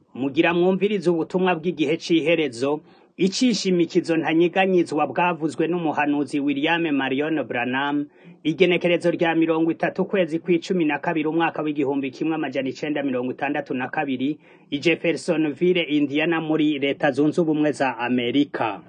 Mugira mwumvirize ubutumwa bw'igihe c'iherezo, icishimikizo ntanyiganyizwa bwavuzwe n'umuhanuzi William Marion Branham, igenekerezo rya mirongo itatu ukwezi kw'icumi na kabiri umwaka w'igihumbi kimwe amajana icenda mirongo itandatu na kabiri, i Jeffersonville, Indiana muri leta zunze ubumwe za Amerika.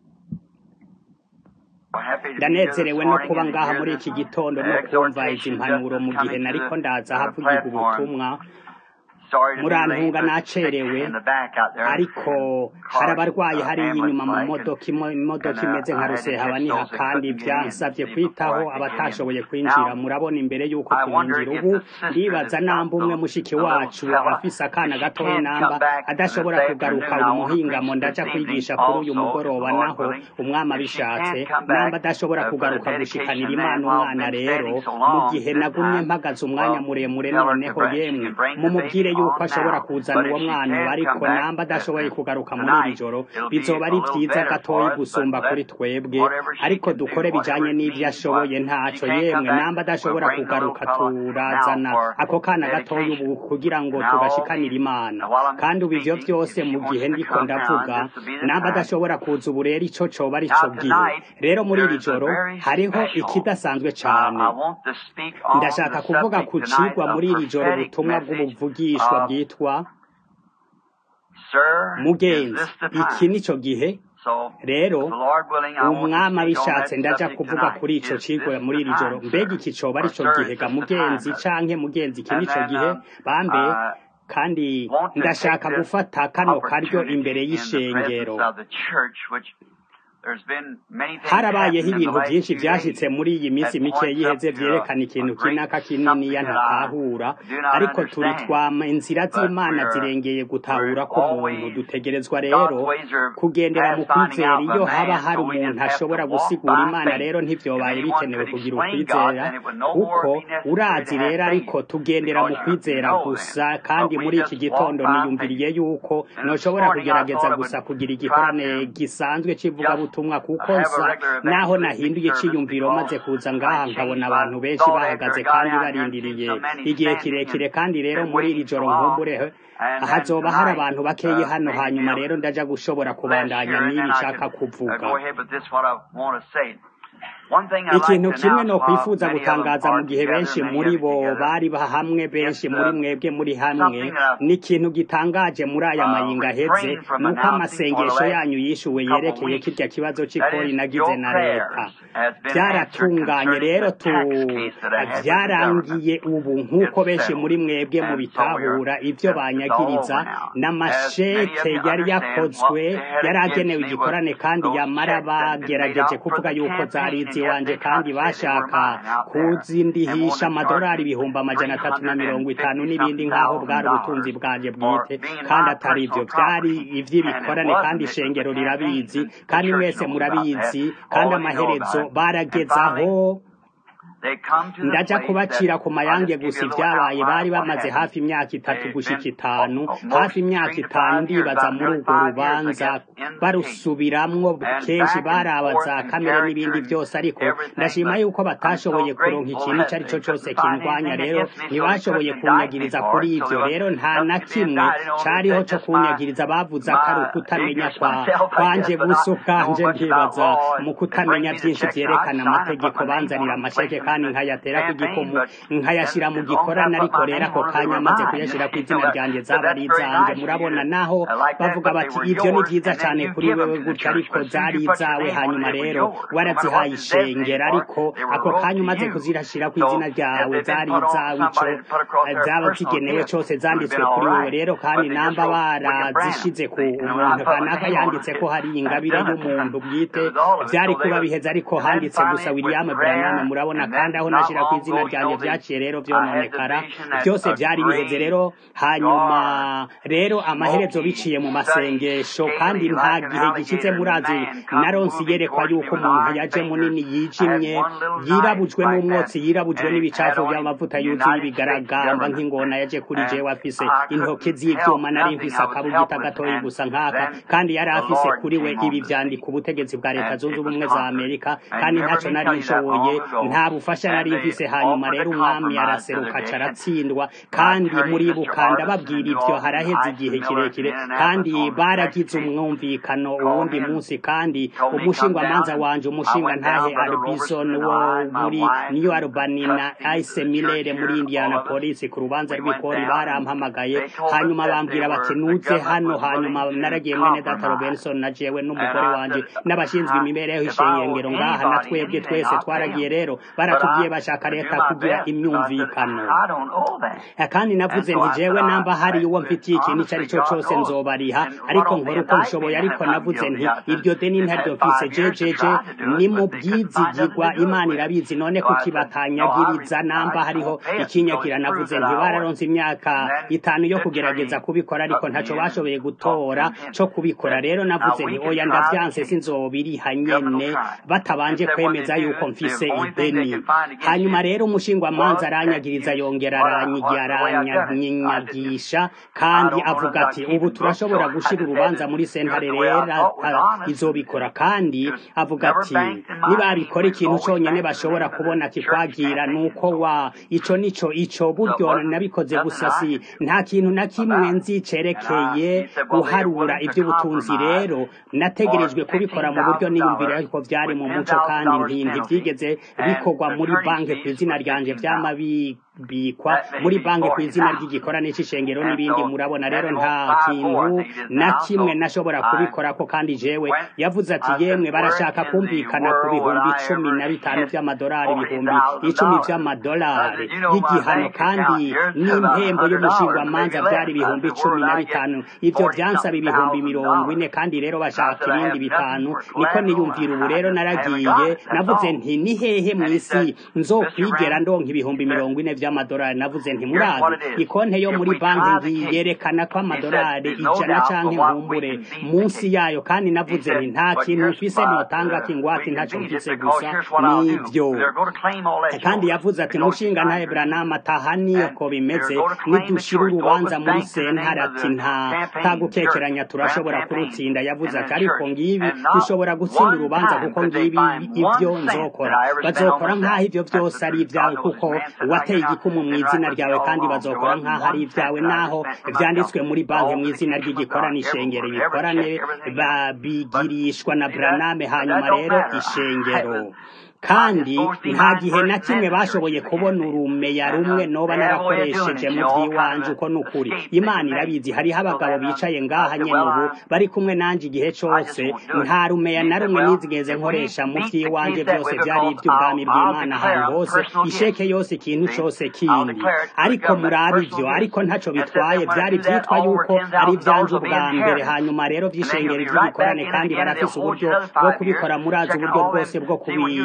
ndanezerewe no kuba ngaha muri iki gitondo no kumva izi mpanuro mu gihe nariko ndaza havugirwa ubutumwa murantunga nacerewe ariko hari abarwayi hariya inyuma mu modoka imodoka imeze nka rusehabaniha kandi vyansavye kwitaho abatashoboye kwinjira murabona imbere yuko twinjira ubu ndibaza namba umwe mushiki wacu afise akana gatoya namba adashobora kugaruka uyu muhingamo ndaja kwigisha kuri uyu mugoroba naho umwami abishatse namba adashobora kugaruka gushikanira imana umwana rero mu gihe nagumye mpagaze umwanya muremure noneho yemwe mumubwire yuko ashobora kuzana uwo mwana ariko namba adashoboye kugaruka muri iri joro bizoba ari vyiza gatoyi gusumba kuri twebwe ariko dukore bijanye n'ivyo ashoboye ntaco yemwe namba adashobora kugaruka turazana ako kana gatoyi ubu kugira ngo tugashikanire imana kandi ubu ivyo vyose mu gihe ndiko ndavuga namba adashobora kuza ubu rero ico coba ari co gihe rero muri iri joro hariho ikidasanzwe cane ndashaka kuvuga ku cigwa muri iri joro ubutumwa bw'ubuvugishwa bwitwa mugenzi iki nico gihe rero umwami abishatse ndaja kuvuga kuri ico cigwa muri iri joro mbega iki coba ari co gihe ga mugenzi canke mugenzi iki nico gihe bambe kandi ndashaka gufata kano karyo imbere y'ishengero harabayeho ibintu vyinshi vyashitse muri iyi minsi mike yiheze vyerekana ikintu kinaka kininiya ntatahura ariko turi twama inzira z'imana zirengeye gutahura k'umuntu dutegerezwa rero kugendera mu kwizera iyo haba hari umuntu ashobora gusigura imana rero ntivyobaye bikenewe kugira ukwizera kuko urazi rero ariko tugendera mu kwizera gusa kandi muri iki gitondo niyumviriye yuko noshobora kugerageza gusa kugira igikorane gisanzwe c'ivugabutumwa ubutumwa kuko nsa naho nahinduye iciyumviro maze kuza ngaha nkabona abantu benshi bahagaze kandi barindiriye igihe kirekire kandi rero muri iri joro nkumbure hazoba hari abantu bakeyi hano hanyuma rero ndaja gushobora kubandanya n'ibi nshaka kuvuga ikintu kimwe no kwifuza gutangaza mu gihe benshi muri bo bari hamwe benshi muri mwebwe muri hamwe ni ikintu gitangaje muri aya mayinga aheze nuko amasengesho yanyu yishuwe yerekeye kirya kibazo c'ikori nagize na leta vyaratunganye rero tu vyarangiye ubu nk'uko benshi muri mwebwe mu bitahura ivyo banyagiriza n'amasheke yari yakozwe yari agenewe igikorane kandi yamara bagerageje kuvuga yuko zari wanje kandi bashaka kuzindihisha amadolari ibihumbi amajana atatu na mirongo itanu n'ibindi nk'aho bwari ubutunzi bwanje bwite kandi atari ivyo vyari ivy'ibikorane kandi ishengero rirabizi kandi mwese murabizi kandi amaherezo baragezaho ndaja kubacira ku mayange gusa ivyabaye bari bamaze hafi imyaka itatu gushika itanu hafi imyaka itanu ndibaza muri urwo rubanza barusubiramwo kenshi baraba za kamere n'ibindi vyose ariko ndashima yuko batashoboye kuronka ikintu ico ari co cose kindwanya rero ntibashoboye kunyagiriza kuri ivyo rero nta na kimwe cariho co kunyagiriza bavuze ko ari ukutamenya kwa kwanje gusa ukanje ndibaza mu kutamenya vyinshi vyerekana amategeko banzanira amasheke kandi nkayatera ku gikomo nkayashira mu gikorana ariko rero ako kanya maze kuyashira ku izina ryanje zaba ari izanjye murabona naho bavuga bati ivyo ni vyiza cane kuri wewe gutya ariko zari izawe hanyuma rero warazihaye ishengera ariko ako kanya umaze kuzirashira ku izina ryawe zari izawe ico zaba zigenewe cose zanditswe kuri wewe rero kandi namba barazishize ku umuntu kanaka yanditse ko hari ingabire y'umuntu bwite vyari kuba biheze ariko handitse gusa William Branham murabona kandi aho nashira ku izina ryanje vyaciye rero vyononekara byose vyari biheze rero hanyuma rero amaherezo biciye mu masengesho kandi nta gihe gishize murazi naronsi yerekwa yuko umuntu yaje munini yijimye yirabujwe n'umwotsi yirabujwe n'ibicafu by'amavuta yuzuye ibigaragamba nk'ingona yaje kuri jewe afise intoke z'ivyuma nari mfise akabugita gatoyi gusa nkaka kandi yari afise kuri we ibi vyandika ubutegetsi bwa leta zunze ubumwe za amerika kandi ntaco nari nshoboye nta bufasha ubufasha nari mfise hanyuma rero umwami araseruka aca aratsindwa kandi muribuka ndababwira ivyo haraheze igihe kirekire kandi baragize umwumvikano uwundi munsi kandi umushingwamanza wanje umushinga ntahe arbison wo muri new albany na ice milere muri indianapolis ku rubanza rw'ikori barampamagaye hanyuma bambwira bati nuze hano hanyuma naragiye mwene data robenson na jewe n'umugore wanje n'abashinzwe imibereho ishengero ngaha na twebwe twese twaragiye rero baratubwiye bashaka leta kugira imyumvikano kandi navuze nti jewe namba hari uwo mfitiye ikintu icyo ari cyo cyose nzobariha ariko nkora uko nshoboye ariko navuze nti iryo deni ntaryo mfise jejeje ni mu bwizigirwa imana irabizi none kuki batanyagiriza namba hariho ikinyagira navuze nti bararonse imyaka itanu yo kugerageza kubikora ariko ntaco bashoboye gutora co kubikora rero navuze nti oya ndavyanse sinzobiriha nyene batabanje kwemeza yuko mfise ideni hanyuma rero umushingwamanza aranyagiriza yongera aranyagisha kandi avuga ati ubu turashobora gushira urubanza muri sentare rero izobikora kandi avuga ati nibabikora ikintu conyene bashobora kubona kikwagira nuko wa ico nico ico buryo nabikoze gusa si nta kintu na kimwe nzi cerekeye guharura ivy'ubutunzi rero nategerejwe kubikora mu buryo niyumvira ko vyari mu muco kandi ntivyigeze bikorwa muri banki ku izina ryanje vyamabi bikwa muri banki ku izina ry'igikorane c'ishengero n'ibindi murabona rero nta kintu na kimwe nashobora kubikorako kandi jewe yavuze ati yemwe barashaka kumvikana ku bihumbi cumi na bitanu vy'amadolari ibihumbi icumi vy'amadolari y'igihano kandi n'impembo y'umushingwamanza vyari ibihumbi cumi na bitanu ivyo vyansaba ibihumbi mirongo ine kandi rero bashaka ibindi bitanu niko niyumvira ubu rero naragiye navuze nti ni hehe mw'isi nzokwigera ndonka ibihumbi mirongo ine vy'amadolari navuze nti murazi ikonte yo muri banki ngiyi yerekana ko amadolari ijana canke nkumbure munsi yayo kandi navuze nti nta kintu mfise notanga kingwati ntaco mfise gusa nivyo kandi yavuze ati mushinga ntahe branama taha niyo ko bimeze nidushira urubanza muri sentare ati nta tagukekeranya turashobora kurutsinda yavuze ati ariko ngibi dushobora gutsinda urubanza kuko ngibi ivyo nzokora bazokora nk'aho ivyo vyose ari ivyawe kuko wateye igikumu mu izina ryawe kandi bazokora nk'aho ari ibyawe naho vyanditswe muri banki mu izina ry'igikorane ishengero ibikorane babigirishwa na braname hanyuma rero ishengero kandi nta gihe na kimwe bashoboye kubona urumeya rumwe noba narakoresheje mu by'iwanje uko ni ukuri imana irabizi hariho abagabo bicaye ngaha nyene ubu bari kumwe nanje igihe cose nta rumeya na rumwe nizigeze nkoresha mu by'iwanje byose byari iby'ubwami bw'imana ahantu hose isheke yose ikintu cose kindi ariko murabe ivyo ariko ntaco bitwaye byari vyitwa yuko ari ivyanje ubwa mbere hanyuma rero vy'ishengero vy'igikorane kandi barafise uburyo bwo kubikora murazi uburyo bwose bwo kubi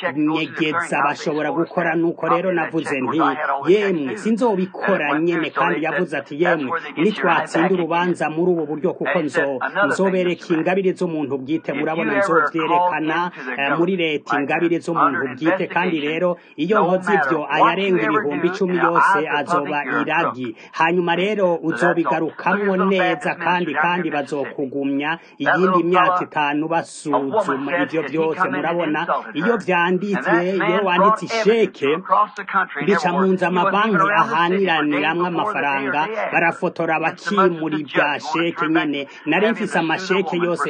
nyegeza bashobora gukora nuko rero navuze nti yemwe sinzobikora nyene kandi yavuze ati yemwe nitwatsinda urubanza muri ubu buryo kuko nzo nzobereka ingabire z'umuntu bwite murabona nzovyerekana muri leta ingabire z'umuntu bwite kandi rero iyo nkoze ivyo ayarenga ibihumbi icumi yose azoba iragi hanyuma rero uzobigarukamwo neza kandi kandi bazokugumya iyindi myaka itanu basuzuma ivyo vyose murabona iyo vya vyanditse iyo wanditse isheke bica mu nzu amabanki ahaniraniramwo amafaranga barafotora bakimura ibya sheke nyene nari mfise amasheke yose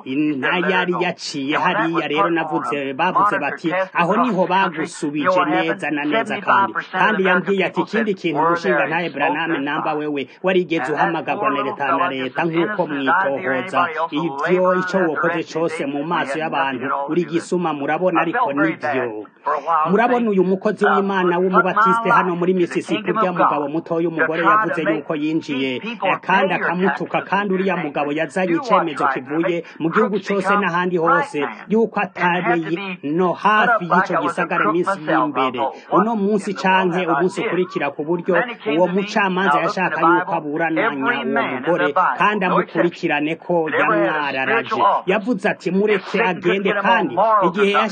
ntayari yaciye hariya rero navuze bavuze bati aho niho bagusubije neza na neza kandi kandi yambwiye ati ikindi kintu umushinga ntaye braname namba wewe warigeze uhamagarwa na leta na leta nk'uko mwitohoza ivyo ico wokoze cose mu maso y'abantu uri gisuma murabona ariko nivyo murabona uyu mukozi w'imana w'umubatiste hano muri misisipi urya mugabo mutoya umugore yavuze yuko yinjiye kandi akamutuka kandi uriya mugabo yazanye icemezo kivuye mu gihugu cose n'ahandi hose yuko atari no hafi y'ico gisagara iminsi y'imbere uno munsi canke umunsi ukurikira ku buryo uwo mucamanza yashaka yuko aburananya uwo mugore kandi amukurikirane ko yamwararaje yavuze ati mureke agende kandi igihe yashirwa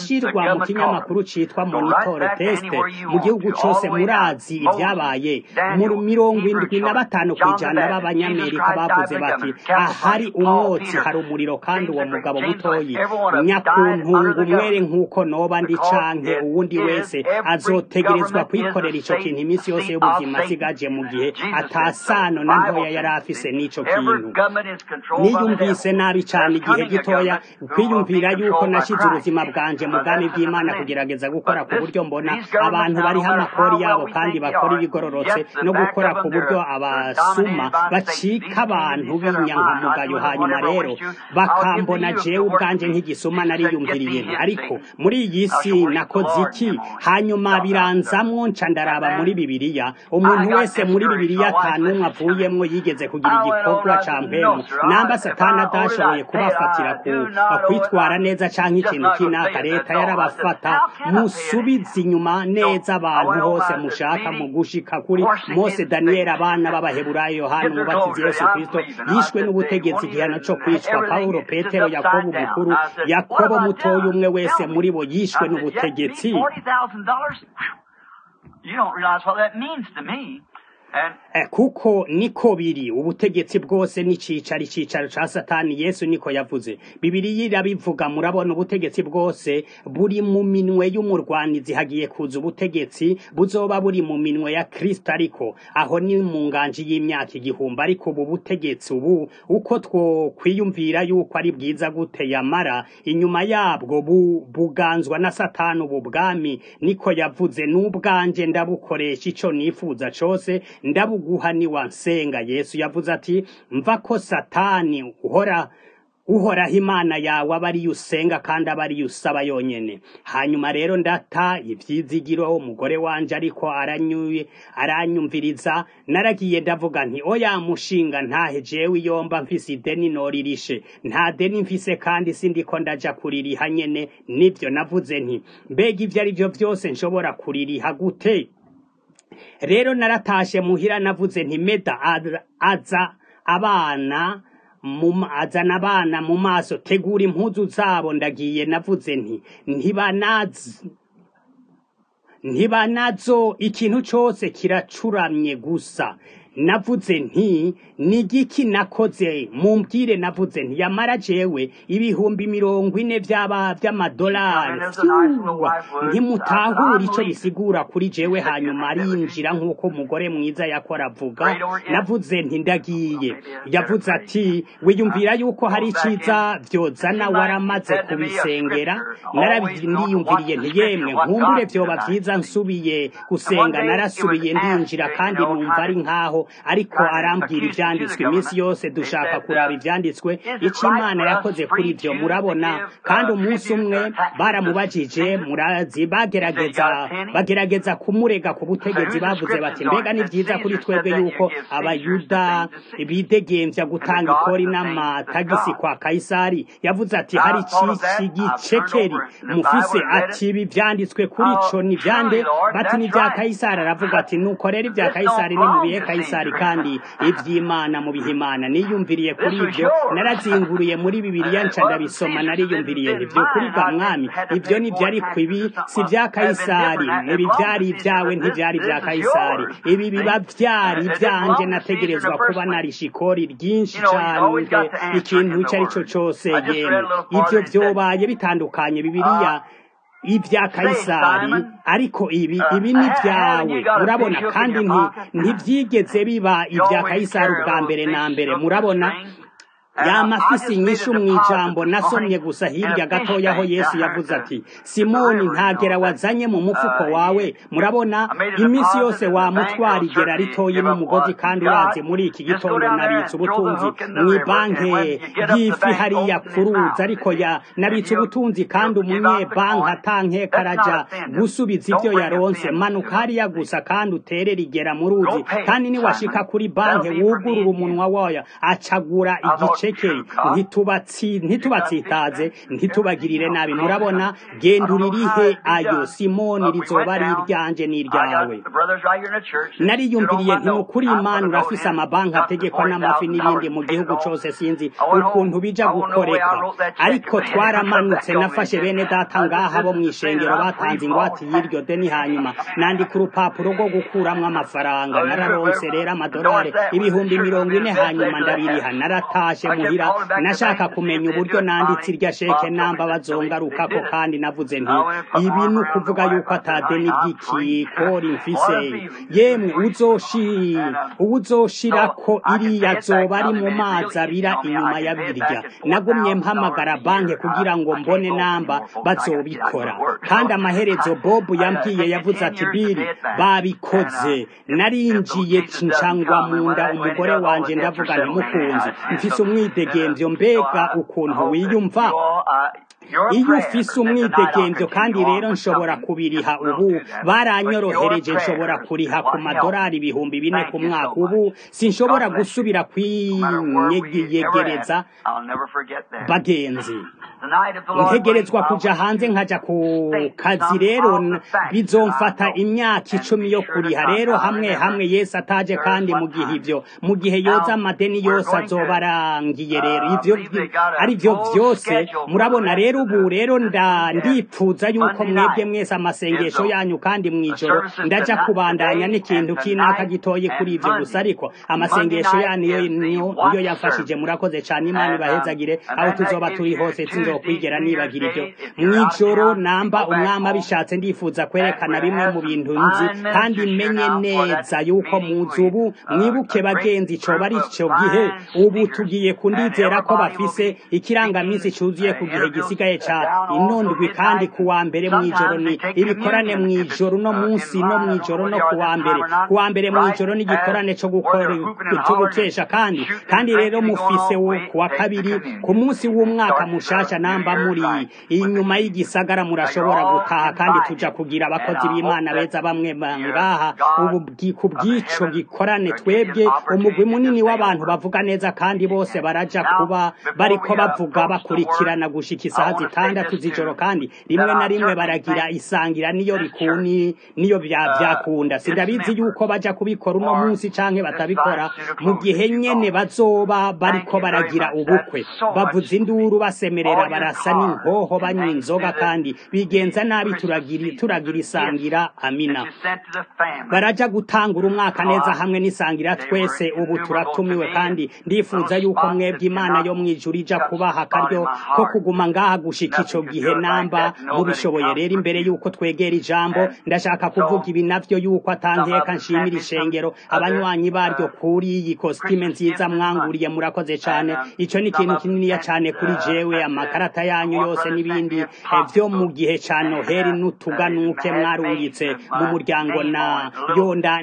mu kinyamakuru citwa monitor test mu gihugu cose murazi ibyabaye mu mirongo indwi na batanu kw'ijana b'abanyamerika bavuze bati ahari umwotsi hari umuriro kandi uwo mugabo mutoyi nyakuntunga umwere nk'uko noba ndi canke uwundi wese azotegerezwa kwikorera ico kintu iminsi yose y'ubuzima asigaje mu gihe atasano na ntoya yari afise n'ico kintu niyumvise nabi cane igihe gitoya kwiyumvira yuko nashize ubuzima bwanje mu bwami bw'imana kugerageza gukora ku buryo mbona abantu bariho amakori yabo kandi bakora ibigororotse no gukora ku buryo abasuma bacika abantu b'inyankamugayo hanyuma rero bakambona jewe ubwanje nk'igisuma nariyumviriye ariko muri iyi si nakoze iki hanyuma biranzamwo nca ndaraba muri bibiliya umuntu wese muri bibiliya atanumwe avuyemwo yigeze kugira igikorwa ca mpemu namba satani adashoboye kubafatira ku kwitwara neza canke ikintu kinaka leta yarabafata musubize inyuma neza abantu hose mushaka mu gushika kuri mose daniyeli abana b'abaheburayo yohana umubatizi yesu kristo yishwe n'ubutegetsi igihano co kwicwa pawulo petero yakobo umukuru yakobo mutoya umwe wese muri bo yishwe n'ubutegetsi You don't realize what that means to me. And kuko niko biri ubutegetsi bwose n'icicaro icicaro ca satani yesu niko yavuze bibiriya irabivuga murabona ubutegetsi bwose buri mu minwe y'umurwanizi hagiye kuza ubutegetsi buzoba buri mu minwe ya kristo ariko aho ni mu nganji y'imyaka igihumbi ariko ubu butegetsi ubu uko twokwiyumvira yuko ari bwiza gute yamara inyuma yabwo bu, buganzwa na satani ubu bwami niko yavuze n'ubwanje ndabukoresha ico nifuza cose ndabuguha ni wansenga yesu yavuze ati mva ko satani uhora uhoraho imana yawe aba ariyo usenga kandi aba ariyo usaba yonyene hanyuma rero ndata ivyizigiro umugore wanje ariko aranyuye aranyumviriza naragiye ndavuga nti oya mushinga ntahe jewe iyomba mfise ideni noririshe nta deni mfise kandi sindiko ndaja kuririha nyene nivyo navuze nti mbega ivyo ari vyo vyose nshobora kuririha gute rero naratashe muhira navuze nti meda aza abana azana abana mu maso tegura impuzu zabo ndagiye navuze nti ntibanazi ntibanazo ikintu cose kiracuramye gusa navuze nti ni igiki nakoze mumbwire navuze nti yamara jewe ibihumbi mirongo ine vy'aba vy'amadolari ntimutahura ico bisigura kuri jewe hanyuma arinjira nk'uko umugore mwiza yakora avuga navuze nti ndagiye yavuze ati wiyumvira yuko hari iciza vyozana waramaze kubisengera narabiyumviriye nti yemwe nkumbure vyoba vyiza nsubiye gusenga narasubiye ndinjira kandi numva ari nkaho ariko arambwira ivyanditswe iminsi yose dushaka kuraba ivyanditswe ico imana yakoze kuri ivyo murabona kandi umunsi umwe baramubajije murazi bagerageza bagerageza kumurega ku butegetsi bavuze bati mbega ni vyiza kuri twebwe yuko abayuda bidegemvya gutanga ikori n'amatagisi kwa kaisari yavuze ati hari cici gicekeri mufise ati ibi vyanditswe kuri co ni vyande bati ni vya kaisari aravuga ati nuko rero ivya kaisari ni mubihe kaisari kandi ivy'imana mu bihimana niyumviriye kuri ivyo narazinguruye muri bibiliya nca ndabisoma nariyumviriye ivyo kuri bwa mwami ivyo nivyo ariko ibi si vya kaisari ibi vyari ivyawe ntivyari vya kaisari ibi biba vyari ivyanje nategerezwa kuba narisha ikori ryinshi cane ikintu ico ari co cose yemwe ivyo vyobaye bitandukanye bibiliya ibya kayisari ariko ibi ibi ni vyawe murabona kandi nti ntivyigeze biba ibya kayisari ubwa mbere na mbere murabona yamafisi inyishu mw'ijambo nasomye gusa hirya gatoya aho yesu yavuze ati simoni ntagera wazanye mu mufuko wawe murabona iminsi yose wamutwara igera ritoyi n'umugozi kandi urazi muri iki gitondo nabitse ubutunzi mw'ibanke y'ifi hariya kuruzi ariko ya nabitse ubutunzi kandi umunyebanki atankeka araja gusubiza ivyo yaronse manuka hariya gusa kandi utere rigera mu ruzi kandi niwashika kuri banke wugurura umunwa wayo acagura igice amashekeri ntitubatsi ntitubatsitaze ntitubagirire nabi murabona genda uririhe ayo simoni rizoba ari iryanje n'iryawe nariyumviriye nti ukuri imana urafise amabanki ategekwa n'amafi n'ibindi mu gihugu cose sinzi ukuntu bija gukoreka ariko twaramanutse nafashe bene data ngaha bo mw'ishengero batanze ingwate y'iryo deni hanyuma nandika urupapuro rwo gukuramwo amafaranga nararonse rero amadolari ibihumbi mirongo ine hanyuma ndabiriha naratashe muhira nashaka kumenya uburyo nanditse irya sheke namba bazongarukako kandi navuze nti ibi ni ukuvuga yuko atadeni ry'ikikori mfise yemwe uzoshi uwuzoshirako iriya zoba ari mu mazi abira inyuma ya birya nagumye mpamagara banki kugira ngo mbone namba bazobikora kandi amaherezo bob yambwiye yavuze ati biri babikoze narinjiye ncangwa mu nda umugore wanje ndavuga ntimukunzi mfise umwidegemvyo mbega ukuntu wiyumva iyo ufise umwidegemvyo kandi rero nshobora kubiriha ubu baranyorohereje nshobora kuriha ku madolari ibihumbi bine ku mwaka ubu sinshobora gusubira kwinyegereza bagenzi ntegerezwa kuja hanze nkaja ku kazi rero bizomfata imyaka icumi yo kuriha rero hamwe hamwe yesu ataje kandi mu gihe ivyo mu gihe yoza amadeni yose azoba arangiye rero ivyo ari vyo vyose murabona rero ubu rero ndipfuza yuko mwebwe mwese amasengesho yanyu kandi mw'ijoro ndaja kubandanya n'ikintu kinaka gitoye kuri ivyo gusa ariko amasengesho yanyu niyo yafashije murakoze cane imana ibahezagire aho tuzoba turi hose sinzokwigera nibagira ivyo mw'ijoro namba umwami abishatse ndifuza kwerekana bimwe mu bintu nzi kandi menye neza yuko muzi ubu mwibuke bagenzi coba ari ico gihe ubu tugiye kundizera ko bafise ikirangamisi cuzuye ku gihe gisigaye ca inondwi kandi kuwa mbere mw'ijoro ni ibikorane mw'ijoro no munsi no mw'ijoro no kuwa mbere kuwa mbere mw'ijoro ni igikorane co gukora co gukesha kandi kandi rero mufise wo kuwa kabiri ku munsi w'umwaka mushasha namba muri inyuma y'igisagara murashobora gutaha kandi tuja kugira abakozi b'imana beza bamwe ngaha ubu ku bw'ico gikorane twebwe umugwi munini w'abantu bavuga neza kandi bose baraja kuba bariko bavuga bakurikirana gushika isaha zitandatu z'ijoro kandi rimwe na rimwe baragira isangira niyo bikuni niyo vyakunda sindabizi yuko baja kubikora uno munsi canke batabikora mu gihe nyene bazoba bariko baragira ubukwe bavuza induru basemerera barasa n'inkoho banywa inzoga kandi bigenza nabi turagira turagira isangira amina baraja gutangura umwaka neza hamwe n'isangira twese ubu turatumiwe kandi ndifuza yuko mwebwe imana yo mwijuru ija kubaha akaryo ko kuguma ngaha gushika ico gihe namba mubishoboye rero imbere yuko twegera ijambo ndashaka kuvuga ibi navyo yuko atanteka nshimira ishengero abanywanyi baryo kuri iyi kositime nziza mwanguriye murakoze cane ico ni ikintu kininiya cane kuri jewe amakarata yanyu yose n'ibindi vyo mu gihe ca noheri n'utuganuke mwarungitse mu muryango na yonda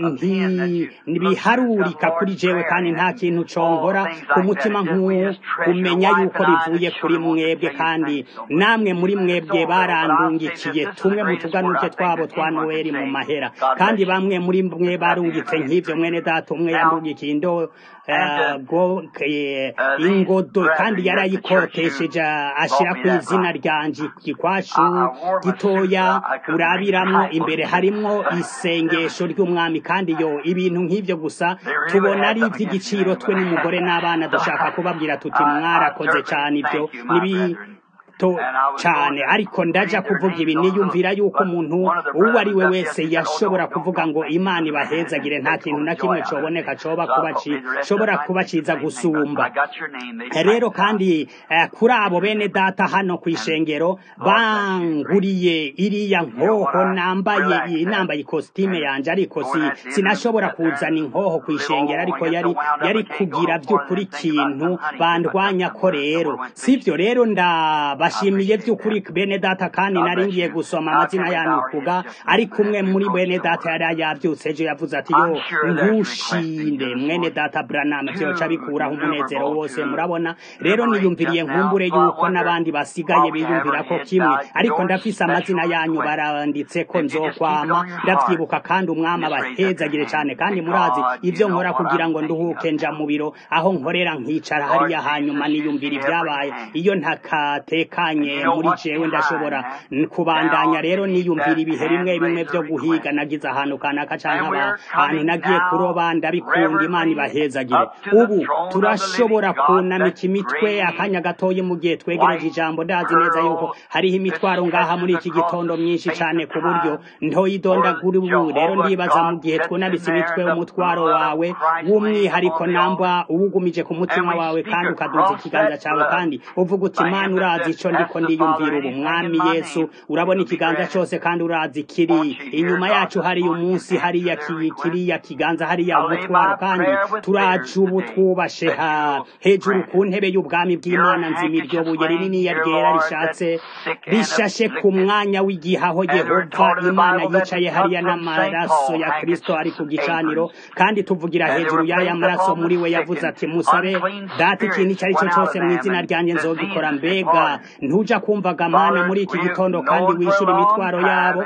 ntibiharurika kuri jewe kandi nta kintu conkora ku mutima nk'uwo kumenya yuko bivuye kuri mwebwe kandi namwe muri mwebwe barandungikiye tumwe mu tuganuke twabo twa noweli mu mahera kandi bamwe muri mwe barungitse nk'ivyo mwene data umwe yandungikiye indo ingodo kandi yarayikotesheje ashira ku izina ryanje gikwashu gitoya urabiramwo imbere harimwo isengesho ry'umwami kandi yo ibintu nk'ivyo gusa tubona ari ivy'igiciro twe n'umugore n'abana dushaka kubabwira tuti mwarakoze cane ivyo nibi to cyane ariko ndaja kuvuga ibi niyumvira yuko umuntu uwo ari we wese yashobora kuvuga ngo imana ibahezagire nta kintu na kimwe coboneka coba kuba shobora kuba ciza gusumba rero kandi eh, kuri abo bene data hano kw'ishengero banguriye iriya nkoho nambaye nambaye ikositime yanje ariko si sinashobora kuzana inkoho kw'ishengero ariko yari yari kugira by'ukuri ikintu bandwanya ko rero sivyo rero ndaba ndabashimiye by'ukuri bene data kandi nari ngiye gusoma amazina yanyu kuga ariko umwe muri bene data yari yabyutse ejo yavuze ati yo ntushinde mwene data Branham byoca bikuraho umunezero wose murabona rero niyumviriye nkumbure yuko n'abandi basigaye biyumvira ko kimwe ariko ndafise amazina yanyu baranditse ko nzokwama ndavyibuka kandi umwami abahezagire cyane kandi murazi ibyo nkora kugira ngo nduhuke nja mu biro aho nkorera nkicara hariya hanyuma niyumvira ibyabaye iyo ntakatekanye muri jewe ndashobora kubandanya rero niyumvira ibihe bimwe bimwe byo guhiga nagize ahantu kanaka canke ahantu nagiye kuroba ndabikunda imana ibahezagire ubu turashobora kunamika imitwe akanya gatoyi mu gihe twegereje ijambo ndazi neza yuko hariho imitwaro ngaha muri iki gitondo myinshi cyane ku buryo ntoyidondagura ubu rero ndibaza mu gihe twunabise imitwe umutwaro wawe w'umwihariko namba uwugumije ku mutima wawe kandi ukaduza ikiganza cyawe kandi uvuga uti mana urazi ico ndiko ndiyumvira ubu mwami yesu urabona ikiganza cyose kandi urazi kiri inyuma yacu hariya umunsi hariya kiriya kiganza hariya umutwaro kandi turaje ubu twubashe ha hejuru ku ntebe y'ubwami bw'imana nzima iryo buye rininiya ryera rishatse rishashe ku mwanya w'igihaho yehova imana yicaye hariya n'amaraso ya kristo ari ku gicaniro kandi tuvugira hejuru y'aya maraso muri we yavuze ati musabe data ikintu icyo ari cyo cyose mu izina ryanjye nzogikora mbega ntuja kumvaga mana muri iki gitondo kandi wishyura imitwaro yabo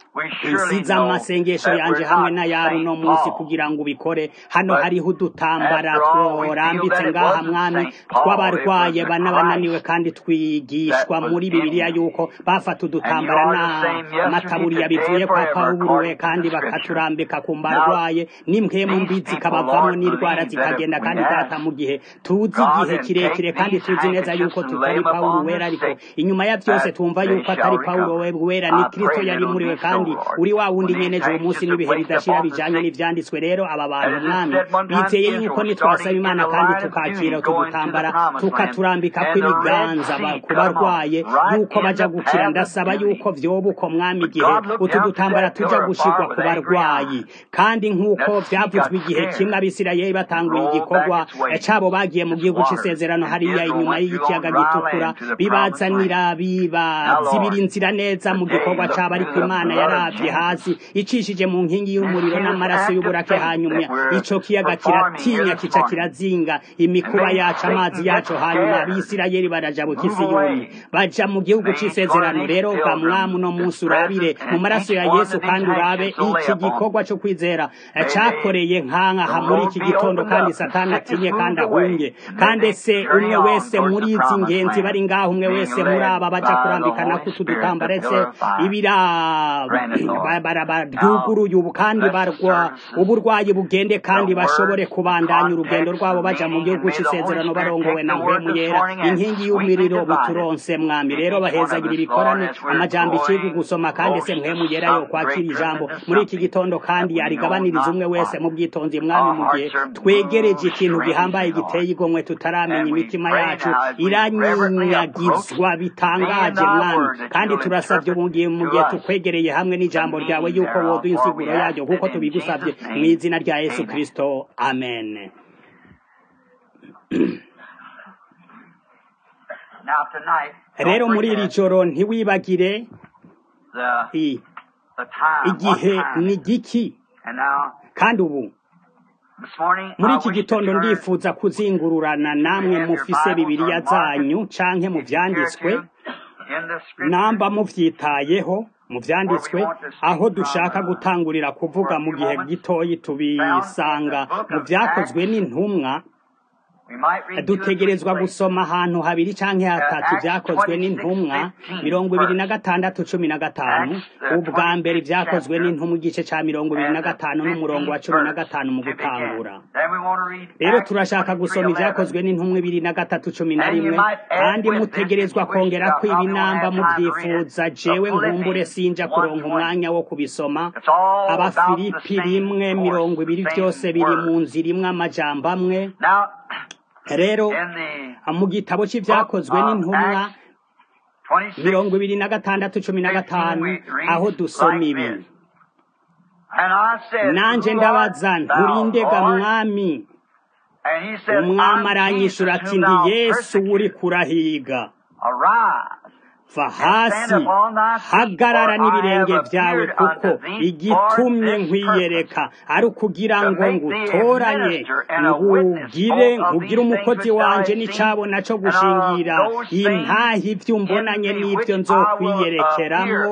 nsize amasengesho yanje hamwe n'ayabo uno munsi kugira ngo ubikore hano hariho udutambara tworambitse ngaha mwami tw'abarwaye bana bananiwe kandi twigishwa muri bibiliya yuko bafata udutambara n'amataburiya bivuye kwa pawuruwe kandi bakaturambika ku mbarwaye n'impwemu mbi zikabavamo n'indwara zikagenda kandi data mu gihe tuzi igihe kirekire kandi tuzi neza yuko tutari pawulo wera ariko inyuma ya byose tumva yuko atari pawulo wera ni kristo yari muri we kandi uri wa wundi nyene uwo munsi n'ibihe bidashira bijanye n'ivyanditswe rero aba bantu mwami bizeye yuko nitwasaba imana kandi tukakira utudutambara tukaturambika kw'ibiganza ku barwaye yuko baja gukira ndasaba yuko vyoba uko mwami igihe utu dutambara tuja gushirwa ku barwayi kandi nk'uko vyavuzwe igihe kimwe abisirayeli batanguye igikorwa cabo bagiye mu gihugu c'isezerano hariya inyuma y'ikiyaga gitukura bibazanira bibazibira inzira neza mu gikorwa cabo ariko imana yaravye hasi icishije mu nkingi y'umuriro n'amaraso y'uburake hanyuma ico kiyaga kiratinya kica kirazinga imikuba yacu amazi yacu hanyuma abisirayeli baraja mu kisiyoni baja mu gihugu c'isezerano rero ga mwami uno munsi urabire mu maraso ya yesu kandi urabe iki gikorwa co kwizera cakoreye nkankaha muri iki gitondo kandi satani atinye kandi ahunge kandi se umwe wese muri izi ngenzi bari ngaho umwe wese muri aba baja kurambikana kutu dutambara ese ibira baryuguruye ubu kandi barwa uburwayi bugende kandi bashobore kubandanya urugendo rwabo baja mu gihugu c'isezerano barongowe na mpwemu yera inkingi y'umuriro buturonse mwami rero bahezagira ibikorane amajambo icigwa gusoma kandi se mpwemu yera yo kwakira ijambo muri iki gitondo kandi yarigabaniriza umwe wese mu bwitonzi mwami mu gihe twegereje ikintu gihambaye giteye igomwe tutaramenya imitima yacu iranyanyagizwa bitangaje mwami kandi turasavye mu gihe tukwegereye hamwe n'ijambo ryawe yuko woduha insiguro yaryo kuko tubigusavye mu izina rya yesu kristo amen rero muri iri joro ntiwibagire igihe ni giki kandi ubu muri iki gitondo ndifuza kuzingururana namwe mufise bibiriya zanyu canke mu vyanditswe namba muvyitayeho mu vyanditswe aho dushaka gutangurira kuvuga mu gihe gitoyi tubisanga mu vyakozwe n'intumwa dutegerezwa gusoma ahantu habiri canke hatatu vyakozwe n'intumwa mirongo ibiri na gatandatu cumi na gatanu ubwa mbere vyakozwe n'intumwa igice ca mirongo ibiri na gatanu n'umurongo wa cumi na gatanu mu gutangura rero turashaka gusoma ivyakozwe n'intumwa ibiri na gatatu cumi na rimwe kandi mutegerezwa kongera ko ibinamba muvyifuza jewe nkumbure sinja kuronka umwanya wo kubisoma abafilipi rimwe mirongo ibiri vyose biri mu nzira imwe amajambo amwe rero mu gitabo cy'ibyakozwe n'intumwa mirongo ibiri na gatandatu cumi na gatanu aho dusoma ibi nanjye ndabaza nturindega mwami umwami aranyishura ati ndi yesu uri kurahiga va hasi hagarara n'ibirenge byawe kuko igitumye nkwiyereka ari ukugira ngo ngutoranye ngugire ngugire umukozi wanje n'icabona co gushingira intahi ivyo umbonanye n'ivyo nzokwiyerekeramwo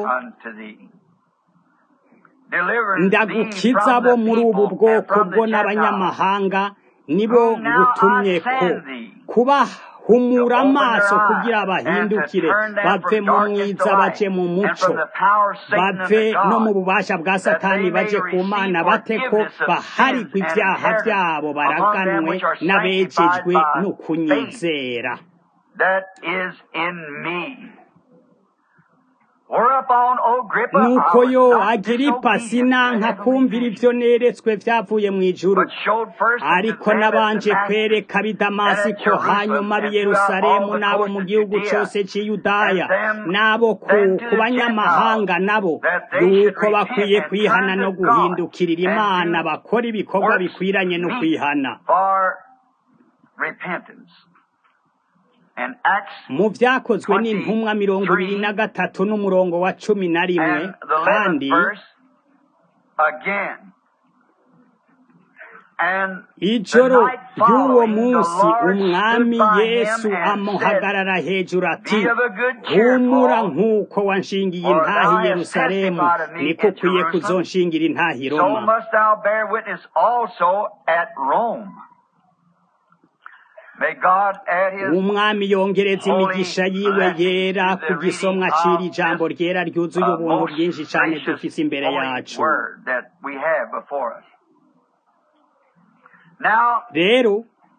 ndagukiza bo muri ubu bwoko bwo n'abanyamahanga nibo ngutumye ko kubahumura amaso kugira bahindukire bave mu mwiza baje mu muco bave no mu bubasha bwa satani baje ku mana bate ko baharigwa ibyaha byabo baraganwe n'abejejwe no kunyizera nuko yo agiripa sinanka kumvira ivyo neretswe vyavuye mu ijuru ariko nabanje kwereka b'i damasiko hanyuma b'i yerusalemu n'abo mu gihugu cose c'i yudaya n'abo ku banyamahanga nabo yuko bakwiye kwihana no guhindukirira imana bakora ibikorwa bikwiranye no kwihana mu byakozwe n'intumwa mirongo ibiri na gatatu n'umurongo wa cumi na rimwe kandi ijoro ry'uwo munsi umwami yesu amuhagarara hejuru ati humura nk'uko wanshingiye intahi i yerusalemu niko ukwiye kuzonshingira intahi i roma umwami yongereza imigisha yiwe yera ku gisomwa cira ijambo ryera ryuzuye ubuntu bwinshi cyane dufise imbere yacu rero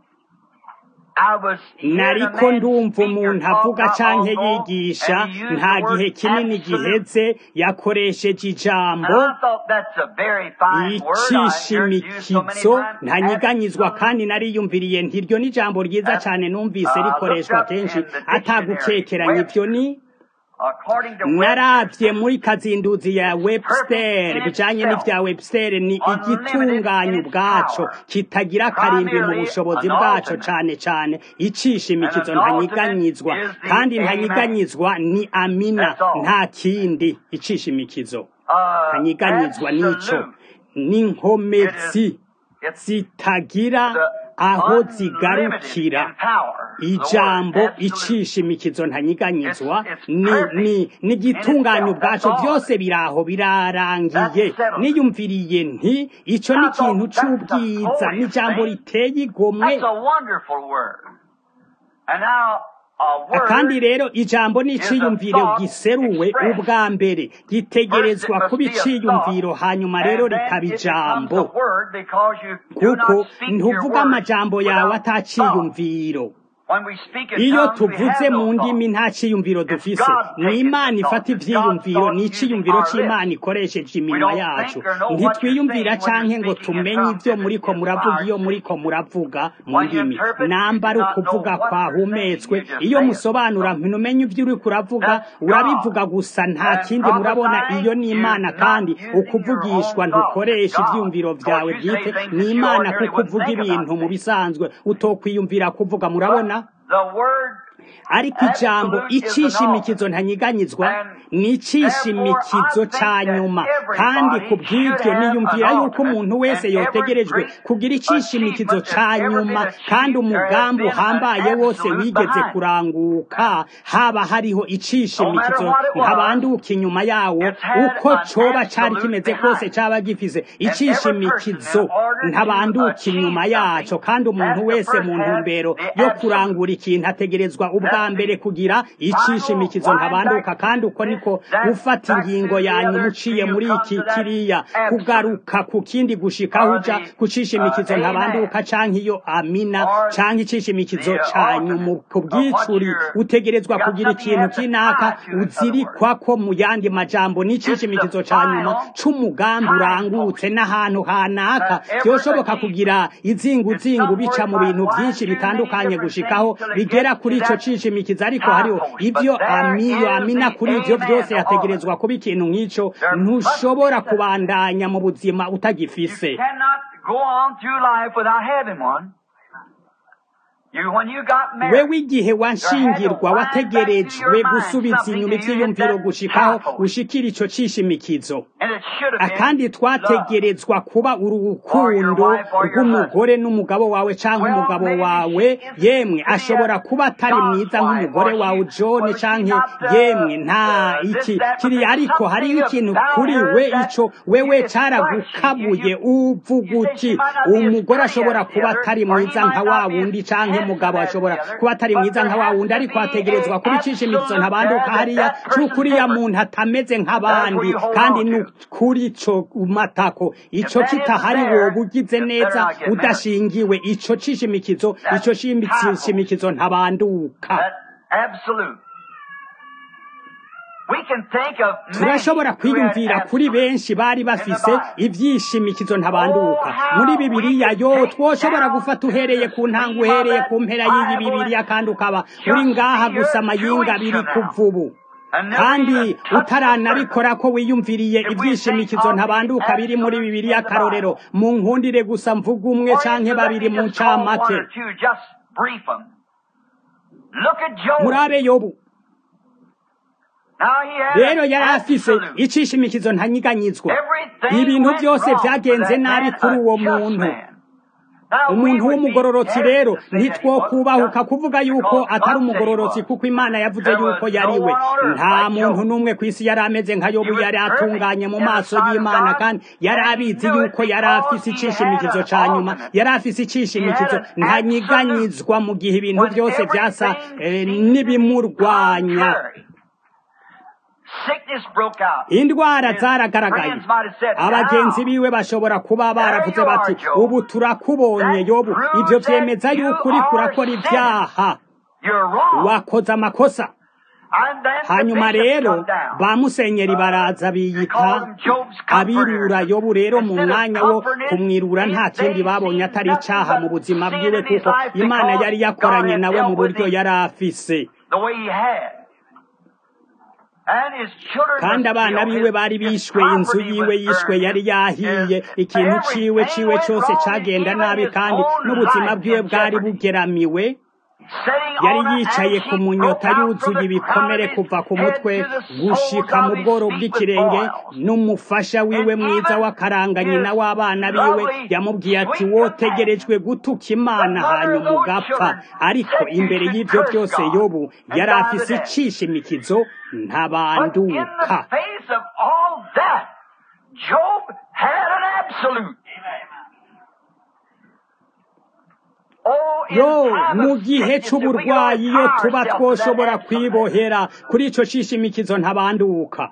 nariko ndumva umuntu avuga canke yigisha nta gihe kinini giheze yakoresheje ijambo icishimikizo ntanyiganyizwa kandi nariyumviriye ntiryo n'ijambo ryiza cane numvise rikoreshwa kenshi atagukekeranya ivyo ni naravye muri kazinduzi ya webster bijanye n'ivya webster ni igitunganya ubwaco kitagira akarimbi mu bushobozi bwaco cane cane icisha imikizo ntanyiganyizwa kandi ntanyiganyizwa ni amina nta kindi icisha imikizo ntanyiganyizwa n'ico n'inkomezi zitagira aho zigarukira ijambo icisha imikizo ntanyiganyizwa ni ni n'igitunganya ubwaco byose biraho birarangiye niyumviriye nti ico ni ikintu c'ubwiza n'ijambo riteye igomwe kandi rero ijambo ni iciyumviro giseruwe ubwa mbere gitegerezwa kuba iciyumviro hanyuma rero rikaba ijambo kuko ntuvuga amajambo yawe ataciyumviro iyo tuvuze mu ndimi nta ciyumviro dufise ni imana ifata ivyiyumviro ni iciyumviro c'imana ikoresheje iminwa yacu ntitwiyumvira canke ngo tumenye ivyo muriko muravuga iyo muriko muravuga mu ndimi nambara ukuvuga kwahumetswe iyo musobanura ntumenye ivyo uriko uravuga urabivuga gusa nta kindi murabona iyo ni imana kandi ukuvugishwa ntukoresha ivyiyumviro vyawe bwite ni imana kuko uvuga ibintu mu bisanzwe utokwiyumvira kuvuga murabona ariko ijambo icisha imikizo ntanyiganyizwa ni icisha imikizo ca nyuma kandi ku bw'ibyo niyumvira yuko umuntu wese yotegerejwe kugira icisha imikizo ca nyuma kandi umugambi uhambaye wose wigeze kuranguka haba hariho icisha imikizo ntabanduka inyuma yawo uko coba cari kimeze kose caba gifise icisha imikizo ntabanduka inyuma yaco kandi umuntu wese mu ntumbero yo kurangura ikintu ategerezwa ubwa mbere kugira icisha imikizo ntabanduka kandi uko niko gufata ingingo yanyu muciye muri iki kiriya kugaruka ku kindi gushikaho uja kucisha imikizo ntabanduka canke iyo amina canke icisha imikizo canyu ku bwicuri utegerezwa kugira ikintu kinaka uzirikwako mu yandi majambo n'icisha imikizo ca nyuma c'umugambi urangutse n'ahantu hanaka vyoshoboka kugira izinguzingu bica mu bintu vyinshi bitandukanye gushikaho bigera kuri ico cisha imikizo ariko hariho ivyo amiyo amina kuri ivyo vyose yategerezwa kuba ikintu nk'ico ntushobora kubandanya mu buzima utagifise wewe igihe wanshingirwa wategerejwe gusubiza inyuma ivyiyumviro gushikaho ushikira ico cishimikizo kandi twategerezwa kuba urukundo rw'umugore n'umugabo wawe canke umugabo wawe yemwe ashobora kuba atari mwiza nk'umugore wawe John canke yemwe nta iki kiri ariko hariho ikintu kuri we ico wewe caragukabuye uvuga uti umugore ashobora kuba atari mwiza nka wa wundi canke mugabo ashobora kuba atari mwiza nka wa wundi ariko ategerezwa kuba icishimikizo ntabanduka hariya c'ukuriya muntu atameze nk'abandi kandi n'ukuri ico matako ico kitahari woba ugize neza udashingiwe ico cishimikizo ico cishimikizo ntabanduka turashobora kwiyumvira kuri benshi bari bafise ivyishimikizo ntabanduka muri bibiliya yo twoshobora gufata uhereye ku ntango uhereye ku mpera y'iyi bibiliya kandi ukaba uri ngaha gusa amayinga biri kuvubu kandi utaranabikora ko wiyumviriye ibyishimikizo ntabanduka biri muri bibiliya karorero mu nkundire gusa mvuga umwe canke babiri mu ncamake murabe yobu rero yari afise icishimikizo ntanyiganyizwa ibintu byose byagenze nabi kuri uwo muntu umuntu w'umugororotsi rero ntitwokubahuka kuvuga yuko atari umugororotsi kuko imana yavuze yuko yariwe nta muntu n'umwe ku isi yari ameze nka yobu yari atunganye mu maso y'imana kandi yari abizi yuko yari afise icishimikizo ca nyuma yari afise icishimikizo ntanyiganyizwa mu gihe ibintu byose byasa n'ibimurwanya indwara zaragaragaye abagenzi biwe bashobora kuba baravuze bati ubu turakubonye yobu ibyo byemeza yuko uri kurakora ibyaha wakoze amakosa hanyuma rero ba musenyeri baraza biyita abirura yobu rero mu mwanya wo kumwirura nta kindi babonye atari icaha mu buzima bwiwe kuko imana yari yakoranye nawe mu buryo yari afise kandi abana biwe bari bishwe inzu yiwe yishwe yari yahiye ikintu ciwe ciwe cyose cagenda nabi kandi n'ubuzima bwiwe bwari bugeramiwe yari yicaye ku munyota yuzuye ibikomere kuva ku mutwe gushika mu bworo bw'ikirenge n'umufasha wiwe mwiza w'akaranga nyina w'abana biwe yamubwiye ati wotegerejwe gutuka imana hanyuma ugapfa ariko imbere y'ibyo byose yobu yari afise icishimikizo ntabanduka Job had an absolute. yo mu gihe c'uburwayi iyo tuba twoshobora kwibohera kuri ico cishimikizo ntabanduka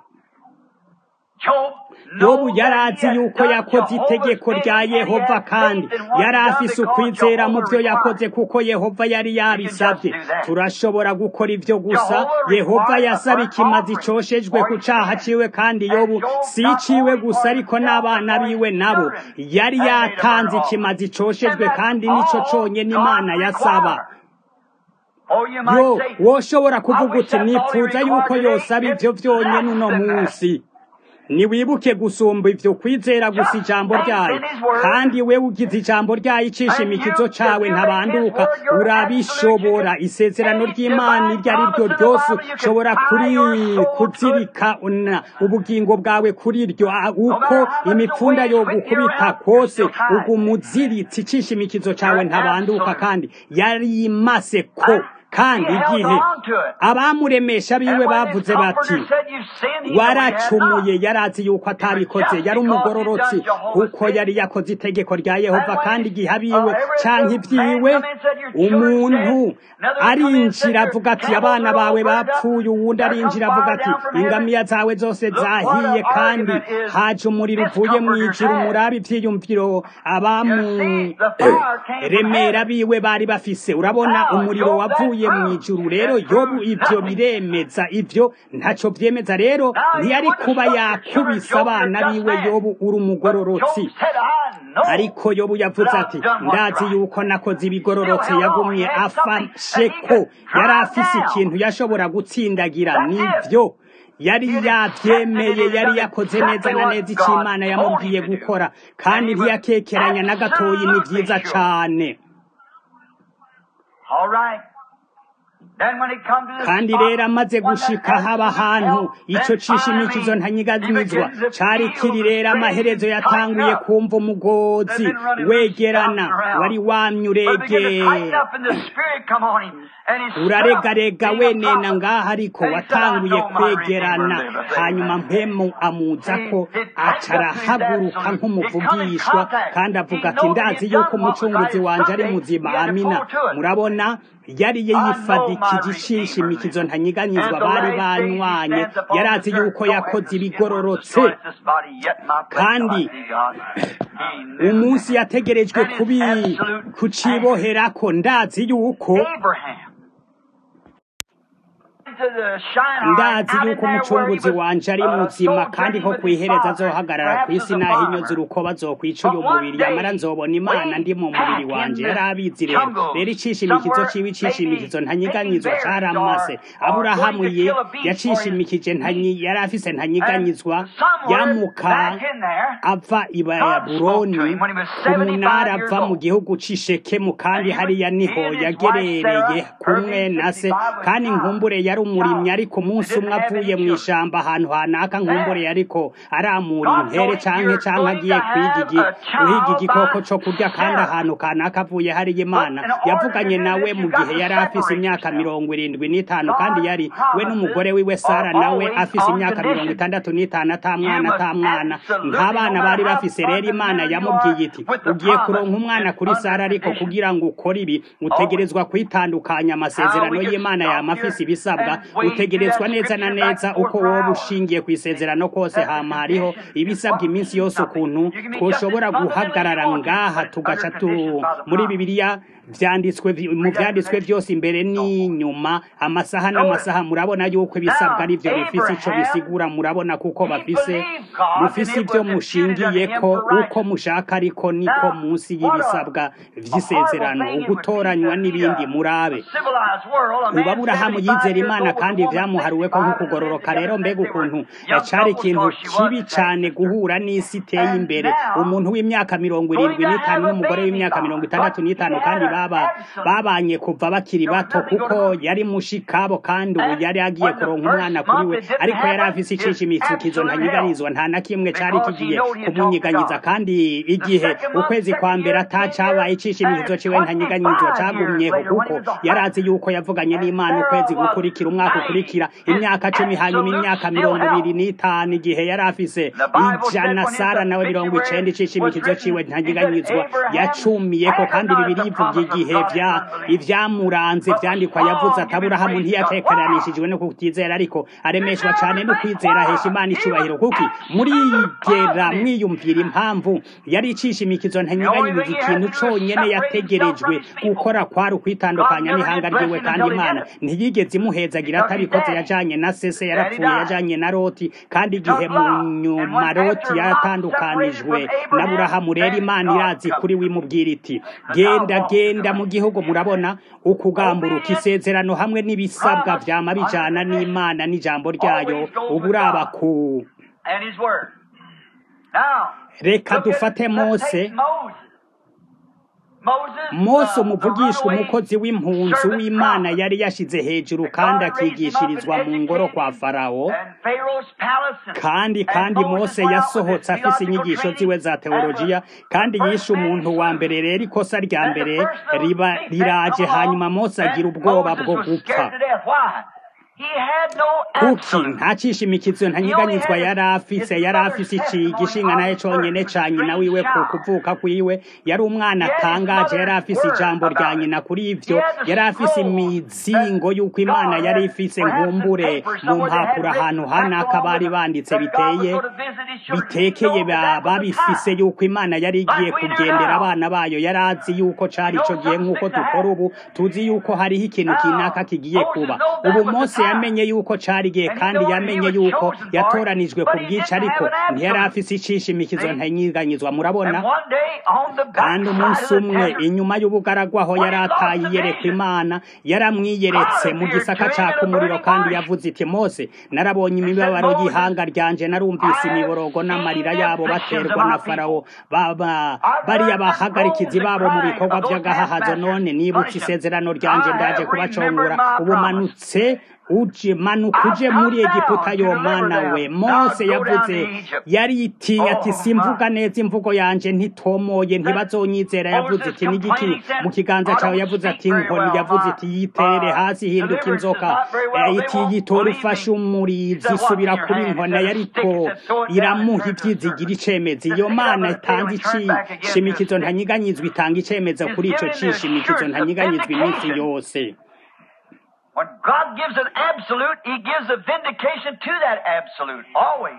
yobu yari azi yuko yakoze itegeko rya yehova kandi yari afise ukwizera mu byo yakoze kuko yehova yari yabisabye turashobora gukora ibyo gusa yehova yasaba ikimazi coshejwe ku caha ciwe kandi yobu si iciwe gusa ariko n'abana biwe nabo yari yatanze ikimazi coshejwe kandi nico conyene imana yasaba yo woshobora kuvuga uti nipfuza yuko yosaba ivyo vyonyene uno munsi niwibuke gusumba ivyo kwizera gusa ijambo ryayo kandi we ugize ijambo ryayo icishimikizo cawe ntabanduka urabishobora isezerano ry'imana iryo ari ryo ryose ushobora kuri kuzirika ubugingo bwawe kuri ryo uko imipfunda yo gukubita kose ugumuziritse icishimikizo cawe ntabanduka kandi yari imase ko kandi igihe abamuremesha biwe bavuze bati waracumuye yarazi yuko atabikoze yari umugororotsi kuko yari yakoze itegeko rya yehova kandi igihe abiwe canke ibyiwe umuntu arinjira avuga ati abana bawe bapfuye uwundi arinjira avuga ati ingamiya zawe zose zahiye kandi haje umuriro uvuye mu ijuru murabe ivyiyumviro abamuremera biwe bari bafise urabona umuriro wavuye mu ijuru rero yobu ivyo biremeza ivyo ntaco vyemeza rero ntiyari kuba yakubise abana biwe yobu uri umugororotsi ariko yobu yavuze ati ndazi yuko nakoze ibigororotse yagumye afashe ko yari afise ikintu yashobora gutsindagira nivyo yari yavyemeye yari yakoze neza na neza ico imana yamubwiye gukora kandi ntiyakekeranya na gatoyi ni vyiza cane All right. Then when it come to the kandi spot, rero amaze when that gushika haba absolute ahantu help, ico then cishimikizo finally ntanyiganyizwa he begins to cari feel kiri the rero strain amaherezo tighten yatanguye up. kumva umugozi They've been running loose, wegerana bouncing around. wari wamye But it began to tighten uregera up and the spirit come on him. And he stood up, uraregarega being a wenena prophet. ngaha ariko And he said, I watanguye know my kwegerana Redeemer liveth. hanyuma Amen. mpemu amuza ko He- he aca tightened up to his arahaguruka absolute. He come in nk'umuvugishwa contact. kandi He avuga ati know that ndazi he'd yuko done what was umucunguzi right wanje ari someday. muzima He had to amina pull to it. murabona yari I know my yifadikije Redeemer ishishimikizo liveth. ntanyiganyizwa And the bari last days he banywanye stands upon yari the azi earth, yuko no yakoze answer, skin ibigororotse destroys this body, yet my flesh kandi shall I see God. He knew umunsi that. yategerejwe Then his kubi absolute kuciboherako ndazi yuko Abraham. To the Shinar, ndazi out in yuko there where he umucunguzi was, wanje ari uh, muzima kandi sojourning ko with his kwihereza father, azohagarara ku perhaps isi as a naho farmer. inyozi urukoba azokwica uyu But one mubiri yamara day, nzobona imana way ndi mu mubiri back wanje in yari the abizi rero jungle, rero icishimikizo somewhere, ciwe icishimikizo maybe ntanyiganyizwa taking berries caramase or- or aburahamu going to ye kill a beast for his yacishimikije ntanyi yari afise ntanyiganyizwa And somewhere yamuka back in there, ava i God spoke to babuloni him when he was ku 75 munara years ava mu old. gihugu c'ishekemu kandi And he hariya was- niho he and his yagerereye wife Sarah, kumwe early na se 65 was kandi child- nkumbure yari umurimyi ariko umunsi They didn't umwe have avuye any mu children. ishamba ahantu hanaka nkumbure yariko aramura God intere knows canke you're canke going agiye to kwiga have igi- a child guhiga igikoko by co kurya kandi Sarah. ahantu kanaka avuye hariya imana But in order yavuganye to do nawe this, mu you've got gihe to yari afise separate imyaka yourself. mirongo irindwi n'itanu God kandi yari we promises n'umugore wiwe sara are nawe always afise on imyaka mirongo condition. itandatu n'itanu ata You mwana must ata mwana absolutely, nta bana no bari matter how bafise rero imana fundamental you yamubwiye are iti with the ugiye promise, kuronka umwana it's kuri under sara ariko condition. kugira ngo ukore ibi utegerezwa kwitandukanya amasezerano How we get y'imana stuck yama here afise ibisabwa and wade utegerezwa through that neza na scripture back neza and forth uko for woba hours. ushingiye ku isezerano kose That's the hama hariho condition is ibisabwa what iminsi means yose something. ukuntu You can be just as twoshobora fundamentally guhagarara you want to, ngaha but tugaca under tu conditions by the muri promise. bibiliya vyanditswe vy- mu vyanditswe vyose imbere n'inyuma amasaha n'amasaha murabona yuko ibisabwa ari vyo bifise ico bisigura murabona kuko bafise mufise ivyo mushingiyeko uko mushaka ariko niko munsi y'ibisabwa vy'isezerano ugutoranywa n'ibindi murabe ubu aburahamu yizera imana kandi vyamuharuweko nk'ukugororoka rero mbega ukuntu cari ikintu kibi cane guhura n'isi iteye imbere umuntu w'imyaka mirongo irindwi n'itanu n'umugore w'imyaka mirongo itandatu n'itanu kandi baba babanye kuva bakiri bato kuko yari mushikabo kandi ubu yari agiye kuronka umwana kuri we ariko yari afise icishimikizo ntanyiganizwa nta na kimwe cari kigiye kumunyiganyiza kandi igihe ukwezi kwa mbere atacabaye icishimikizo ciwe ntanyiganyizwa cagumyeho kuko yari azi yuko yavuganye n'imana ukwezi gukurikira umwaka ukurikira imyaka cumi hanyuma imyaka mirongo ibiri n'itanu igihe yari afise ijana sara nawe mirongo icenda icishimikizo ciwe ntanyiganyizwa yacumiyeko kandi bibiri ivuga igihe vya ivyamuranze vyandikwa yavuze ati aburahamu ntiyatekeranishijwe no kutizera ariko aremeshwa cane no kwizera ahesha imana icubahiro kuki murigera mwiyumvira impamvu yari icishimikizo ntanyiganyiriza ikintu conyene yategerejwe gukora kwari ukwitandukanya n'ihanga ryiwe kandi imana ntiyigeze imuhezagira atabikoze yajanye na sese yarapfuye yajanye na loti kandi igihe mu nyuma loti yaratandukanijwe n'aburahamu rero imana irazi kuri wimubwira iti genda genda mu gihugu murabona ukugamburuka isezerano hamwe n'ibisabwa vyama bijana n'imana n'ijambo ryayo uburaba ku reka dufate mose mose umuvugishwa umukozi w'impunzi w'imana yari yashize hejuru kandi akigishirizwa mu ngoro kwa farawo kandi kandi mose yasohotse afise inyigisho ziwe za teolojiya kandi yishe umuntu wa mbere rero ikosa rya mbere riba riraje hanyuma mose agira ubwoba bwo gupfa kuki nta cishimikizo ntanyiganyizwa yari afise yari afise iki gishinga naye conyene ca nyina wiwe ku kuvuka kwiwe yari umwana atangaje yari afise ijambo rya nyina kuri ivyo yari afise imizingo y'uko imana yari ifise nkumbure mu mpapuro ahantu hanaka bari banditse biteye bitekeye babifise y'uko imana yari igiye kugendera abana bayo yari azi y'uko cari ico gihe nk'uko dukora ubu tuzi y'uko hariho ikintu kinaka kigiye kuba ubu mose yamenye yuko cari igihe kandi yamenye yuko yatoranijwe ku bwica ariko ntiyari afise icishimikizo ntanyiganyizwa murabona kandi umunsi umwe inyuma y'ubugaragwa aho yari ataye iyerekwa imana yaramwiyeretse mu gisaka caka umuriro kandi yavuze iti mose narabonye imibabaro y'ihanga ryanje narumvise imiborogo n'amarira yabo baterwa na farawo baba bariya bahagarikizi babo mu bikorwa by'agahahazo none nibutse isezerano ryanje ndaje kubacongora ubumanutse uje manuka uje muri egiputa yo mana we mose yavuze yaritiye ati simvuga neza imvugo yanje ntitomoye ntibazonyizera yavuze ati n'igiki mu kiganza cyawe yavuze ati inkoni yavuze iti yitere hasi hinduka inzoka iti yitora ufashe umurizi isubira kuba inkona yariko iramuha ibyizigira icemezi iyo mana itanze icishimikizo ntanyiganyizwa itanga icemeza kuri ico cishimikizo ntanyiganyizwa iminsi yose When God gives an absolute, He gives a vindication to that absolute, always.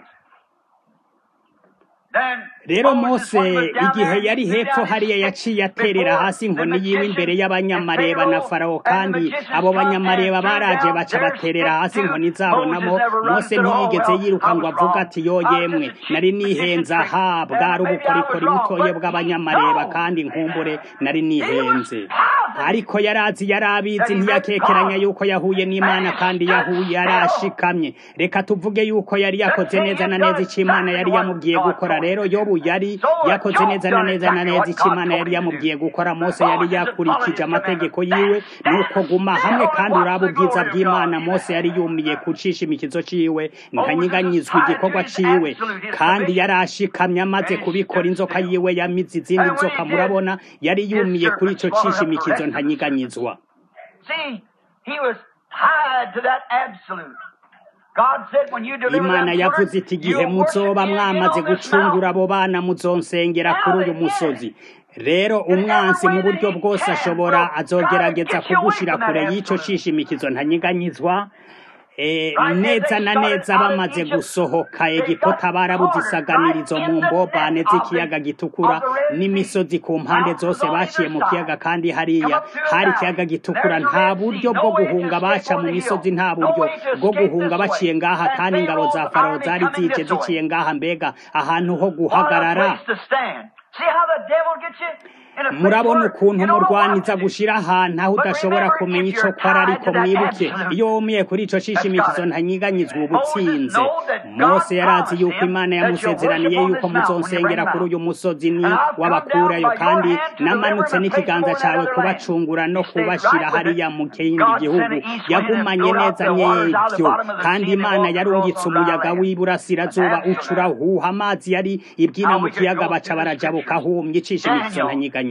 rero mose igihe yari hepfo hariya yaciye aterera hasi inkoni yiwe imbere y'abanyamareba na farawo kandi abo banyamareba baraje baca baterera hasi inkoni zabo namo mose ntiyigeze yiruka ngo avuga ati yo yemwe nari nihenze aha bwari ubukorikori butoye bw'abanyamareba kandi nkumbure nari nihenze ariko yarazi yari abizi ntiyakekeranya yuko yahuye n'imana kandi yahuye yarashikamye reka tuvuge yuko yari yakoze neza na neza icyo imana yari yamubwiye gukora rero yobu yari yakoze neza na neza na neza icyo imana yari yamubwiye gukora mose yari yakurikije amategeko yiwe nuko guma hamwe kandi uraba ubwiza bw'imana mose yari yumiye kucisha imikizo ciwe ntanyiganyizwa igikorwa ciwe kandi yari ashikamye amaze kubikora inzoka yiwe yamize izindi nzoka murabona yari yumiye kuri ico cisha imikizo ntanyiganyizwa See, he was tied to that absolute. God said, when you deliver imana them yavuze children, iti igihe you'll worship muzoba me mwamaze on this gucungura mountain." abo bana muzonsengera kuri uyu musozi rero umwansi mu buryo bwose ashobora azogerageza kugushira kure y'ico cishimikizo ntanyiganyizwa Eh, neza na neza bamaze gusohoka egipota barabuze isaganirizo mu mbobane z'ikiyaga gitukura n'imisozi ku mpande zose baciye mu kiyaga kandi hariya hari ikiyaga gitukura nta buryo bwo guhunga baca mu misozi nta buryo bwo guhunga baciye ngaha kandi ingabo za farawo zari zije ziciye ngaha mbega ahantu ho guhagarara What a place to stand. See how the devil gets you in a place murabona where ukuntu you don't know what murwaniza to do. gushira ahantu aho udashobora kumenya ico kwara ariko mwibuke iyo wumiye kuri ico cishimikizo ntanyiganyizwa uba utsinze mose yarazi yuko imana yamusezeraniye yuko muzonsengera kuri uyu musozi ni wabakurayo kandi namanutse n'ikiganza cawe kubacungura no kubashira hariya mu kindi gihugu yagumanye neza n'ivyo kandi imana yarungitse umuyaga w'iburasirazuba ucura huha amazi yari ibwina mu kiyaga baca barajabuka humye icishimikizo ntanyiganyizwa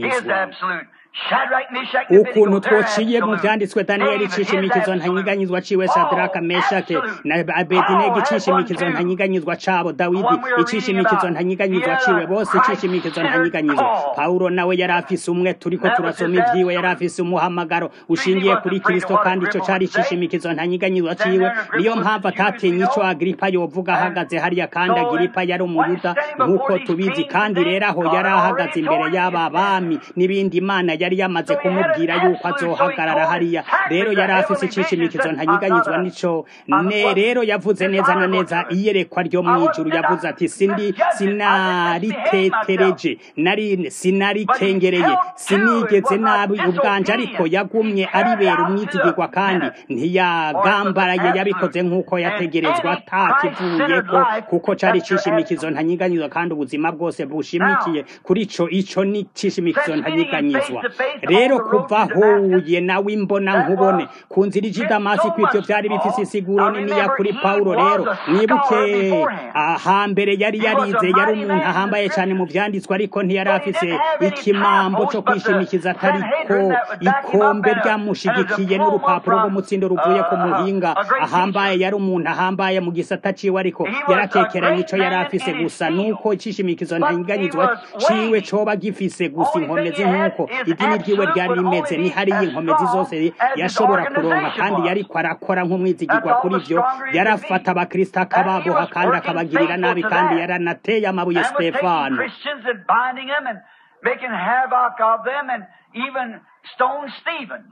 ukuntu twociye mu vyanditswe daniyeli icishimikizo ntanyiganyizwa ciwe shadraka meshake na abedinego icishimikizo ntanyiganyizwa cabo dawidi icishimikizo ntanyiganyizwa ciwe bose icishimikizo ntanyiganyizwa pawulo nawe yari afise umwe turiko turasoma ivyiwe yari afise umuhamagaro ushingiye kuri kristo kandi ico cari icishimikizo ntanyiganyizwa ciwe niyo mpamvu atatinye ico agiripa yovuga ahagaze hariya kandi agiripa yari umuyuda nk'uko tubizi kandi rero aho yari ahagaze imbere y'aba bami n'ibindi imana yari yamaze kumubwira yuko azohagarara hariya rero yari afise icishimikizo ntanyiganyizwa nico ne rero yavuze neza na neza iyerekwa ryo mw'ijuru yavuze ati sindi sinaritetereje nari sinarikengereye sinigeze nabi ubwanje ariko yagumye aribera umwizigirwa kandi ntiyagambaraye yabikoze nk'uko yategerezwa atakivuyeko kuko cari icishimikizo ntanyiganyizwa kandi ubuzima bwose bushimikiye kuri ico ico ni icishimikizo ntanyiganyizwa rero kuva ahuye nawe imbona nkubone ku nzira ija i damasi ko ivyo vyari bifise isiguro niniya kuri pawulo rero mwibuke ahambere yari yarize yari umuntu ahambaye cane mu vyanditswe ariko ntiyari afise ikimambo co kwishimikiza atariko ikombe ryamushigikiye n'urupapuro rw'umutsindo ruvuye ku muhinga ahambaye yari umuntu ahambaye mu gisata ciwe ariko yaratekeranye ico yari afise gusa nuko icishimikizo ntanyiganyizwa ciwe coba gifise gusa inkomezi nk'uko idini ryiwe ryari rimeze ni hariya inkomezi zose yashobora kuronka kandi yariko arakora nk'umwizigirwa kuri vyo yarafata abakristo akababoha kandi akabagirira nabi kandi yaranateye amabuye And would take stefano Christians and binding them and making havoc of them and even stone Stevens.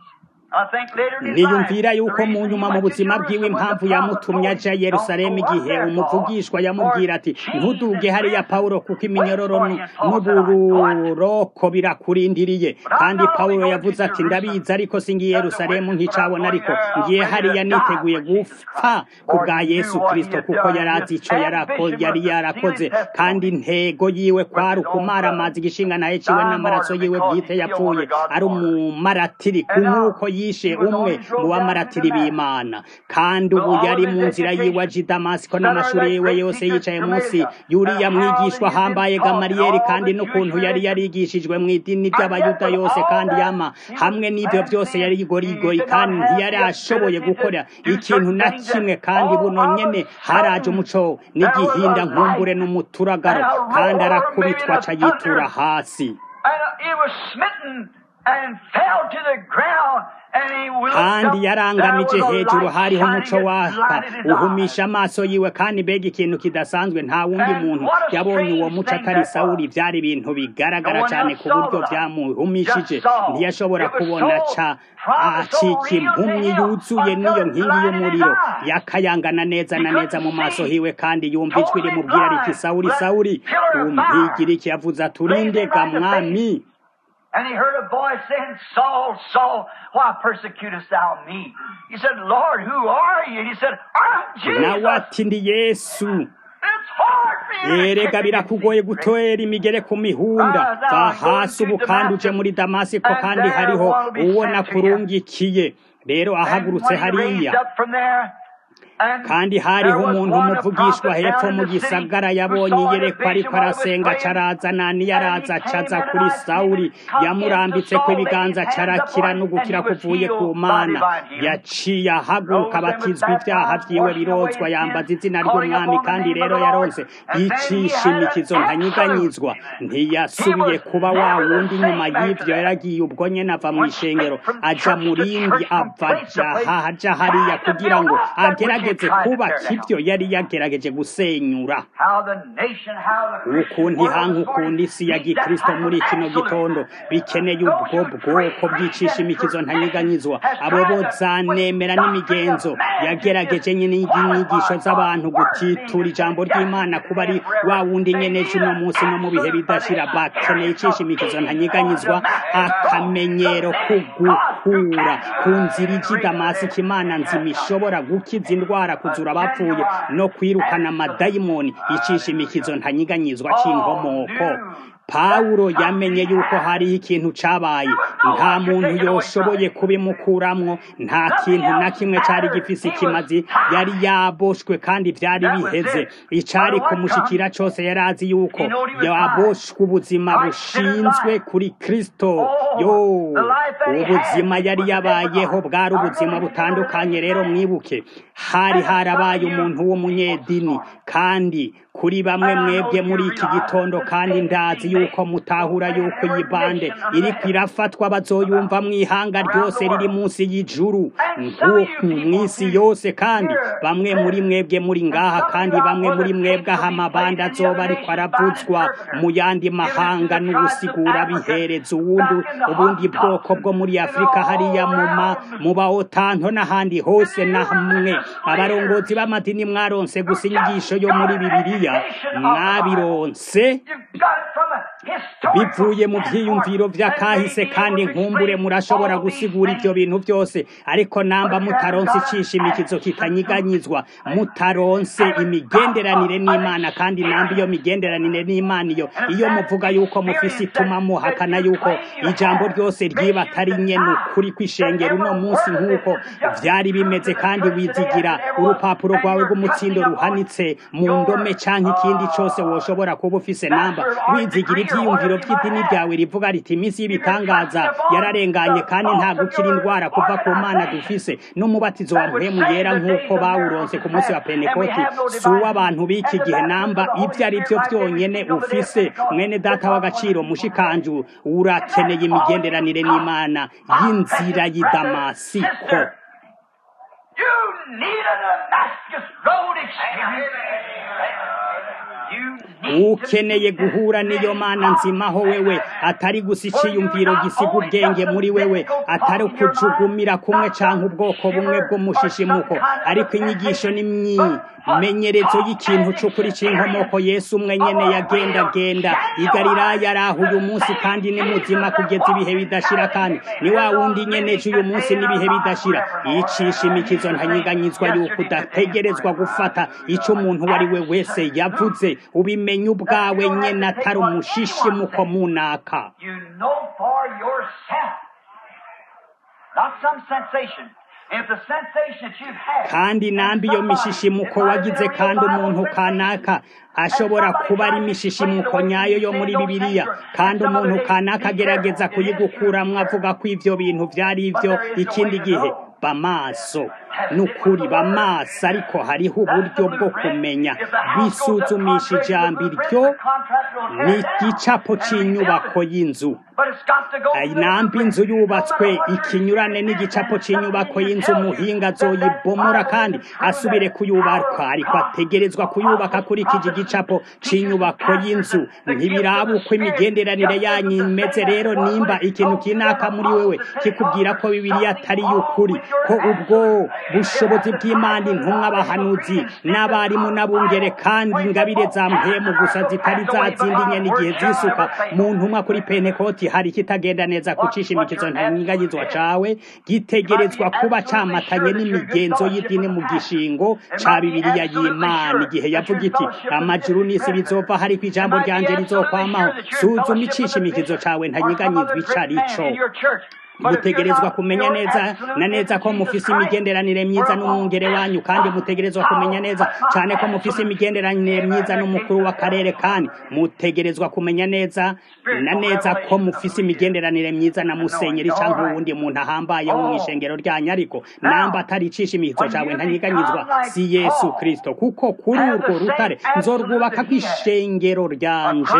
niyumvira yuko mu nyuma mu buzima bwiwe impamvu yamutumye aja yerusalemu igihe umuvugishwa yamubwira ati ntuduge hariya pawulo kuko iminyororo n'ubururoko birakurindiriye kandi pawulo yavuze ati ndabizi ariko singiye yerusalemu nkicabona ariko ngiye hariya niteguye gupfa ku bwa yesu kirisito kuko yari azi ico yari yarakoze kandi intego yiwe kwari ukumara amazi igishinga naye ciwe n'amaraso yiwe bwite yapfuye ari umumaratiri ku nk'uko yishe umwe mu bamaratiri b'imana kandi ubu yari mu nzira yiwe aje i damasiko n'amashuri yiwe yose yicaye munsi yuriya mwigishwa ahambaye gamariyeri kandi n'ukuntu yari yarigishijwe mu idini ry'abayuda yose kandi yama hamwe n'ibyo byose yari igorigoyi kandi ntiyari ashoboye gukora ikintu na kimwe kandi buno nyene haraje umuco n'igihinda nkumbure n'umuturagaro kandi arakubitwa aca yitura hasi kandi yarangamije hejuru hariho umuco waka uhumisha amaso yiwe kandi mbega ikintu kidasanzwe nta wundi muntu yabonye uwo muco atari sawuri byari ibintu bigaragara cyane ku buryo byamuhumishije ntiyashobora kubona ca acika impumyi yuzuye n'iyo nkingi y'umuriro yakayangana neza na neza mu maso hiwe kandi yumva ijwi rimubwira riti sawuri sawuri umpigira iki yavuze aturinde ga mwami And he heard a voice saying, Saul, Saul, why persecutest thou me? He said, Lord, who are you? And he said, I'm Jesus. nawe ati ndi yesu It's hard for you to erega kick birakugoye against me. gutera imigere ku mihunda va hasi ubu kandi uje muri damasiko kandi hariho uwo nakurungikiye rero And ahagurutse when he hariya raised up from there, and kandi hariho there was umuntu one, a umuvugishwa prophet hepfo down in mu the city gisagara who yabonye saw the iyerekwa ariko vision while he was arasenga praying. caraza naniya And he araza came acaza and kuri I seen sawuli him come yamurambitse into ko Saul, ibiganza laid his hands carakira upon no him, gukira and he was kuvuye ku healed, mana body by him. yaciye ahaguruka Rose and was abatizwa ibyaha baptized, vyiwe washing away birozwa his yambaza sins, izina calling ry'umwami upon the kandi name of rero the Lord. yaronse And then he yicisha had an imikizo ntanyiganyizwa absolute ntiyasubiye He was kuba wa never the wundi same nyuma after y'ivyo that. yaragiye ubwo nyene ava mu Went ishengero straight from aja church mu to rindi church, from ava place to place, aja aja hariya trying to kugira build ngo up that which he agerageze tried to kubaka tear down. ivyo yari yagerageje gusenyura How the nation, how the Christian ukuntu world ihanga was going ukunda to isi ya meet that gikristo type muri of kino absolute. gitondo bikeneye Those ubwo who pray, bwoko pray bwicisha that imikizo tradition ntanyiganyizwa has abo tried to- bozanemera with n'imigenzo doctrine of man yagerageje to nyine inyigisho disqualify z'abantu God's word gutitura being ijambo the ry'imana kuba ari wa wundi nyene c'uno munsi no mu bihe bidashira bakeneye icisha imikizo ntanyiganyizwa akamenyero ko gukura ku nzira iji damasiko imana nzima ishobora gukiza indwara kuzura abapfuye no kwirukana amadayimoni icisha imikizo ntanyiganyizwa c'inkomoko pawulo yamenye yuko hariho ikintu cabaye nta muntu yoshoboye kubimukuramwo nta kintu na kimwe cari gifise ikimazi yari yaboshwe kandi vyari biheze icari kumushikira cose yari azi yuko yaboshwe ubuzima bushinzwe kuri kristo yo ubuzima yari yabayeho bwari ubuzima butandukanye rero mwibuke hari harabaye umuntu w'umunyedini kandi kuri bamwe mwebwe muri iki gitondo kandi ndazi yuko mutahura yuko iyi bande iriko irafatwa bazoyumva mu ihanga ryose riri munsi y'ijuru nk'uku mw'isi yose kandi bamwe muri mwebwe muri ngaha kandi bamwe muri mwebwe aha amabande azoba ariko aravuzwa mu yandi mahanga n'ubusigura bihereza uwundi ubundi bwoko bwo muri afurika hariya mu ma mu baotanto n'ahandi hose na hamwe abarongozi b'amadini mwaronse gusa inyigisho yo muri bibiliya mwabironse bivuye mu vyiyumviro vy'akahise kandi nkumbure murashobora gusigura ivyo bintu vyose ariko namba mutaronse icisha imikizo kitanyiganyizwa mutaronse imigenderanire n'imana kandi namba iyo migenderanire n'imana iyo iyo muvuga yuko mufise ituma muhakana yuko ijambo ryose ryiba atari nyene ukuri kw'ishengero uno munsi nk'uko vyari bimeze kandi wizigira urupapuro rwawe rw'umutsindo ruhanitse mu ndome canke ikindi cose woshobora kuba ufise namba wizigira ivyiyumviro vy'idini ryawe rivuga riti iminsi y'ibitangaza yararenganye kandi nta gukira indwara kuva ku mana dufise n'umubatizo wa mpwemu yera nk'uko bawuronse ku munsi wa pentekoti si uw'abantu b'iki gihe namba ivyo ari vyo vyonyene ufise mwene data w'agaciro mushikanju urakeneye imigenderanire n'imana y'inzira y'i damasiko You need a Damascus Road experience. ukeneye guhura n'iyo mana nzimaho wewe atari gusa iciyumviro gisiga ubwenge muri wewe atari ukujugumira kumwe canke ubwoko bumwe bw'umushishimuko ariko inyigisho n'imyimenyerezo y'ikintu c'ukuri c'inkomoko yesu umwe nyene yagendagenda i galilaya araho uyu munsi kandi ni muzima kugeza ibihe bidashira kandi ni wa wundi nyene c'uyu munsi n'ibihe bidashira icisha imikizo ntanyiganyizwa yuko udategerezwa gufata ico umuntu uwo ari we wese yavuze ubimenye ubwawe nyene atari umushishimuko munaka You know for yourself. Not some sensation. If the sensation that you've had. kandi nambi iyo mishishimuko wagize kandi umuntu kanaka ashobora kuba ari imishishimuko nyayo yo muri bibiliya kandi umuntu kanaka agerageza kuyigukuramwo avuga ko ivyo bintu vyari ivyo ikindi gihe bamaso nukuri bamaso ariko hariho uburyo bwo kumenya bisuzumisha ijambo iryo ni igicapo c'inyubako y'inzu But it's got to go Ay, nambi inzu yubatswe ikinyurane n'igicapo cy'inyubako y'inzu umuhinga azoyibomora kandi asubire kuyubaka ariko ategerezwa kuyubaka akurikije igicapo cy'inyubako y'inzu ntibiraba uko imigenderanire yanyu imeze rero nimba ikintu kinaka muri wewe kikubwira ko bibiliya atari y'ukuri ko ubwo bushobozi bw'imana intumwa abahanuzi n'abarimu n'abungere kandi ingabire za mpemu gusa zitari za zindi nyene igihe zisuka mu ntumwa kuri pentekoti hari kitagenda neza kucisha imikizo ntanyiganyizwa cawe gitegerezwa kuba camatanye n'imigenzo y'idini mu gishingo ca bibiliya y'imana igihe yavuga iti amajuru n'isi bizova hariko ijambo ryanje rizokwamaho suzuma icisha imikizo cawe ntanyiganyizwa ico arico in your church. mutegerezwa kumenya neza na neza ko mufise imigenderanire myiza n'umwungere wanyu kandi mutegerezwa kumenya neza cyane ko mufise imigenderanire myiza n'umukuru w'akarere kandi mutegerezwa kumenya neza na neza ko mufise imigenderanire myiza na musenyeri cyangwa uwundi muntu ahambaye wo mu ishengero ryanyu ariko namba atari icisha imihizo cawe ntanyiganyizwa si yesu kristo kuko kuri urwo rutare nzorwubaka kw'ishengero ryanje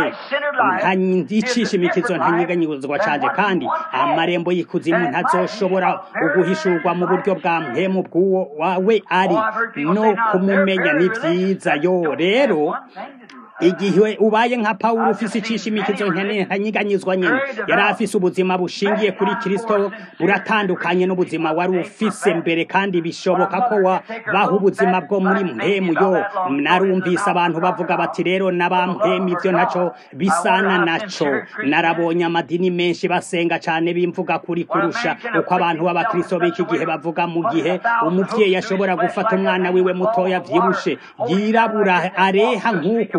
nticisha imikizo ntanyiganyizwa canje kandi amarembo y'ikuzimu ntazoshobora uguhishurwa mu buryo bwa mpemu bw'uwo wawe ari no kumumenya ni vyiza yo rero igihe ubaye nka pawulo ufise icisha imikizo ntanyiganyizwa nyene yari afise ubuzima bushingiye kuri kristo buratandukanye n'ubuzima wari ufise mbere kandi bishoboka ko wabaho ubuzima bwo muri mpemu yo narumvise abantu bavuga bati rero n'abampemu ivyo ntaco bisana naco narabonye amadini menshi basenga cane bimvuga kuri kurusha uko abantu b'abakristo b'iki gihe bavuga mu gihe umuvyeyi ashobora gufata umwana wiwe mutoya vyibushe yirabura areha nk'uku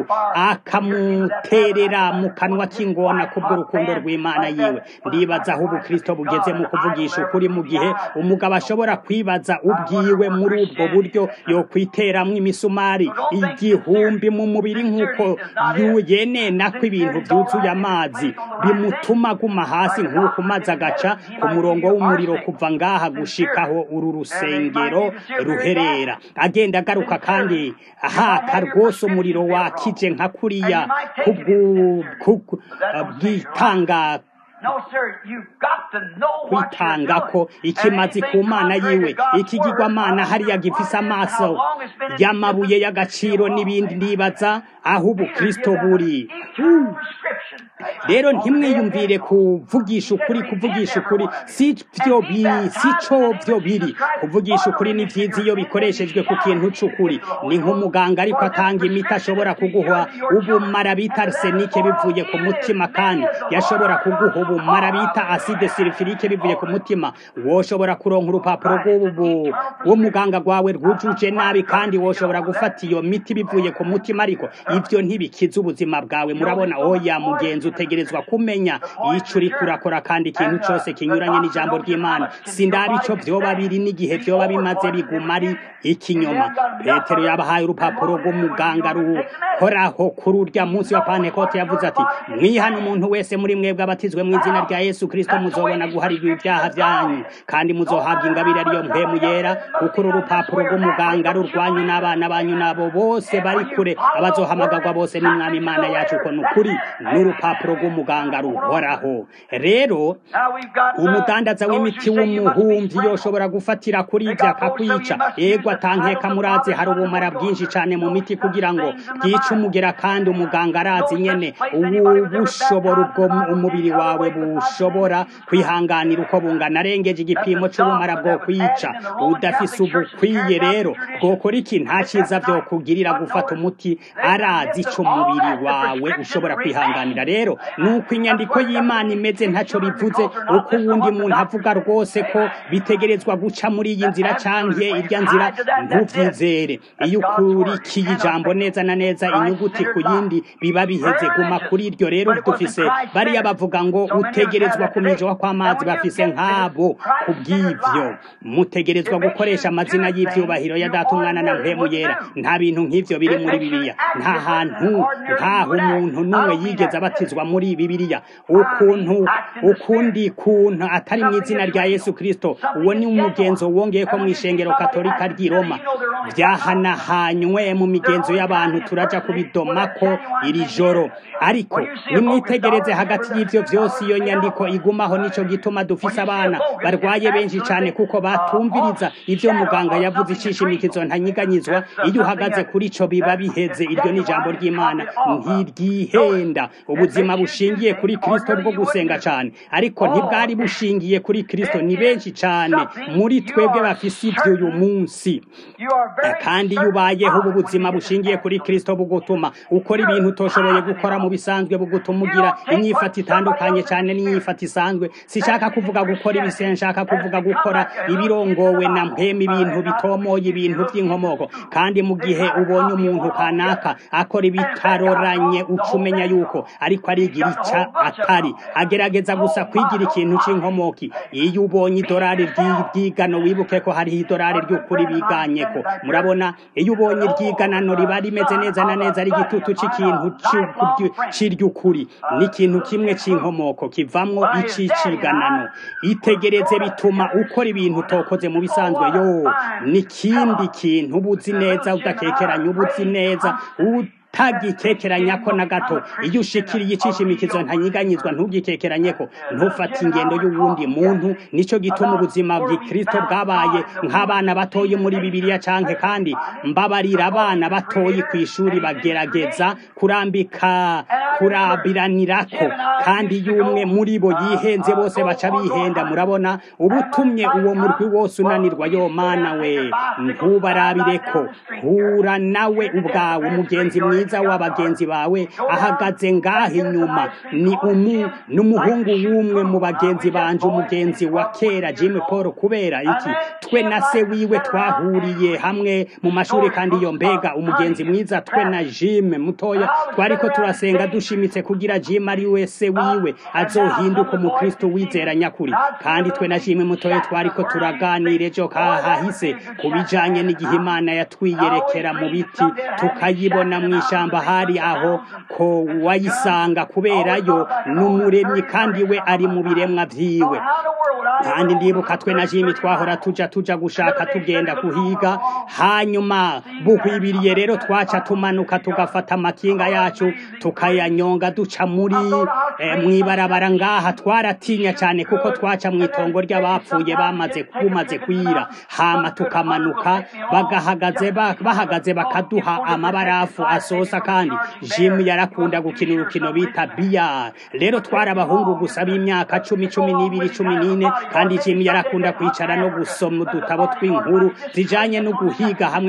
akamuterera mu kanwa k'ingona kubw'urukundo rw'imana yiwe ndibaza aho ubukristo bugeze mu kuvugisha ukuri mu gihe umugabo ashobora kwibaza ubwiwe muri ubwo buryo yokwiteramwo imisumari igihumbi mu mubiri nk'uko yenena ko ibintu byuzuye amazi bimutuma aguma hasi nk'uko maze agaca ku murongo w'umuriro kuva ngaha gushikaho uru rusengero ruherera agenda agaruka kandi ahaka rwose umuriro wakije nka kuriya bwitanga kwitanga ko ikimazi ku mana yiwe ikigirwamana hariya gifise amaso y'amabuye y'agaciro n'ibindi ndibaza aho ubukristo buri rero ntimwiyumvire kuvugisha ukuri kuvugisha ukuri si byo biri si cyo byo biri kuvugisha ukuri ni byiza iyo bikoreshejwe ku kintu c'ukuri ni nk'umuganga ariko atanga imiti ashobora kuguha ubumara bita arsenike bivuye ku mutima kandi yashobora kuguha ubumara bita acide sulfurique bivuye ku mutima woshobora kuronka urupapuro rw'umuganga rwawe rwujuje nabi kandi woshobora gufata iyo miti bivuye ku mutima ariko ivyo ntibikiza ubuzima bwawe murabona oya mugenzi utegerezwa kumenya ico uriko urakora kandi ikintu cose kinyuranye n'ijambo ry'imana sindaba ico vyoba biri n'igihe vyoba bimaze biguma ari ikinyoma petero yabahaye urupapuro rw'umuganga ruhoraho kuri urya munsi wa pantekote yavuze ati mwihana umuntu wese muri mwebwe abatizwe mu izina rya yesu kristo muzobona guharirwa ibyaha vyanyu kandi muzohabwa ingabire ariyo mpemu yera kuko uru rupapuro rw'umuganga rurwanyu n'abana banyu nabo bose bari kure abazohamagarwa bose n'umwami imana yacu uko ni ukuri n'urupapuro rw'umuganga ruhoraho rero umudandaza w'imiti w'umuhumvi yoshobora gufatira kuri ibyo akakwica yego atankeka murazi hari ubumara bwinshi cyane mu miti kugira ngo bwice c'umugera kandi umuganga arazi nyene ubushobora ubwo umubiri wawe bushobora kwihanganira uko bungana arengeje igipimo c'ubumara bwo kwica udafise ubukwiye rero bwokora iki nta ciza vyo kugirira gufata umuti arazi ico umubiri wawe ushobora kwihanganira rero nuko inyandiko y'imana imeze ntaco bivuze uko uwundi muntu avuga rwose ko bitegerezwa guca muri iyi nzira canke irya nzira ntuvyizere iyo ukurikiye ijambo neza na neza inyuguti ku yindi biba biheze guma kuri iryo rero dufise bariya bavuga ngo utegerezwa kuminjwa kw'amazi bafise nk'abo kubw'ivyo mutegerezwa gukoresha amazina y'ivyubahiro ya data umwana na mpemu yera nta bintu nk'ivyo biri muri bibiliya nta hantu ntaho umuntu n'umwe yigeze abatizwa muri bibiliya ukuntu ukundi kuntu atari mu izina rya yesu kristo uwo ni umugenzo wongeye ko mu ishengero katolika ry'i roma vyahanahanywe mu migenzo y'abantu turaja kubidomako iri joro ariko nimwitegereze hagati y'ivyo vyose iyo nyandiko igumaho nico gituma dufise abana barwaye benshi cane kuko batumviriza ivyo muganga yavuze icishimikizo ntanyiganyizwa iyo uhagaze kuri co biba biheze iryo ni ijambo ry'imana ntiryihenda ubuzima bushingiye kuri kristo bwo gusenga cane ariko ntibwari bushingiye kuri kristo ni benshi cane muri twebwe bafise ivyo uyu munsi kandi iyo ubayeho ubu buzima bushingiye kuri kristo bugutuma ukora ibintu utoshoboye gukora mu bisanzwe bugutuma ugira inyifata itandukanye cyane n'inyifata isanzwe sishaka kuvuga gukora ibise nshaka kuvuga gukora ibirongowe na mpema ibintu bitomoye ibintu by'inkomoko kandi mu gihe ubonye umuntu kanaka akora ibitaroranye uca umenya yuko ariko arigira ica atari agerageza gusa kwigira ikintu c'inkomoki iyo ubonye idorari ry'ibyigano wibuke ko hariho idorari ry'ukuri biganyeko murabona iyo ubonye iryiganano riba rimeze neza na neza ari igitutu c'ikintu c'iry'ukuri n'ikintu kimwe c'inkomoko kivamwo iciciganano itegereze bituma ukora ibintu utokoze mu bisanzwe yo n'ikindi kintu uba uzi neza udakekeranya uba uzi neza utagikekeranya ko na gato iyo ushikiriye icishimikizo ntanyiganyizwa ntugikekeranye ko ntufate ingendo y'uwundi muntu nico gituma ubuzima bw'ikristo bwabaye nk'abana batoye muri bibiliya canke kandi mbabarira abana batoye ku ishuri bagerageza kurambika kurabiranirako kandi y'umwe muri bo yihenze bose baca bihenda murabona ubutumye uwo murwi wose unanirwa yo mana we ntubarabireko hura nawe ubwawe umugenzi mwiza mwiza w'abagenzi bawe ahagaze ngaho inyuma ni umu n'umuhungu w'umwe mu bagenzi banje umugenzi wa kera Jim Paul kubera iki twe na se wiwe twahuriye hamwe mu mashuri kandi iyo mbega umugenzi mwiza twe na Jim mutoya twariko turasenga dushimitse kugira Jim ari we se wiwe azohinduka umukristo wizera nyakuri kandi twe na Jim mutoya twariko turaganira ejo kahahise kubijanye n'igihe Imana yatwiyerekera mu biti tukayibona mu ishamba hari aho ko wayisanga kuberayo n'umuremyi kandi we ari mu biremwa vyiwe kandi ndibuka twe na jimi twahora tuja tuja gushaka tugenda kuhiga hanyuma buhwibiriye rero twaca tumanuka tugafata amakinga yacu tukayanyonga duca muri eh, mwibarabara ngaha twaratinya cyane kuko twaca mu itongo ry'abapfuye bamaze kumaze kwira hama tukamanuka bagahagaze bahagaze bakaduha amabarafu asosa kandi Jim yarakunda gukina urukino bita biyar rero twari abahungu gusa b'imyaka cumi cumi n'ibiri cumi n'ine kandi Jim yarakunda kwicara no gusoma udutabo tw'inkuru zijanye no guhiga hamwe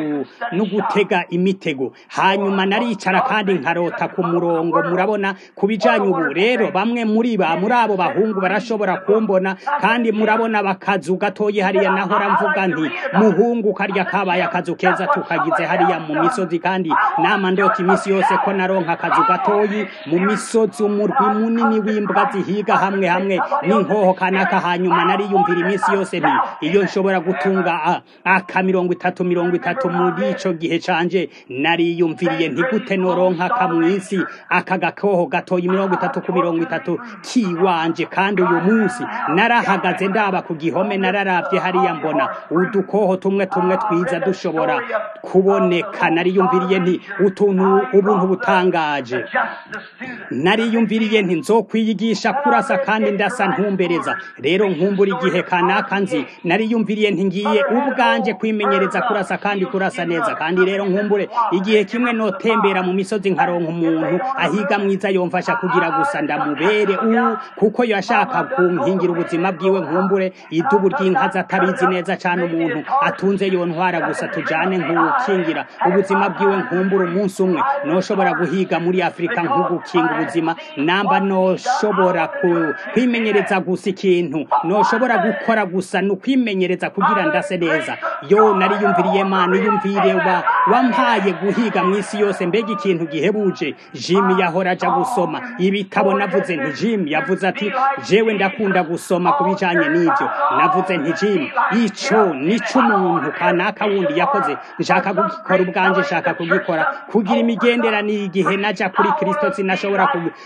no gutega imitego hanyuma naricara kandi nkarota ku murongo murabona ku bijanye ubu rero bamwe muri ba muri abo bahungu barashobora kumbona kandi murabona bakazu gatoye hariya nahora mvuga nti muhungu karya kabaye akazu keza tukagize hariya mu misozi kandi nama ndota iminsi yose ko naronka akazu gatoyi mu misozi umurwi munini w'imbwa zihiga hamwe hamwe n'inkoho kanaka hanyuma nariyumvira iminsi yose nti iyo nshobora gutunga aka mirongo itatu mirongo itatu muri ico gihe canje nariyumviriye nti gute noronka aka mw'isi aka gakoho gatoyi mirongo itatu ku mirongo itatu kiwanje kandi uyu munsi narahagaze ndaba ku gihome nararavye hariya mbona udukoho tumwe tumwe twiza dushobora kuboneka nariyumviriye nti utuntu ubuntu butangaje nariyumviriye nti nzokwiyigisha kurasa kandi ndasa ntumbereza rero nkumbura igihe kanaka nzi nariyumviriye ntingiye ubwanje kwimenyereza kurasa kandi kurasa neza kandi rero nkumbure igihe kimwe notembera mu misozi nkaronka umuntu ahiga mwiza yomfasha kugira gusa ndamubere u kuko yashaka kunkingira ubuzima bwiwe nkumbure idubu ry'inkazi atabizi neza cyane umuntu atunze yontwara gusa tujane nk'ukingira ubuzima bwiwe nkumbure umunsi umwe noshobora guhiga muri afurika nk'ugukinga ubuzima namba noshobora ku- kwimenyereza gusa ikintu noshobora gukora gusa ni ukwimenyereza kugira ndase neza yo nariyumviriye mana iyumvire wa wampaye guhiga mu isi yose mbega ikintu gihebuje jimi yahora aja gusoma ibitabo navuze nti jimi yavuze ati jewe ndakunda gusoma ku bijanye n'ivyo navuze nti jimi ico nico umuntu kanaka wundi yakoze nshaka kugikora ubwanje nshaka kugikora kugira imigenderanire igihe naja kuri kristo sinashobora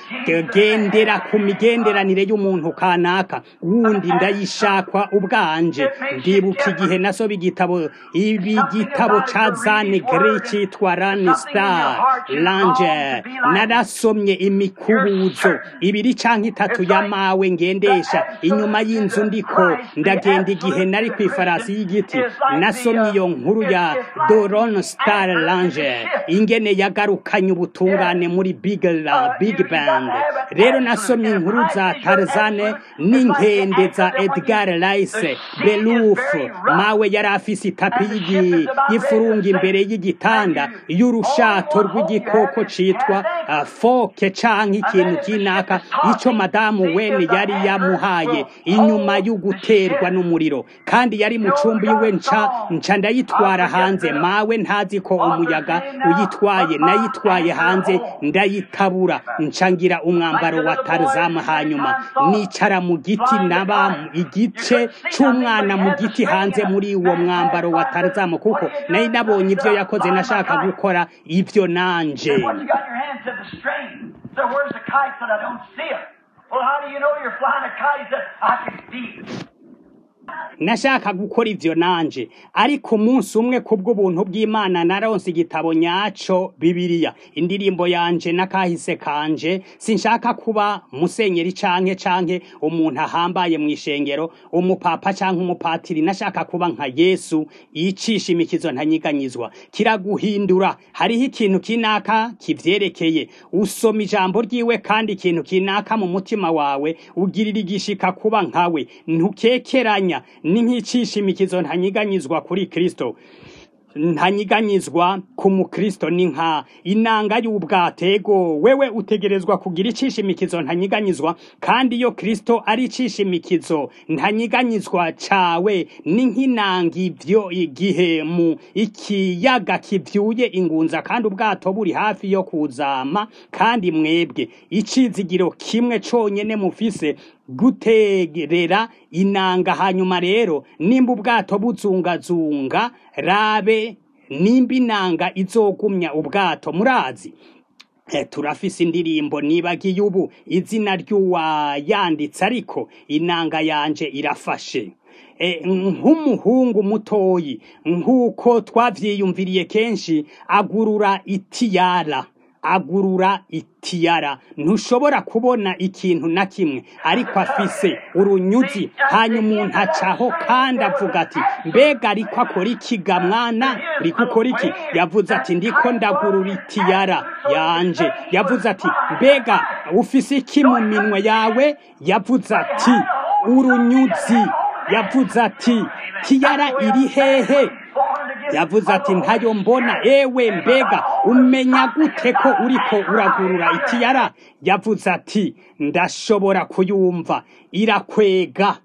kugendera ku migenderanire y'umuntu kanaka wundi ndayishakwa ubwanje ndibuka igihe nasoba igitabo ibi gitabo ca zane gre citwa rani star lange narasomye imikubuzo ibiri canke itatu y'amawe ngendesha inyuma y'inzu ndiko ndagenda igihe nari kw'ifarasi y'igiti nasomye iyo nkuru ya doron star lange ingene yagarukanye ubutungane muri big, la, big band rero nasomye inkuru za tarzane n'inkende za edgar rice beluf mawe yari afise itapi y'igi- y'ifurungi imbere y'igitanda y'urushato rw'igikoko citwa uh, foke canke ikintu kinaka ico madamu wene yari yamuhaye inyuma y'uguterwa n'umuriro kandi yari mu cumbi iwe nca nca ndayitwara hanze mawe ntazi ko umuyaga uyitwaye nayitwaye hanze ndayitabura nca ngira umwambaro wa tarzamu hanyuma nicara mu giti naba igice c'umwana mu giti hanze muri uwo mwambaro wa tarzamu kuko nari nabonye ivyo yakoze nashaka gukora ivyo nanje What you got in your hand said the string. So where's the kite? Said I don't see it. Well, how do you know you're flying a kite? He said I can see it. nashaka gukora ivyo nanje ariko umunsi umwe kubw'ubuntu bw'imana naronse igitabo nyaco bibiliya indirimbo yanje n'akahise kanje sinshaka kuba musenyeri canke canke umuntu ahambaye mw'ishengero umupapa canke umupatiri nashaka kuba nka yesu yicisha imikizo ntanyiganyizwa kiraguhindura hariho ikintu kinaka kivyerekeye usoma ijambo ryiwe kandi ikintu kinaka mu mutima wawe ugirira igishika kuba nkawe ntukekeranya ni nk'icisha imikizo ntanyiganyizwa kuri kristo ntanyiganyizwa ku mukristo ni nka inanga y'ubwatego wewe utegerezwa kugira icisha imikizo ntanyiganyizwa kandi iyo kristo ari icisha imikizo ntanyiganyizwa cawe ni nk'inanga ivyo igihe mu ikiyaga kivyuye ingunza kandi ubwato buri hafi yo kuzama kandi mwebwe icizigiro kimwe conyene mufise gutegerera inanga hanyuma rero nimba ubwato buzungazunga rabe nimba inanga izogumya ubwato murazi Eh, turafise indirimbo nibagiye ubu izina ry'uwayanditse ariko inanga yanje irafashe Eh, nk'umuhungu mutoyi nk'uko twavyiyumviriye kenshi agurura itiyara agurura itiyara ntushobora kubona ikintu na kimwe ariko afise urunyuzi hanyuma umuntu acaho kandi avuga ati mbega ariko akora iki ga mwana uriko ukora iki yavuze ati ndiko ndagurura itiyara yanje yavuze ati mbega ufise iki mu minwe yawe yavuze ati urunyuzi yavuze ati tiyara iri hehe yavuze ati ntayo mbona ewe mbega umenya gute ko uriko uragurura itiyara yavuze ati ndashobora kuyumva irakwega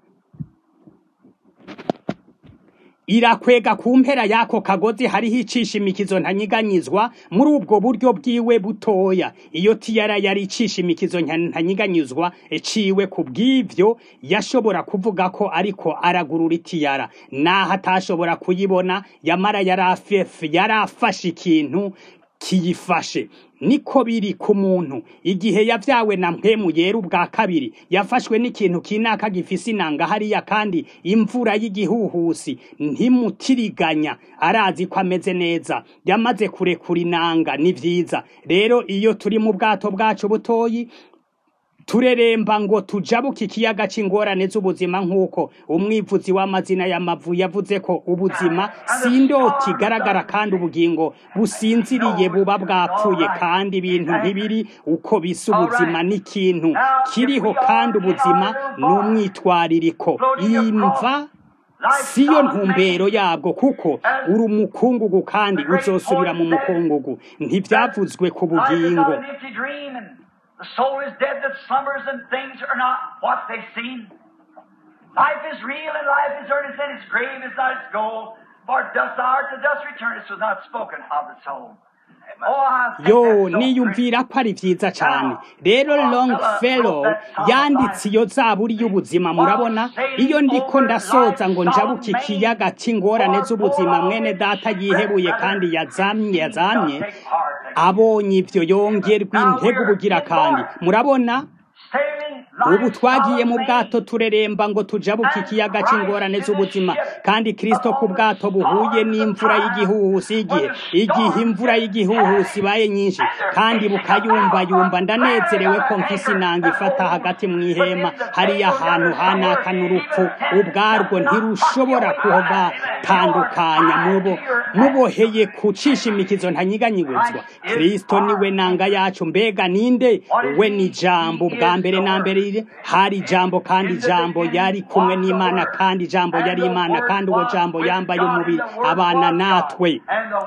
irakwega ku mpera y'ako kagozi hariho icisha imikizo ntanyiganyizwa muri ubwo buryo bwiwe butoya iyo tiyara yari icisha imikizo ntanyiganyizwa ciwe ku bw'ivyo yashobora kuvuga ko ariko aragurura itiyara naho atashobora kuyibona yamara yari afashe ikintu kiyifashe niko biri ku muntu igihe yavyawe na mpemu yera ubwa kabiri yafashwe n'ikintu kinaka gifise inanga hariya kandi imvura y'igihuhusi ntimutiriganya arazi ko ameze neza yamaze kurekura inanga ni vyiza rero iyo turi mu bwato bwacu butoyi tureremba ngo tujabuke ikiyaga c'ingorane z'ubuzima nk'uko umwivuzi w'amazina y'amavu yavuze ko ubuzima si indoti igaragara kandi ubugingo businziriye buba bwapfuye kandi ibintu ntibiri uko bisa ubuzima n'ikintu kiriho kandi ubuzima ni umwitwaririko imva siyo ntumbero yabwo kuko uri umukungugu kandi uzosubira mu mukungugu ntibyavuzwe ku bugingo The soul is dead that slumbers and things are not what they seem. Life is real and life is earnest and its grave is not its goal. For dust thou art to dust return. This was not spoken of the soul. yo niyumvira ko ari vyiza cane rero longfellow yanditse iyo zaburi y'ubuzima murabona iyo ndiko ndasoza ngo njabuke ikiyaga c'ingorane z'ubuzima mwene data yihebuye kandi yazamye yazamye abonye ivyo yongerwa intego ubugira kandi murabona ubu twagiye mu bwato tureremba ngo tujabuke ikiyaga c'ingorane z'ubuzima kandi kristo ku bwato buhuye n'imvura y'igihuhusi igihe igihe imvura y'igihuhusi ibaye nyinshi kandi bukayumbayumba ndanezerewe ko mfise inanga ifata hagati mu ihema hariya ahantu hanaka n'urupfu ubwarwo ntirushobora kubatandukanya mubo muboheye kucisha imikizo ntanyiganyiguzwa kristo niwe nanga yacu mbega ninde we ni jambo ubwa mbere na mbere hari ijambo kandi ijambo yari kumwe n'imana kandi ijambo yari imana kandi uwo jambo yambaye umubiri abana natwe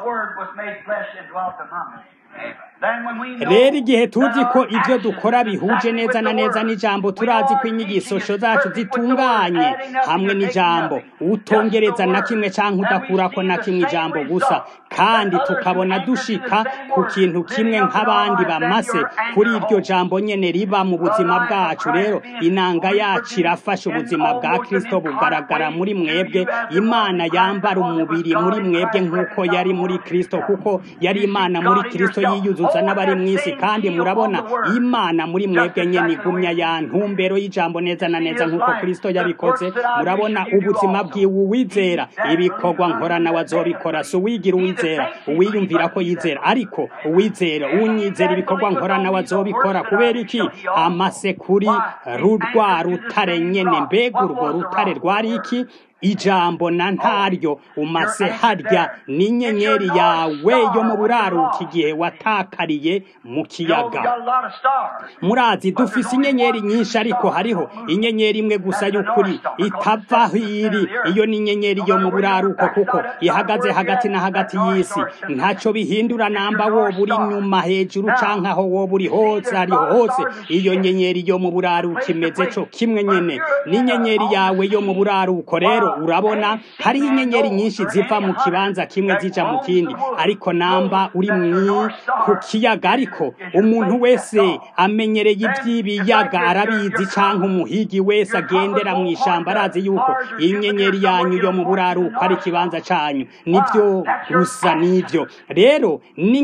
rero igihe tuzi ko ibyo dukora bihuje neza na neza n'ijambo turazi ko inyigisho zacu zitunganye hamwe n'ijambo utongereza na kimwe cyangwa udakurako na kimwe ijambo gusa kandi tukabona dushika ku kintu kimwe nk'abandi bamase kuri iryo jambo nyene riba mu buzima bwacu rero inanga yacu irafasha ubuzima bwa kristo bugaragara muri mwebwe imana yambara umubiri muri mwebwe nk'uko yari muri kristo kuko yari imana muri kristo yiyuzuza n'abari mu isi kandi murabona imana muri mwebwe nyene igumya ya ntumbero y'ijambo neza na neza nk'uko kristo yabikoze murabona ubuzima bwiwe uwizera ibikorwa nkorana wazobikora si uwigira uwizera uwiyumvira ko yizera ariko uwizera unyizera ibikorwa nkorana wazobikora kubera iki amase kuri rurwa rutare nyene mbega urwo rutare rwari iki ijambo na ntaryo umase harya n'inyenyeri yawe yo mu buraruka igihe watakariye mu kiyaga murazi dufise inyenyeri nyinshi ariko hariho inyenyeri imwe gusa y'ukuri itava aho iri iyo ni inyenyeri yo mu buraruko kuko ihagaze hagati na hagati y'isi ntacyo bihindura namba woba uri inyuma hejuru canke aho woba uri hose ariho hose iyo nyenyeri yo mu buraruko imeze co kimwe nyene n'inyenyeri yawe yo mu buraruko rero urabona hariho inyenyeri nyinshi ziva mu kibanza kimwe zija mu kindi ariko namba uri mwi ku kiyaga ariko umuntu wese amenyereye iby'ibiyaga arabizi canke umuhigi wese agendera mu ishamba arazi yuko inyenyeri yanyu yo mu buraruko ari ikibanza canyu nivyo gusa nivyo rero ni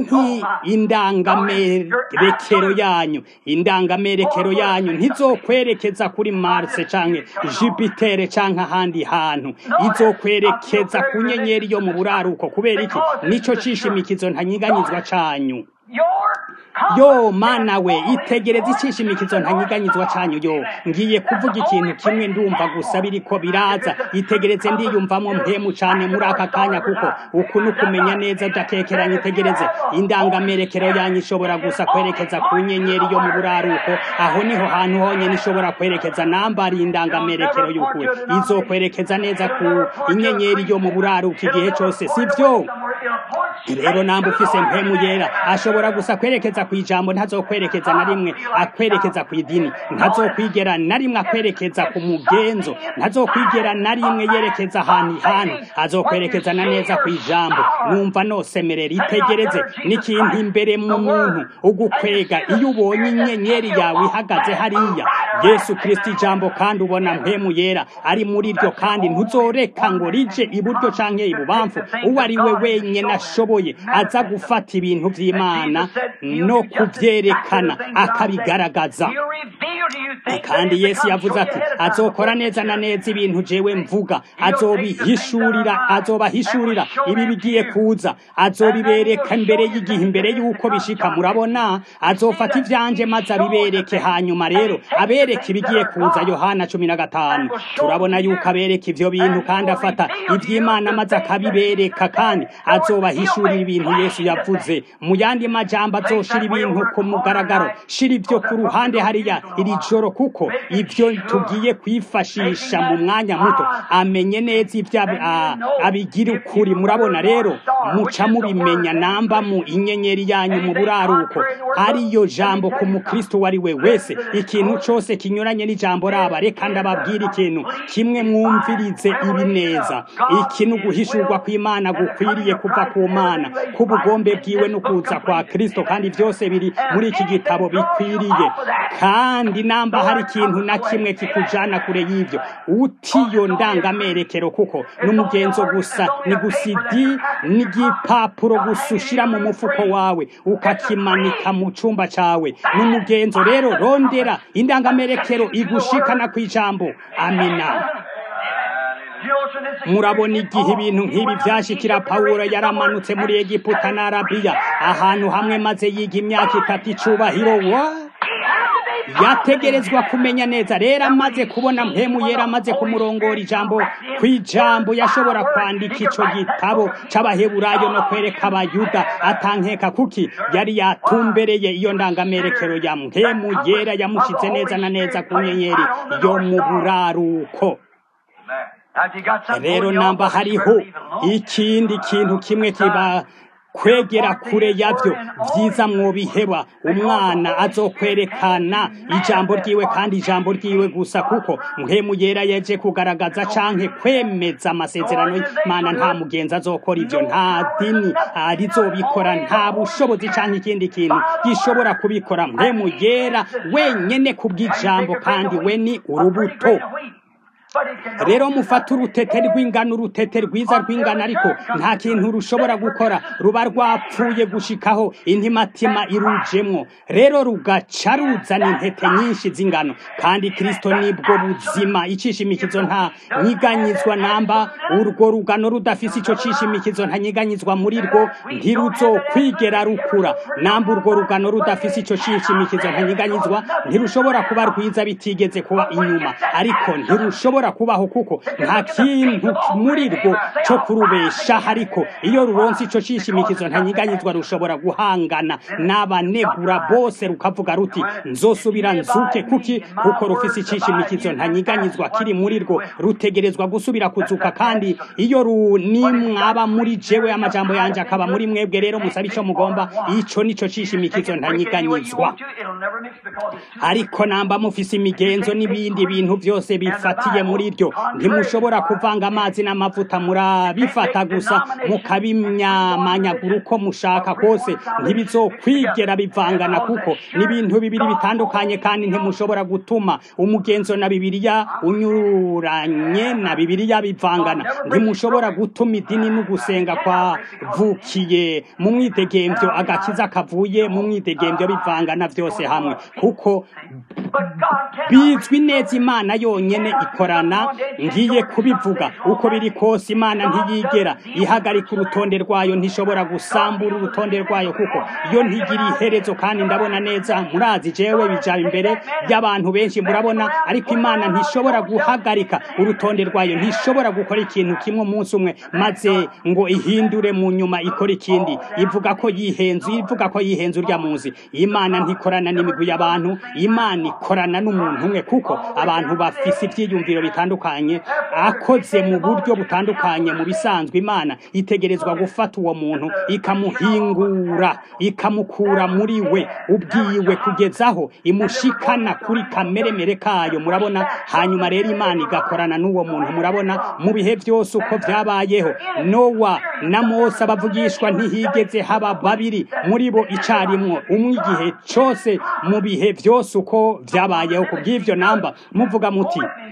nk'indangamerekero yanyu indangamerekero yanyu ntizokwerekeza kuri marse canke jupiter canke ahandi hantu izokwerekeza ku nyenyeri yo mu buraruko kubera iki nico cishimikizo ntanyiganyizwa canyu yo mana we itegereza icishimikizo ntanyiganyizwa canyu yo ngiye kuvuga ikintu kimwe ndumva gusa biriko biraza itegereze ndiyumvamo mpemu cane muri aka kanya kuko uku ni ukumenya neza udakekeranya itegereze indangamerekero yanyu ishobora gusa kwerekeza ku nyenyeri yo mu buraruko aho niho hantu honyene ishobora kwerekeza nambari indangamerekero y'ukuri izokwerekeza neza ku inyenyeri yo mu buraruko igihe cose sivyo rero namba ufise mpemu yera ashobora gusa kwerekeza ku ijambo ntazokwerekeza na rimwe akwerekeza ku idini ntazokwigera na rimwe akwerekeza ku mugenzo ntazokwigera na rimwe yerekeza ahantu hantu azokwerekeza na neza ku ijambo numva nosemerera itegereze n'ikintu imbere mu muntu ugukwega iyo ubonye inyenyeri yawe ihagaze hariya yesu kristo ijambo kandi ubona mpemu yera ari muri ryo kandi ntuzoreka ngo rije iburyo canke ibubamfu uwo ari we wenyene ashoboye aza gufata ibintu vy'imana no kuvyerekana akabigaragaza kandi yesu yavuze ati azokora neza na neza ibintu jewe mvuga azobihishurira azobahishurira ibi bigiye kuza azobibereka mbere y'igihe imbere y'uko bishika murabona azofata ivyanje maze abibereke hanyuma rero abereka ibigiye kuza yohana cumi na gatanu turabona yuko abereka ivyo bintu kandi afata ivy'imana maze akabibereka kandi azobahishurira ibintu yesu yavuze mu yandi majambo azoshira ibintu ku mugaragaro shira ivyo ku ruhande hariya iri joro kuko ivyo tugiye kwifashisha mu mwanya muto amenye neza ivyo abigira ukuri murabona rero muca mubimenya namba mu inyenyeri yanyu mu buraruko ariyo jambo ku mukristo wari we wese ikintu cose kinyuranye n'ijambo raba reka ndababwira ikintu kimwe mwumvirize ibi neza iki ni uguhishurwa kw'imana gukwiriye kuva ku mana k'ubugombe bwiwe no kuza kwa kristo kandi byose biri muri iki gitabo bikwiriye kandi namba hari ikintu na kimwe kikujana kure y'ivyo utiyo ndangamerekero kuko n'umugenzo gusa ni gusidi n'igipapuro gusa ushira mu mufuko wawe ukakimanika mu cumba cawe n'umugenzo rero rondera indangamerekero igushikana kw'ijambo amina murabona igihe ibintu nk'ibi vyashikira pawulo yaramanutse muri egiputa na arabiya ahantu hamwe maze yiga imyaka itatu icubahiro wa yategerezwa kumenya neza rero amaze kubona mpemu yera amaze kumurongora ijambo kw'ijambo yashobora kwandika ico gitabo c'abaheburayo no kwereka abayuda atankeka kuki yari yatumbereye iyo ndangamerekero ya mpemu yera yamushize neza na neza ku nyenyeri yo mu buraruko rero namba hariho ikindi kintu kimwe kiba kwegera kure yavyo vyiza mwobiheba umwana azokwerekana ijambo ryiwe kandi ijambo ryiwe gusa kuko mpemu yera yeje kugaragaza canke kwemeza amasezerano y'imana nta mugenzi azokora ivyo nta dini rizobikora nta bushobozi canke ikindi kintu gishobora kubikora mpemu yera wenyene kubw'ijambo kandi we ni urubuto rero mufata urutete rw'ingano urutete rwiza rw'ingano ariko nta kintu rushobora gukora ruba rwapfuye gushikaho intimatima irujemwo rero rugaca ruzana intete nyinshi z'ingano kandi kristo nibwo buzima icishimikizo nta nyiganyizwa namba urwo rugano rudafise ico cishimikizo nta nyiganyizwa muri rwo ntiruzokwigera rukura namba urwo rugano rudafise ico cishimikizo nta nyiganyizwa ntirushobora kuba rwiza bitigeze kuba inyuma ariko ntirushobora kubaho kuko nta kintu muri rwo cyo kurubesha ariko iyo ruronse ico cishimikizo ntanyiganyizwa rushobora guhangana n'abanegura bose rukavuga ruti nzosubira nzuke kuki kuko rufise icishimikizo ntanyiganyizwa kiri muri rwo rutegerezwa gusubira kuzuka kandi iyo nimwaba muri jewe amajambo yanje akaba muri mwebwe rero musaba ico mugomba ico nico cishimikizo ntanyiganyizwa ariko namba mufise imigenzo n'ibindi bintu byose bifatiye muri ryo ntimushobora kuvanga amazi n'amavuta murabifata gusa mukabimyamanyagura uko mushaka kose ntibizokwigera bivangana kuko n'ibintu bibiri bitandukanye kandi ntimushobora gutuma umugenzo na bibiliya unyuranye na bibiliya bivangana ntimushobora gutuma idini n'ugusenga kwavukiye mu mwidegemvyo agakiza kavuye mu mwidegemvyo bivangana byose hamwe kuko bizwi neza imana yonyene ikorana ngiye kubivuga uko biri kose imana ntiyigera ihagarika urutonde rwayo ntishobora gusambura urutonde rwayo kuko iyo ntigira iherezo kandi ndabona neza murazi jewe bijaba imbere y'abantu benshi murabona ariko imana ntishobora guhagarika urutonde rwayo ntishobora gukora ikintu kimwe umunsi umwe maze ngo ihindure mu nyuma ikora ikindi ivuga ko yihenze ivuga ko yihenze urya muzi imana ntikorana n'imigwi y'abantu imana ikorana n'umuntu umwe kuko abantu bafise ivyiyumviro bitandukanye akoze mu buryo butandukanye mu bisanzwe imana itegerezwa gufata uwo muntu ikamuhingura ikamukura muri we ubwiwe kugezaho imushikana kuri kameremere kayo murabona hanyuma rero imana igakorana n'uwo muntu murabona mu bihe byose uko vyabayeho nowa na mose abavugishwa ntihigeze haba babiri muri bo icarimwo umwe igihe cose mu bihe byose uko vyabayeho ku bw'ivyo namba muvuga muti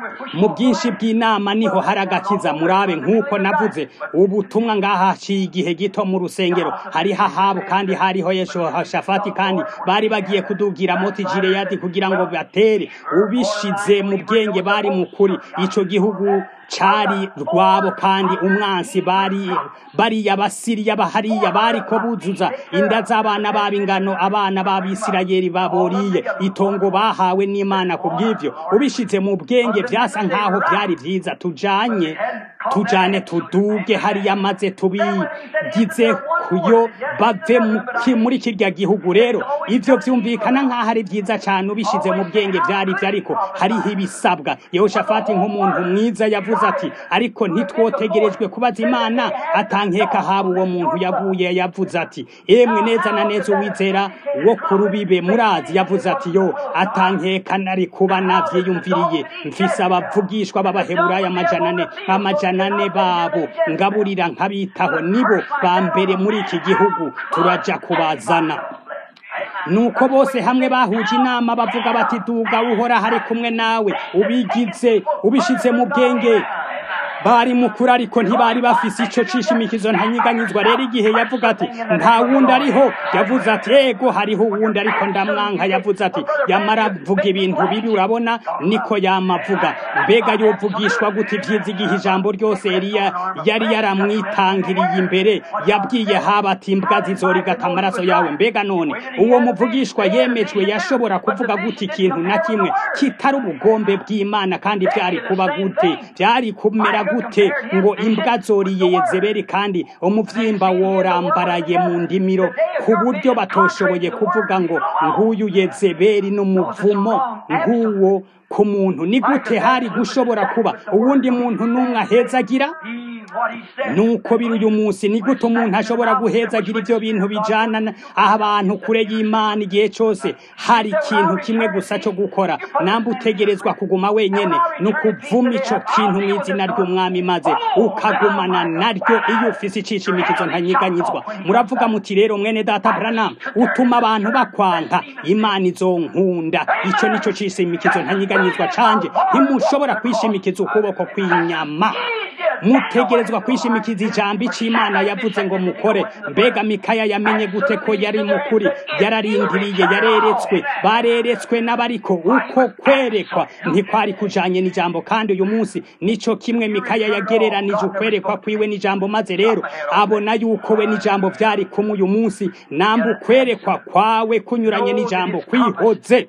mu bwinshi bw'inama niho hari agakiza murabe nk'uko navuze ubutumwa ngaha haciye igihe gito mu rusengero hariho ahabu kandi hariho yeshoshafati kandi bari bagiye kudugira moti jireyadi kugira ngo batere ubishize mu bwenge bari mu kuri ico gihugu cari rwabo kandi umwansi bari bariya basiriya bahariya bariko buzuza inda z'abana babo ingano abana b'abisirayeli baboriye itongo bahawe n'imana ku bw'ivyo ubishize mu bwenge vyasa nk'aho vyari vyiza tujanye tujane tuduge hariya maze tubigize kuyo bave muri kirya gihugu rero ivyo vyumvikana nk'aho ari vyiza cane ubishize mu bwenge vyari vyo ariko hariho ibisabwa yehoshafati nk'umuntu mwiza yavuze ati ariko ntitwotegerejwe kubaza imana atankeka haba uwo muntu yaguye yavuze ati emwe neza na neza uwizera wo ku rubibe murazi yavuze ati yo atankeka nari kuba navyiyumviriye mfise abavugishwa b'abaheburayo amajana ane amajana ane babo ngaburira nkabitaho nibo ba mbere muri iki gihugu turaja kubazana nuko bose hamwe bahuje inama bavuga bati duga uhora hari kumwe nawe ubigize ubishize mu bwenge bari mukuru ariko ntibari bafise ico cishimikizo ntanyiganyizwa rero igihe yavuga ati nta wundi ariho yavuze ati yego hariho uwundi ariko ndamwanka yavuze ati yamara avuga ibintu bibi urabona niko yamavuga mbega yovugishwa gute ivyiza igihe ijambo ryose eliya yari yaramwitangiriye imbere yabwiye haba ati imbwa zizorigata amaraso yawe mbega none uwo muvugishwa yemejwe yashobora kuvuga gute ikintu na kimwe kitari ubugombe bw'imana kandi vyari kuba gute vyari kumera gute ngo imbwa zoriye yezebeli kandi umuvyimba worambaraye mu ndimiro ku buryo batoshoboye kuvuga ngo nguyu yezebeli n'umuvumo nk'uwo ku muntu ni gute hari gushobora kuba uwundi muntu n'umwe ahezagira nuko biri uyu munsi ni gute umuntu ashobora guhezagira ibyo bintu bijana aho abantu kure y'imana igihe cyose hari ikintu kimwe gusa cyo gukora namba utegerezwa kuguma wenyene ni ukuvuma ico kintu mu izina ry'umwami maze ukagumana naryo iyo ufise icishimikizo ntanyiganyizwa muravuga muti rero mwene data branam utuma abantu bakwanka imana izonkunda ico nico cishimikizo ntanyiganyizwa canje ntimushobora kwishimikiza ukuboko kw'inyama mutegerezwa kwishimikiza ijambo ic'imana yavuze ngo mukore mbega mikaya yamenye gute ko yari mukuri yararindiriye yareretswe bareretswe n'abariko uko kwerekwa ntikwari kujanye n'ijambo kandi uyu munsi nico kimwe mikaya yagereranije ukwerekwa kwiwe n'ijambo maze rero abona yuko we n'ijambo vyari kumwe uyu munsi namba ukwerekwa kwawe kunyuranye n'ijambo kwihoze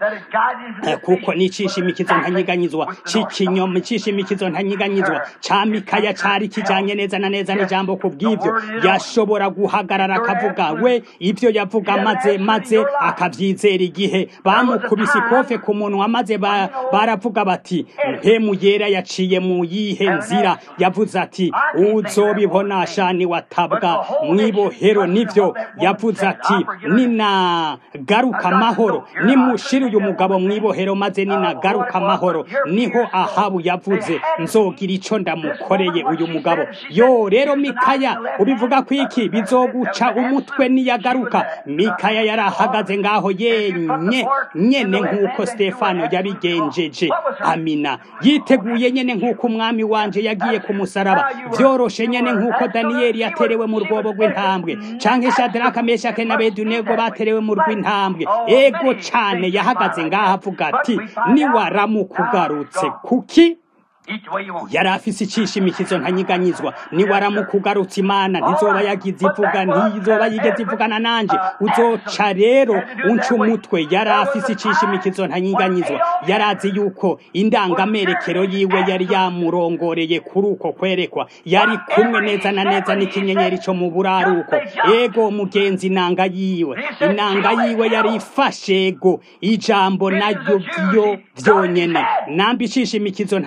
kuko n'icishimikizo ntanyiganyizwa c'ikinyoma icishimikizo ntanyiganyizwa ca mikaya cari kijanye neza na neza n'ijambo ku bw'ivyo yashobora guhagarara akavuga we ivyo yavuga maze maze akavyizera igihe bamukubise ikofe ku munwa maze baravuga bati mpemu yera yaciye mu yihe nzira yavuze ati uzobibona shani watabwa mwibohero nivyo yavuze ati ninagaruka amahoro nimushire uyu mugabo mwibohero maze ninagaruka amahoro niho ahabu yavuze nzogira ico ndamukoreye uyu mugabo yo rero mikaya ubivuga ko iki bizoguca umutwe niyagaruka mikaya yarahagaze ngaho yenye nyene nk'uko stefano yabigenjeje amina yiteguye nyene nk'uko umwami wanje yagiye ku musaraba vyoroshe nyene nk'uko daniyeli yaterewe mu rwobo rw'intambwe canke shadraka meshake na bedunego baterewe mu rw'intambwe ego cane yahagaze ngaho avuga ati niwaramukugarutse kuki yari afise icishimikizo ntanyiganyizwa niwaramukugarutse imana ntizoba yagize ivuga ntizoba yigeze ivugana nanje uzoca rero unca umutwe yari afise icishimikizo ntanyiganyizwa yari azi yuko indangamerekero yiwe yari yamurongoreye kuri uko kwerekwa yari kumwe neza na neza n'ikinyenyeri co mu buraruko ego mugenzi inanga yiwe inanga yiwe yari ifashe ego ijambo naryo vyo vyonyene namba icishimikizo ntanyiganyizwa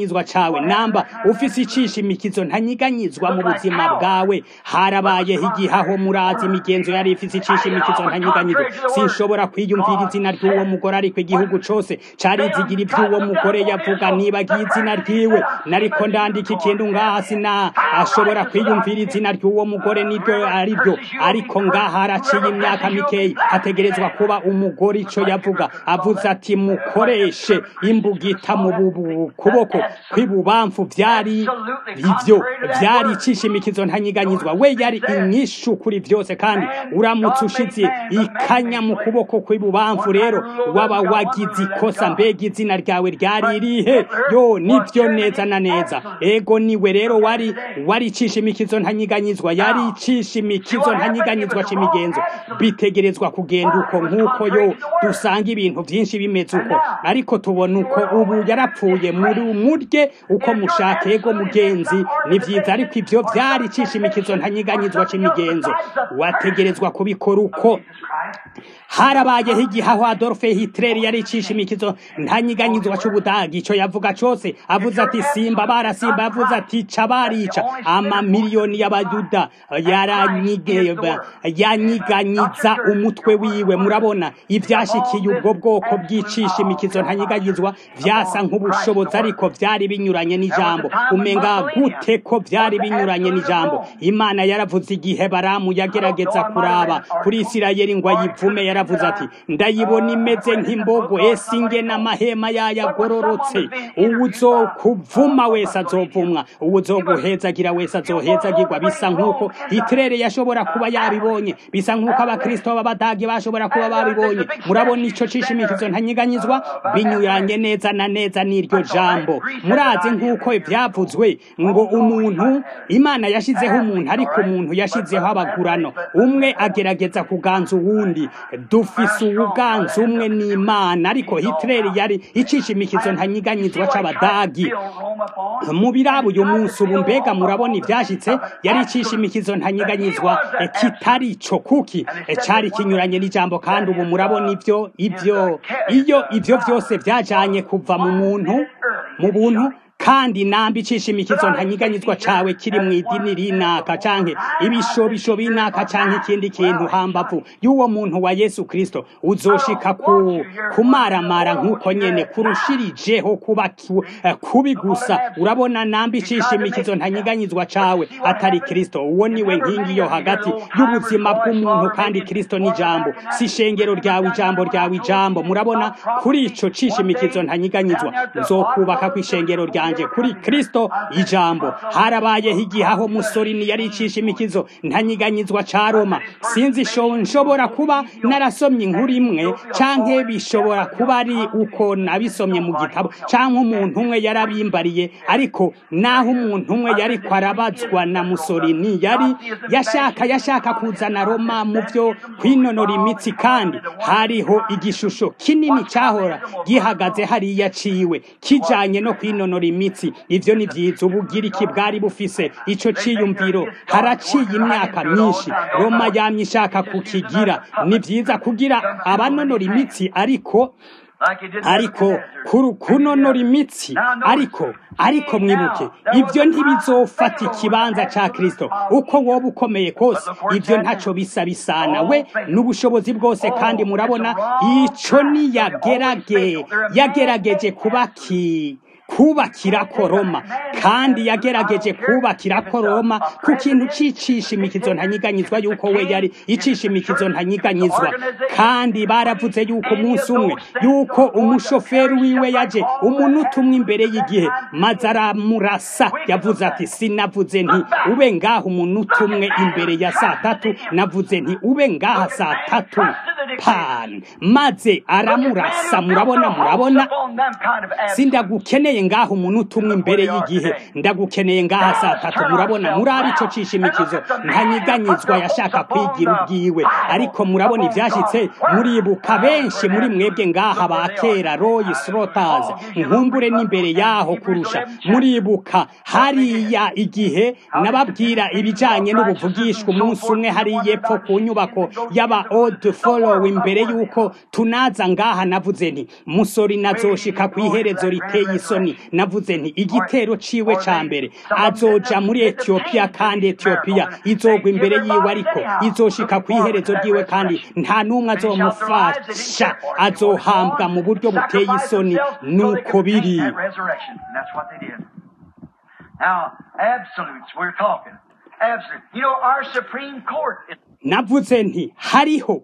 ntanyiganyizwa cawe namba ufise icishimikizo ntanyiganyizwa mu buzima bwawe harabayeho igihe aho murazi imigenzo yari ifise icishimikizo ntanyiganyizwa sinshobora kwiyumvira izina ry'uwo mugore ariko igihugu cose carizigira ivy'uwo mugore yavuga nibagiye izina ryiwe nariko ndandika ikintu ngaha sina ashobora kwiyumvira izina ry'uwo mugore niryo ari ryo ariko ngaha haraciye imyaka mikeyi hategerezwa kuba umugore ico yavuga avuze ati mukoreshe imbugita mu bubu- kuboko kw'ibubamfu vyari ivyo vyari icishimikizo ntanyiganyizwa we yari inyishu kuri vyose kandi uramutse ushize ikanya mu kuboko kw'ibubamfu rero waba wagize ikosa mbega izina ryawe ryari irihe yo nivyo neza na neza ego niwe rero wari wari icishimikizo ntanyiganyizwa yari icishimikizo ntanyiganyizwa c'imigenzo bitegerezwa kugenda uko nk'uko yo dusanga ibintu vyinshi bimeze uko ariko tubona uko ubu yarapfuye muri murye uko mushaka ego mugenzi ni vyiza ariko ivyo vyari icishimikizo ntanyiganyizwa c'imigenzo wategerezwa kubikora uko harabayeho igihe aho adolfe hitler yari icishimikizo ntanyiganyizwa c'ubudagi ico yavuga cose avuze ati simba barasimba yavuze ati ca barica amamiliyoni y'abayuda yaranyige- yanyiganyiza umutwe wiwe murabona ivyashikiye ubwo bwoko bw'icishimikizo ntanyiganyizwa vyasa nk'ubushobozi ariko vyari binyuranye n'ijambo umenga gute ko vyari binyuranye n'ijambo imana yaravuze igihe baramu yagerageza kuraba kuri isirayeli ngo ayivume yaravuze ati ndayibona imeze nk'imbogo ese inge n'amahema yayo agororotse uwuzokuvuma wese azovumwa uwuzoguhezagira wese azohezagirwa bisa nk'uko hitirere yashobora kuba yabibonye bisa nk'uko abakristo b'abadage bashobora kuba babibonye murabona ico cishimikizo ntanyiganyizwa binyuranye neza na neza n'iryo jambo murazi nk'uko ivyavuzwe ngo umuntu imana yashizeho umuntu ariko umuntu yashizeho abagurano umwe agerageza kuganza uwundi dufise uwuganza umwe n'imana ariko hitler yari icishimikizo ntanyiganyizwa c'abadagi mu birabo uyu munsi ubu mbega murabona ivyashitse yari icishimikizo ntanyiganyizwa eh, kitari ico kuki eh, cari kinyuranye n'ijambo kandi ubu murabona ivyo ivyo iyo ivyo vyose vyajanye kuva mu muntu mu buntu kandi nambi icishimikizo ntanyiganyizwa cawe kiri mu idini rinaka canke ibishobisho binaka canke ikindi kintu hambavu y'uwo muntu wa yesu kristo uzoshika ku kumaramara nk'uko nyene kurushirijeho kuba ki- eh, kubi gusa urabona nambi icishimikizo ntanyiganyizwa cawe atari kristo uwo niwe nkingi yo hagati y'ubuzima bw'umuntu kandi kristo ni ijambo si ishengero ryawe ijambo ryawe ijambo murabona kuri ico cishimikizo ntanyiganyizwa nzokubaka kw'ishengero ryanje kuri kristo ijambo harabayeho igihe aho musorini yari icishimikizo ntanyiganyizwa ca roma sinzi sho nshobora kuba narasomye inkuru imwe canke bishobora kuba ari uko nabisomye mu gitabo canke umuntu umwe yarabimbariye ariko naho umuntu umwe yariko arabazwa na musorini yari yashaka yashaka kuzana roma mu vyo kwinonora imitsi kandi hariho igishusho kinini cahora gihagaze hariya ciwe kijanye no kwinonora imitsi ivyo ni vyiza ubugiriki bwari bufise ico ciyumviro haraciye imyaka myinshi roma yamye ishaka kukigira ni vyiza kugira abanonora imitsi ariko ariko kuru- kunonora imitsi ariko ariko mwibuke ivyo ntibizofata ikibanza ca kristo uko woba ukomeye kose ivyo ntaco bisa bisana we n'ubushobozi bwose kandi murabona ico niyagerage yagerageje kubaki kubakira ko Roma kandi yagerageje kubakira ko Roma ku kintu c'icishimikizo ntanyiganyizwa yuko we yari icishimikizo ntanyiganyizwa kandi baravuze yuko umunsi umwe yuko umushoferi wiwe yaje umunota umwe imbere y'igihe maze aramurasa yavuze ati sinavuze nti ube ngaha umunota umwe imbere ya saa tatu navuze nti ube ngaha saa tatu pan maze aramurasa murabona murabona sindagukeneye ngaha umunota umwe imbere y'igihe ndagukeneye ngaha saa tatu murabona murabe ico cishimikizo ntanyiganyizwa yashaka kwigira ubwiwe ariko murabona ivyashitse muribuka benshi muri mwebwe ngaha ba kera roy slotters nkumbure n'imbere yaho kurusha muribuka hariya igihe nababwira ibijanye n'ubuvugishwa umunsi umwe hariya epfo ku nyubako y'aba old follow natowe imbere y'uko tunaza ngaha navuze nti musori nazoshika ku iherezo riteye isoni navuze nti igitero ciwe ca mbere azoja muri etiyopiya kandi etiyopiya izogwa imbere yiwe ariko izoshika ku iherezo ryiwe kandi nta n'umwe azomufasha azohambwa mu buryo buteye isoni nuko biri That's what they did. Now, absolutes, we're talking. Absolute. You know, our Supreme Court is navuze nti hariho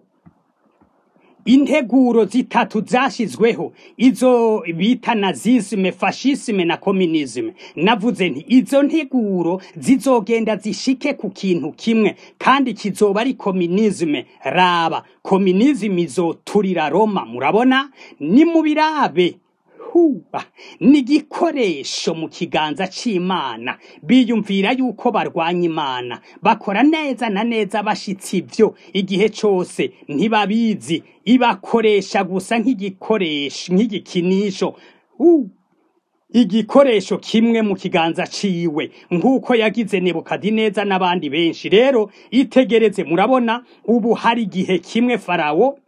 integuro zitatu zashyizweho izo bita nazisime fashisime na kominisime navuze nti izo nteguro zizogenda zishike ku kintu kimwe kandi kizoba ari kominisime raba kominisime izoturira roma murabona ni mu birabe huba ni igikoresho mu kiganza c'imana biyumvira yuko barwanya imana bakora neza na neza bashitse ivyo igihe cose ntibabizi ibakoresha gusa nk'igikoresho nk'igikinisho uh. igikoresho kimwe mu kiganza ciwe nk'uko yagize nebukadineza n'abandi benshi rero itegereze murabona ubu hari igihe kimwe farawo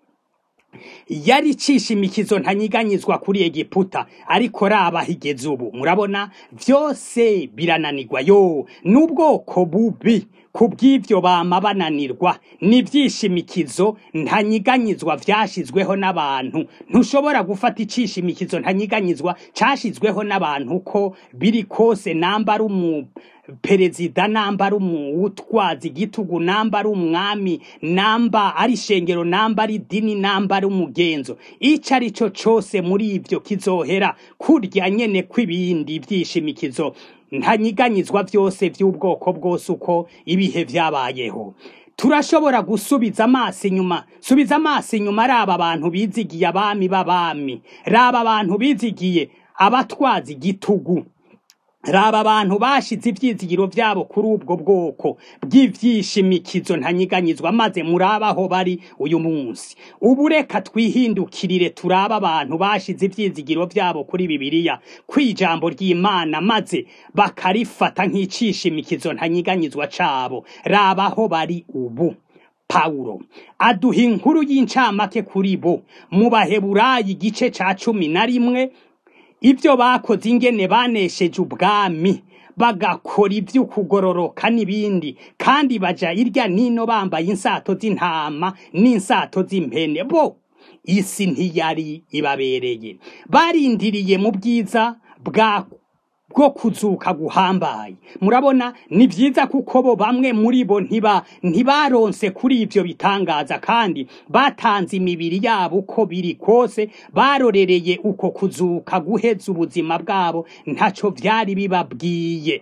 yari icisha imikizo ntanyiganyizwa kuri egiputa ariko raba higeze ubu murabona vyose birananirwa yo n'ubwoko bubi ku bw'ivyo bama bananirwa n'ivyishimikizo ntanyiganyizwa vyashizweho n'abantu ntushobora gufata icisha imikizo ntanyiganyizwa cashizweho n'abantu ko biri kose namba ari umu perezida namba ari umutwazi igitugu namba ari umwami namba ari ishengero namba ari dini namba ari umugenzo ico ari cyo cose muri ivyo kizohera kurya nyene kw'ibindi vyishimikizo ntanyiganyizwa vyose vy'ubwoko bwose uko ibihe vyabayeho turashobora gusubiza amaso inyuma subiza amaso inyuma raba abantu bizigiye abami b'abami raba abantu bizigiye abatwazi igitugu raba abantu bashize ivyizigiro vyabo kuri ubwo bwoko bw'ivyishimikizo ntanyiganyizwa maze murabaho bari uyu munsi ubu reka twihindukirire turaba abantu bashize ivyizigiro vyabo kuri bibiliya kw'ijambo ry'imana maze bakarifata nk'icishimikizo ntanyiganyizwa cabo rabaho bari ubu Pawulo aduha inkuru y'incamake kuri bo mu baheburayi igice ca cumi na rimwe ibyo bakoze ingene banesheje ubwami bagakora iby'ukugororoka n'ibindi kandi baja irya nino bambaye insato z'intama n'insato z'impene bo isi ntiyari ibabereye barindiriye mu bwiza bwa bwo kuzuka guhambaye murabona ni byiza kuko bo bamwe muri bo ntiba ntibaronse kuri ivyo bitangaza kandi batanze imibiri yabo uko biri kose barorereye uko kuzuka guheza ubuzima bwabo ntaco vyari bibabwiye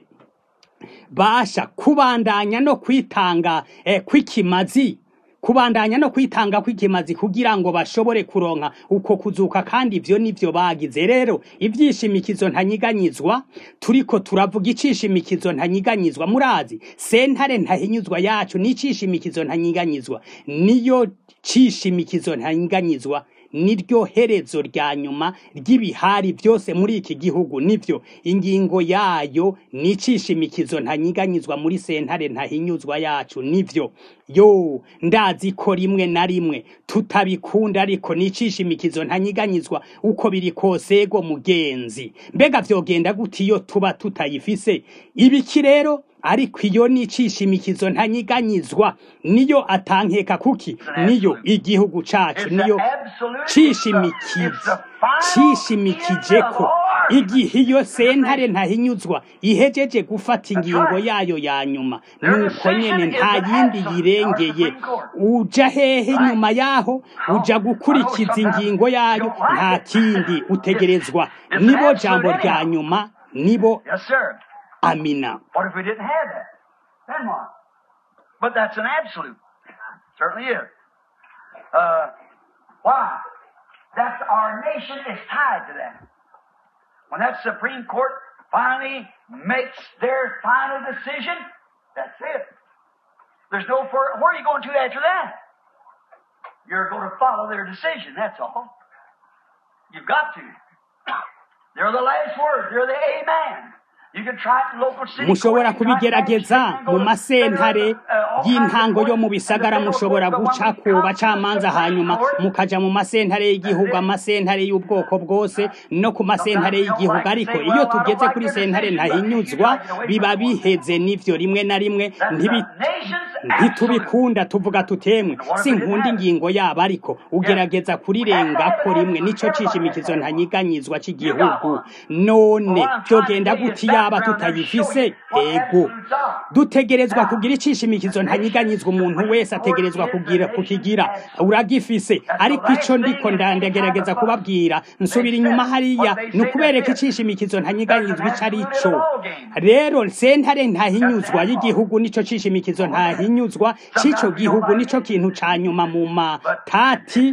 basha kubandanya no kwitanga eh, kw'ikimazi kubandanya no kwitanga kw'ikimazi kugira ngo bashobore kuronka uko kuzuka kandi ivyo nivyo bagize rero ivyishimikizo ntanyiganyizwa turiko turavuga icishimikizo ntanyiganyizwa murazi sentare ntahinyuzwa yacu n'icishimikizo ntanyiganyizwa niyo cishimikizo ntanyiganyizwa niryo herezo rya nyuma ry'ibihari byose muri iki gihugu nivyo ingingo yayo nicishimikizo ntanyiganyizwa muri sentare ntahinyuzwa yacu nivyo yo ndazi ko rimwe na rimwe tutabikunda ariko nicishimikizo ntanyiganyizwa uko biri kose ego mugenzi mbega vyogenda gute iyo tuba tutayifise ibiki rero ariko iyo nicishimikizo ntanyiganyizwa niyo atankeka kuki niyo igihugu cacu niyo cishimikiza cishimikije ko igihe iyo sentare ntahinyuzwa ihejeje gufata ingingo yayo ya nyuma nuko nyene nta yindi yirengeye uja hehe inyuma yaho uja gukurikiza ingingo yayo nta kindi utegerezwa nibo jambo rya nyuma nibo Yes, sir. amina What if we didn't have that? Then what? But that's an absolute. Certainly is. Uh, why? That's our nation is tied to that. When that Supreme Court finally makes their final decision, that's it. There's no further. Where are you going to after that? You're going to follow their decision. That's all. You've got to. They're the last word. They're the amen. mushobora kubigerageza mu masentare y'intango yo mu bisagara mushobora guca ku bacamanza hanyuma mukaja mu masentare y'igihugu amasentare y'ubwoko bwose no ku masentare y'igihugu ariko iyo tugeze kuri sentare ntahinyuzwa biba biheze n'ivyo rimwe na rimwe ntitubikunda tuvuga tutemwe sinkunda ingingo yabo ariko ugerageza kurirengako rimwe nico cishimikizo ntanyiganyizwa c'igihugu none vyogenda guti yaba tutayifise ego dutegerezwa kugira icishimikizo ntanyiganyizwa umuntu wese ategerezwa kugira kukigira uragifise ariko ico ndiko ndandagerageza kubabwira nsubira inyuma hariya ni ukubereka icishimikizo ntanyiganyizwa ico ari co rero sentare ntahinyuzwa y'igihugu nico cishimikizo ntahinyuzwa c'ico gihugu nico kintu ca nyuma mu matati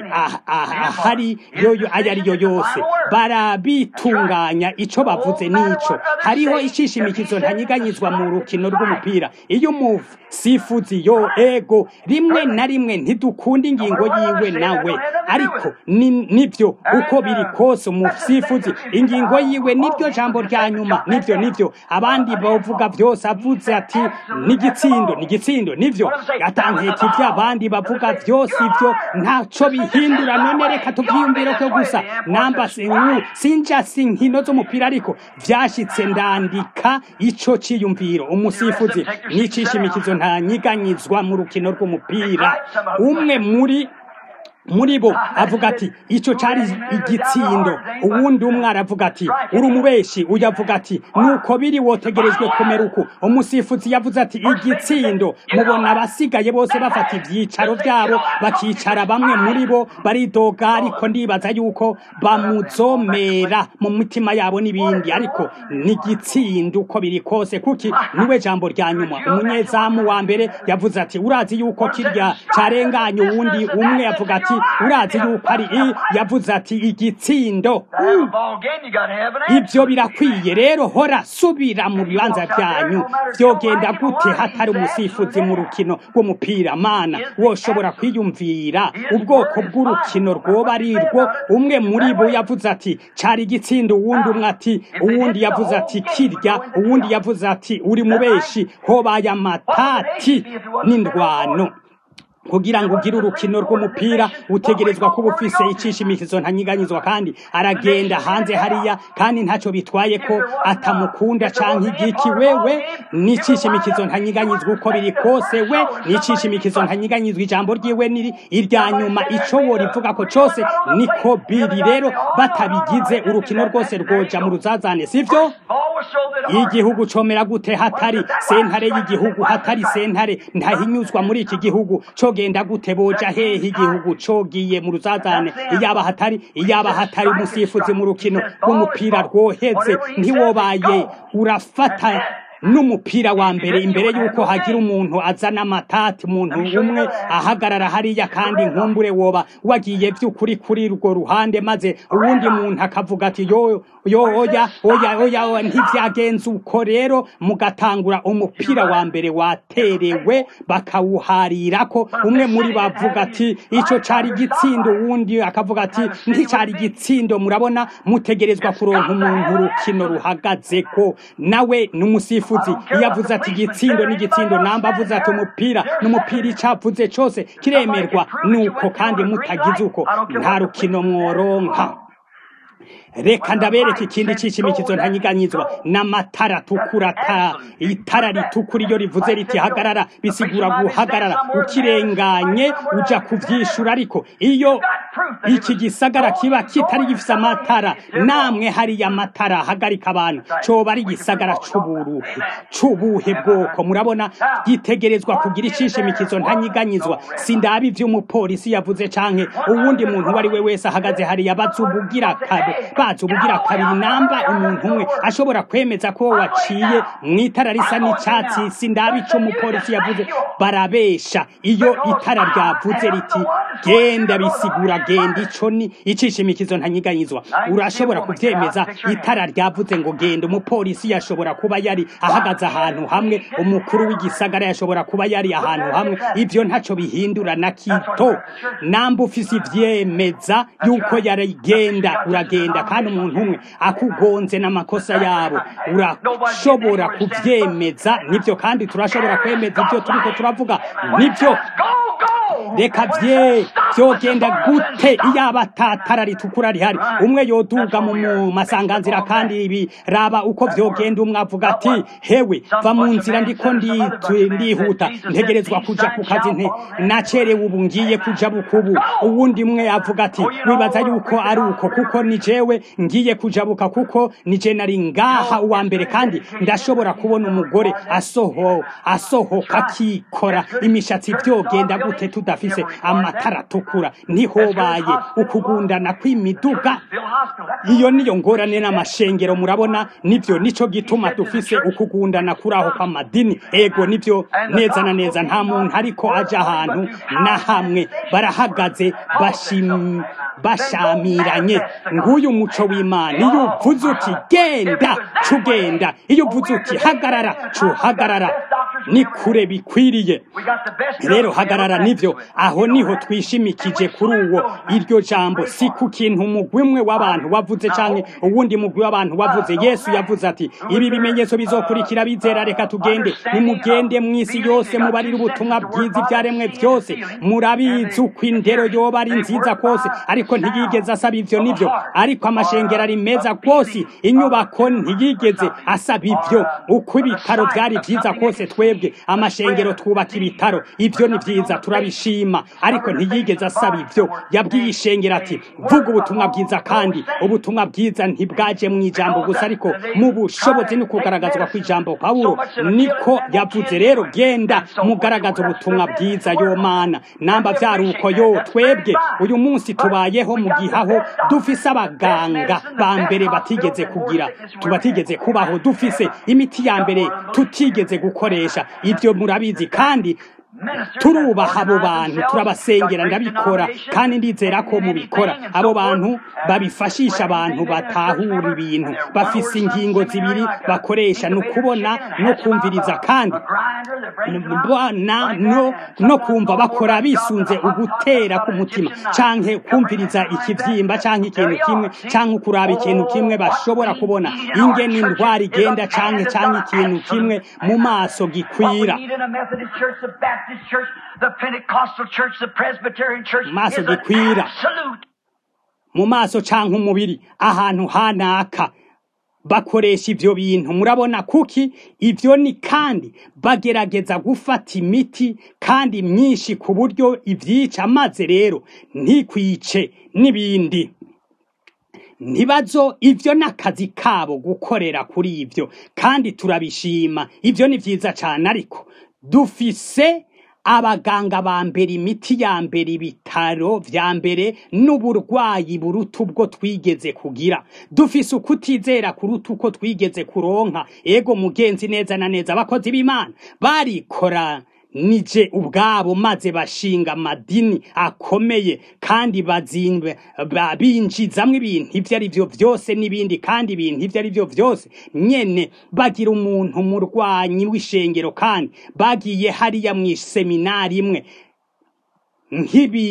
ahari yoyo ayo ari yo yose barabitunganya ico bavuze n'ico hariho icishimikizo ntanyiganyizwa mu rukino rw'umupira iyo umusifuzi yo ego rimwe na rimwe ntidukunda ingingo yiwe nawe ariko nivyo uko biri kose umusifuzi ingingo yiwe niryo jambo rya nyuma nivyo nivyo abandi bavuga vyose avuze ati nigitsindo nigitsindo nivyo atanketi ivyo abandi bavuga vyose ivyo ntaco bihindura none reka tuvyiyumvire ko gusa namba sinja sinkino z'umupira ariko vyashitse ndandika ico ciyumviro umusifuzi n'icishimikizo ntanyiganyizwa mu rukino rw'umupira umwe muri muri bo avuga ati icyo cyari igitsindo uwundi umwe aravuga ati uri umubeshi uyu avuga ati nuko biri wotegerejwe kumera uku umusifuzi yavuze ati igitsindo mubona abasigaye bose bafata ibyicaro byabo bakicara bamwe muri bo baridoga ariko ndibaza yuko bamuzomera mu mitima yabo n'ibindi ariko n'igitsindo uko biri kose kuki niwe jambo rya nyuma umunyezamu wa mbere yavuze ati urazi yuko kirya carenganye uwundi umwe yavuga ati urazi yuko ari i yavuze ati igitsindo ibyo birakwiye rero hora subira mu bibanza byanyu byogenda gute hatari umusifuzi mu rukino rw'umupira mana woshobora kwiyumvira ubwoko bw'urukino rwoba ari rwo umwe muri bo yavuze ati cari igitsindo uwundi umwe ati uwundi yavuze ati kirya uwundi yavuze ati uri mubeshi hobaye amatati n'indwano kugira ngo ugire urukino rw'umupira utegerezwa kuba ufise icishimikizo ntanyiganyizwa kandi aragenda hanze hariya kandi ntacyo bitwaye ko atamukunda canke igiki wewe n'icishimikizo ntanyiganyizwa uko biri kose we n'icishimikizo ntanyiganyizwa ijambo ryiwe niri irya nyuma ico worivuga ko cose niko biri rero batabigize urukino rwose rwoja mu ruzazane sivyo igihugu comera gute hatari sentare y'igihugu hatari sentare ntahinyuzwa muri iki gihugu cogenda gute boja hehe igihugu cogiye mu ruzazane iyaba hatari iyaba hatari umusifuzi mu rukino rw'umupira rwoheze ntiwobaye urafata n'umupira wa mbere imbere y'uko hagira umuntu azana amatati umuntu umwe ahagarara hariya kandi nkumbure woba wagiye by'ukuri kuri urwo ruhande maze uwundi muntu akavuga ati yo yo oya oya oya ntivyagenze uko rero mugatangura umupira wa mbere waterewe bakawuharirako umwe muri bavuga ati ico cari igitsindo uwundi akavuga ati nticari igitsindo murabona mutegerezwa kuronka umuntu urukino ruhagazeko nawe n'umusifu umusifuzi iyo avuze ati igitsindo n'igitsindo namba avuze ati umupira n'umupira icavuze cose kiremerwa nuko kandi mutagize uko nta rukino mworonka reka ndabereka ikindi cishimikizo ntanyiganyizwa n'amatara atukura itara ritukura iyo rivuze riti hagarara bisigura guhagarara ukirenganye uja kuvyishura ariko iyo iki gisagara kiba kitari gifise amatara namwe hariya amatara hagarika abantu coba ari igisagara c'uburuhe c'ubuhe bwoko murabona gitegerezwa kugira icishimikizo ntanyiganyizwa sindaba ivy'umupolisi yavuze canke uwundi muntu uwo ari we wese ahagaze hariya bazubugira kabo bazi ubugira kabiri namba umuntu umwe ashobora kwemeza ko waciye mu itara risa n'icyatsi sindaba ico umupolisi yavuze barabesha iyo itara ryavuze riti genda bisigura genda ico ni icishimikizo ntanyiganyizwa urashobora kuvyemeza itara ryavuze ngo genda umupolisi yashobora kuba yari ahagaze ahantu hamwe umukuru w'igisagara yashobora kuba yari ahantu hamwe ivyo ntaco bihindura na kito namba ufise ivyemeza yuko yari genda uragenda vyogenda kandi umuntu umwe akugonze n'amakosa yabo urashobora kuvyemeza nivyo kandi turashobora kwemeza ivyo turiko turavuga nivyo reka vye vyogenda gute iyo abatatara ritukura rihari umwe yoduga mu masanganzira kandi ibi raba uko vyogenda umwe avuga ati hewe va mu nzira ndiko ndihuta ntegerezwa kuja ku kazi nte nacerewe ubu ngiye kuja bukubu uwundi mwe avuga ati wibaza yuko ari uko kuko ni jewe ngiye kujabuka kuko ni je nari ngaha uwa mbere kandi ndashobora kubona umugore asoho asohoka akikora imishatsi vyogenda gute tudafise amatara atukura ntihobaye ukugundana kw'imiduga iyo niyo ngorane n'amashengero murabona nivyo nico gituma dufise ukugundana kuraho kw'amadini ego nivyo neza na neza nta muntu ariko aja ahantu na hamwe barahagaze bashim bashamiranye nguyu umuco w'imana iyo uvuze uti genda cugenda iyo uvuze uti hagarara cuhagarara ni kure bikwiriye rero hagarara nivyo aho niho twishimikije kuri uwo iryo jambo si ku kintu umugwi umwe w'abantu wavuze canke uwundi mugwi w'abantu wavuze yesu yavuze ati ibi bimenyetso bizokurikira bizera reka tugende nimugende mw'isi yose mubarire ubutumwa bwiza ivyaremwe vyose murabizi uko indero yoba ari nziza kose ariko ntiyigeze asaba ivyo nivyo ariko amashengero ari meza rwose inyubako ntiyigeze asaba ivyo uko ibitaro vyari vyiza kose twebwe amashengero twubaka ibitaro ivyo ni vyiza turabishima ariko ntiyigeze asaba ivyo yabwiye ishengero ati vuga ubutumwa bwiza kandi ubutumwa bwiza ntibwaje mu ijambo gusa ariko mu bushobozi no kugaragazwa kw'ijambo pawulo niko yavuze rero genda mugaragaza ubutumwa bwiza yo mana namba vyari uko yo twebwe uyu munsi tubayeho mu gihaho dufise abaganga ba mbere batigeze kugira tubatigeze kubaho dufise imiti ya mbere tutigeze gukoresha ivyo murabizi kandi turubaha abo bantu turabasengera ndabikora kandi ndizera ko mubikora abo bantu babifashisha abantu batahura ibintu bafise ingingo zibiri bakoresha ni ukubona no kumviriza kandi no, no kumva bakora bisunze ugutera k'umutima canke kumviriza ikivyimba canke ikintu kimwe canke ukuraba ikintu kimwe bashobora kubona ingene indwara igenda canke canke ikintu kimwe mu maso gikwira maso gikwira mu maso canke umubiri ahantu hanaka bakoresha ivyo bintu murabona kuki ivyo ni kandi bagerageza gufata imiti kandi myinshi ku buryo ivyica maze rero ntikwice n'ibindi ntibazo ivyo n'akazi kabo gukorera kuri ivyo kandi turabishima ivyo ni vyiza cane ariko dufise abaganga ba mbere imiti ya mbere ibitaro vya mbere n'uburwayi buruta ubwo twigeze kugira dufise ukutizera kuruta uko twigeze kuronka ego mugenzi neza na neza abakozi b'imana barikora nije ubwabo maze bashinga amadini akomeye kandi bazimbe binjizamwo ibintu ivyo ari vyo vyose n'ibindi kandi ibintu ivyo ari vyo vyose nyene bagira umuntu murwanyi w'ishengero kandi bagiye hariya mw'iseminari imwe nk'ibi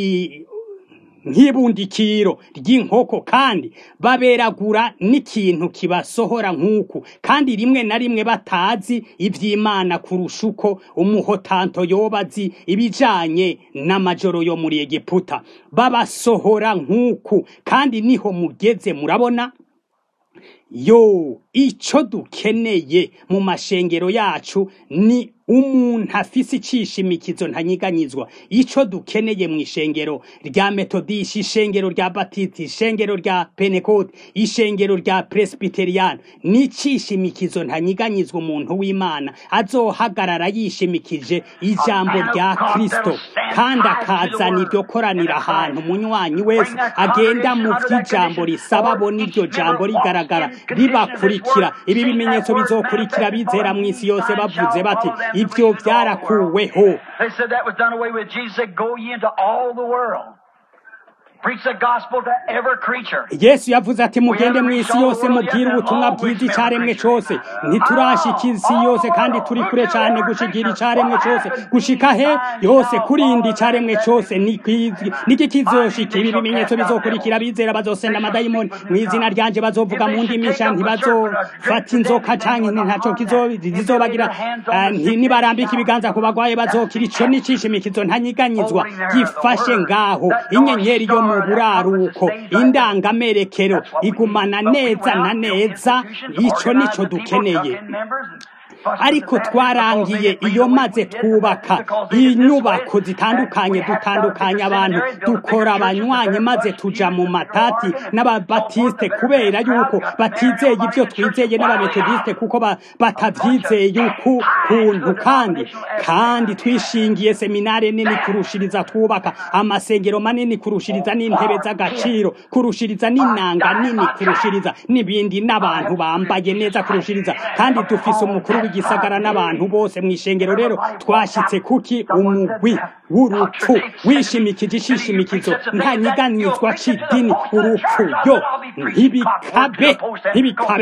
nk'ibundikiro ry'inkoko kandi baberagura n'ikintu kibasohora nk'uku kandi rimwe na rimwe batazi ivy'imana kurusha uko umuhotanto yoba azi ibijanye n'amajoro yo muri egiputa babasohora nk'uku kandi niho mugeze murabona yo ico dukeneye mu mashengero yacu ni umuntu afise icishimikizo ntanyiganyizwa ico dukeneye mu ishengero rya metodisha ishengero rya batiti ishengero rya penekote ishengero rya presbiteriyani ni icishimikizo ntanyiganyizwa umuntu w'imana azohagarara yishimikije ijambo rya kristo kandi akazana iryo koranira ahantu munywanyi wese agenda mu vy'ijambo risaba abona iryo jambo rigaragara ribakurikira ibi bimenyetso bizokurikira bizera mw'isi yose bavuze bati ivyo vyarakuweho Preach the gospel to every creature. yesu yavuze ati mugende mu isi yose mubwire ubutumwa bwiza icaremwe cose ntiturashika isi yose kandi turi kure cane gushigira icaremwe cose gushika he yose kurinda icaremwe cose niki kizoshika ibi bimenyetso bizokurikira bizera bazosenda amadayimoni mu izina ryanje bazovuga mu ndimi nsha ntibazofata inzoka canke ntaco kizobagira nibarambika ibiganza ku bagwaye bazokira ico n'icishimikizo ntanyiganyizwa gifashe ngaho inyenyeri yo mu buraruko indangamerekero igumana neza na neza ico nico dukeneye ariko twarangiye iyo maze twubaka inyubako zitandukanye dutandukanya abantu dukora abanywanyi maze tuja mu matati n'ababatiste kubera yuko batizeye ibyo twizeye n'abametodiste kuko batavyizeye ukuntu kandi kandi twishingiye seminare nini kurushiriza twubaka amasengero manini kurushiriza n'intebe z'agaciro kurushiriza n'inanga nini kurushiriza n'ibindi n'abantu bambaye neza kurushiriza kandi dufise umukuru w'igisagara n'abantu bose mu ishengero rero twashyitse kuki umugwi w'urupfu wishimikije ishishimikizo nta nyiganizwa c'idini urupfu yo ntibikabe ntibikabe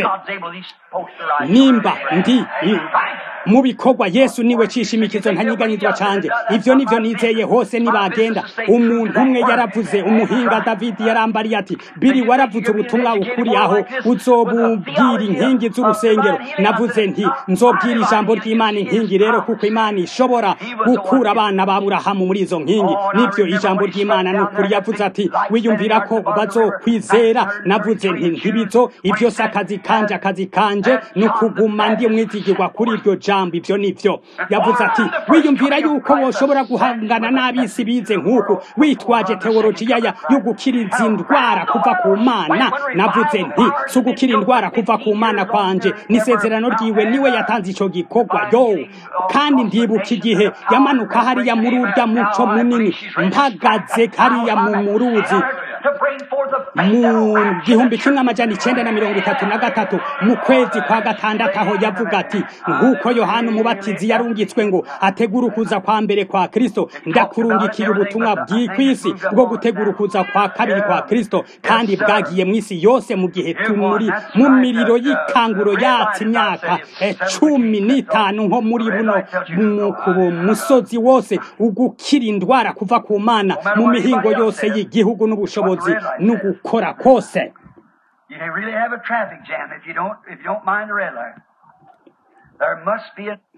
nimba ndi mu bikorwa yesu niwe cishimikizo ntanyiganyizwa canje ivyo nivyo nizeye hose nibagenda umuntu umwe yaravuze umuhinga davidi yarambariye ati biri waravuze ubutumwa ukuri aho uzobubwira inkingi z'urusengero navuze nti nzobwira ijambo ry'imana inkingi rero kuko imana ishobora gukura abana ba burahamu muri izo nkingi nivyo ijambo ry'imana ni ukuri yavuze ati wiyumvira ko bazokwizera navuze nti ntibizo ivyo si akazi kanje akazi kanje ni ukuguma ndi mwizigirwa kuri iryo jambo ivyo nivyo yavuze ati wiyumvira yuko woshobora guhangana n'abisi bize nk'uku witwaje teolojiya yo gukiriza indwara kuva ku mana navuze nti si ugukira indwara kuva ku mana kwanje n'isezerano ryiwe niwe yatanze ico gikorwa yo kandi ndibuka igihe yamanuka hariya muri urya muco munini mpagaze hariya mu muruzi mu gihumbi kimwe amajana icenda na mirongo itatu na gatatu mu kwezi kwa gatandatu aho yavuga ati nk'uko yohana umubatizi yarungitswe ngo ategura ukuza kwa mbere kwa kristo ndakurungikiye ubutumwa bw'ikwisi bwo gutegura ukuza kwa kabiri kwa kristo kandi bwagiye mu isi yose mu gihe tumuri mu miriro y'ikanguro yatse imyaka cumi n'itanu nko muri buno ku musozi wose ugukira indwara kuva ku mana mu mihingo yose y'igihugu n'ubushobozi no gukora kose You can really have a traffic jam if you don't if you don't mind the red light. There must be a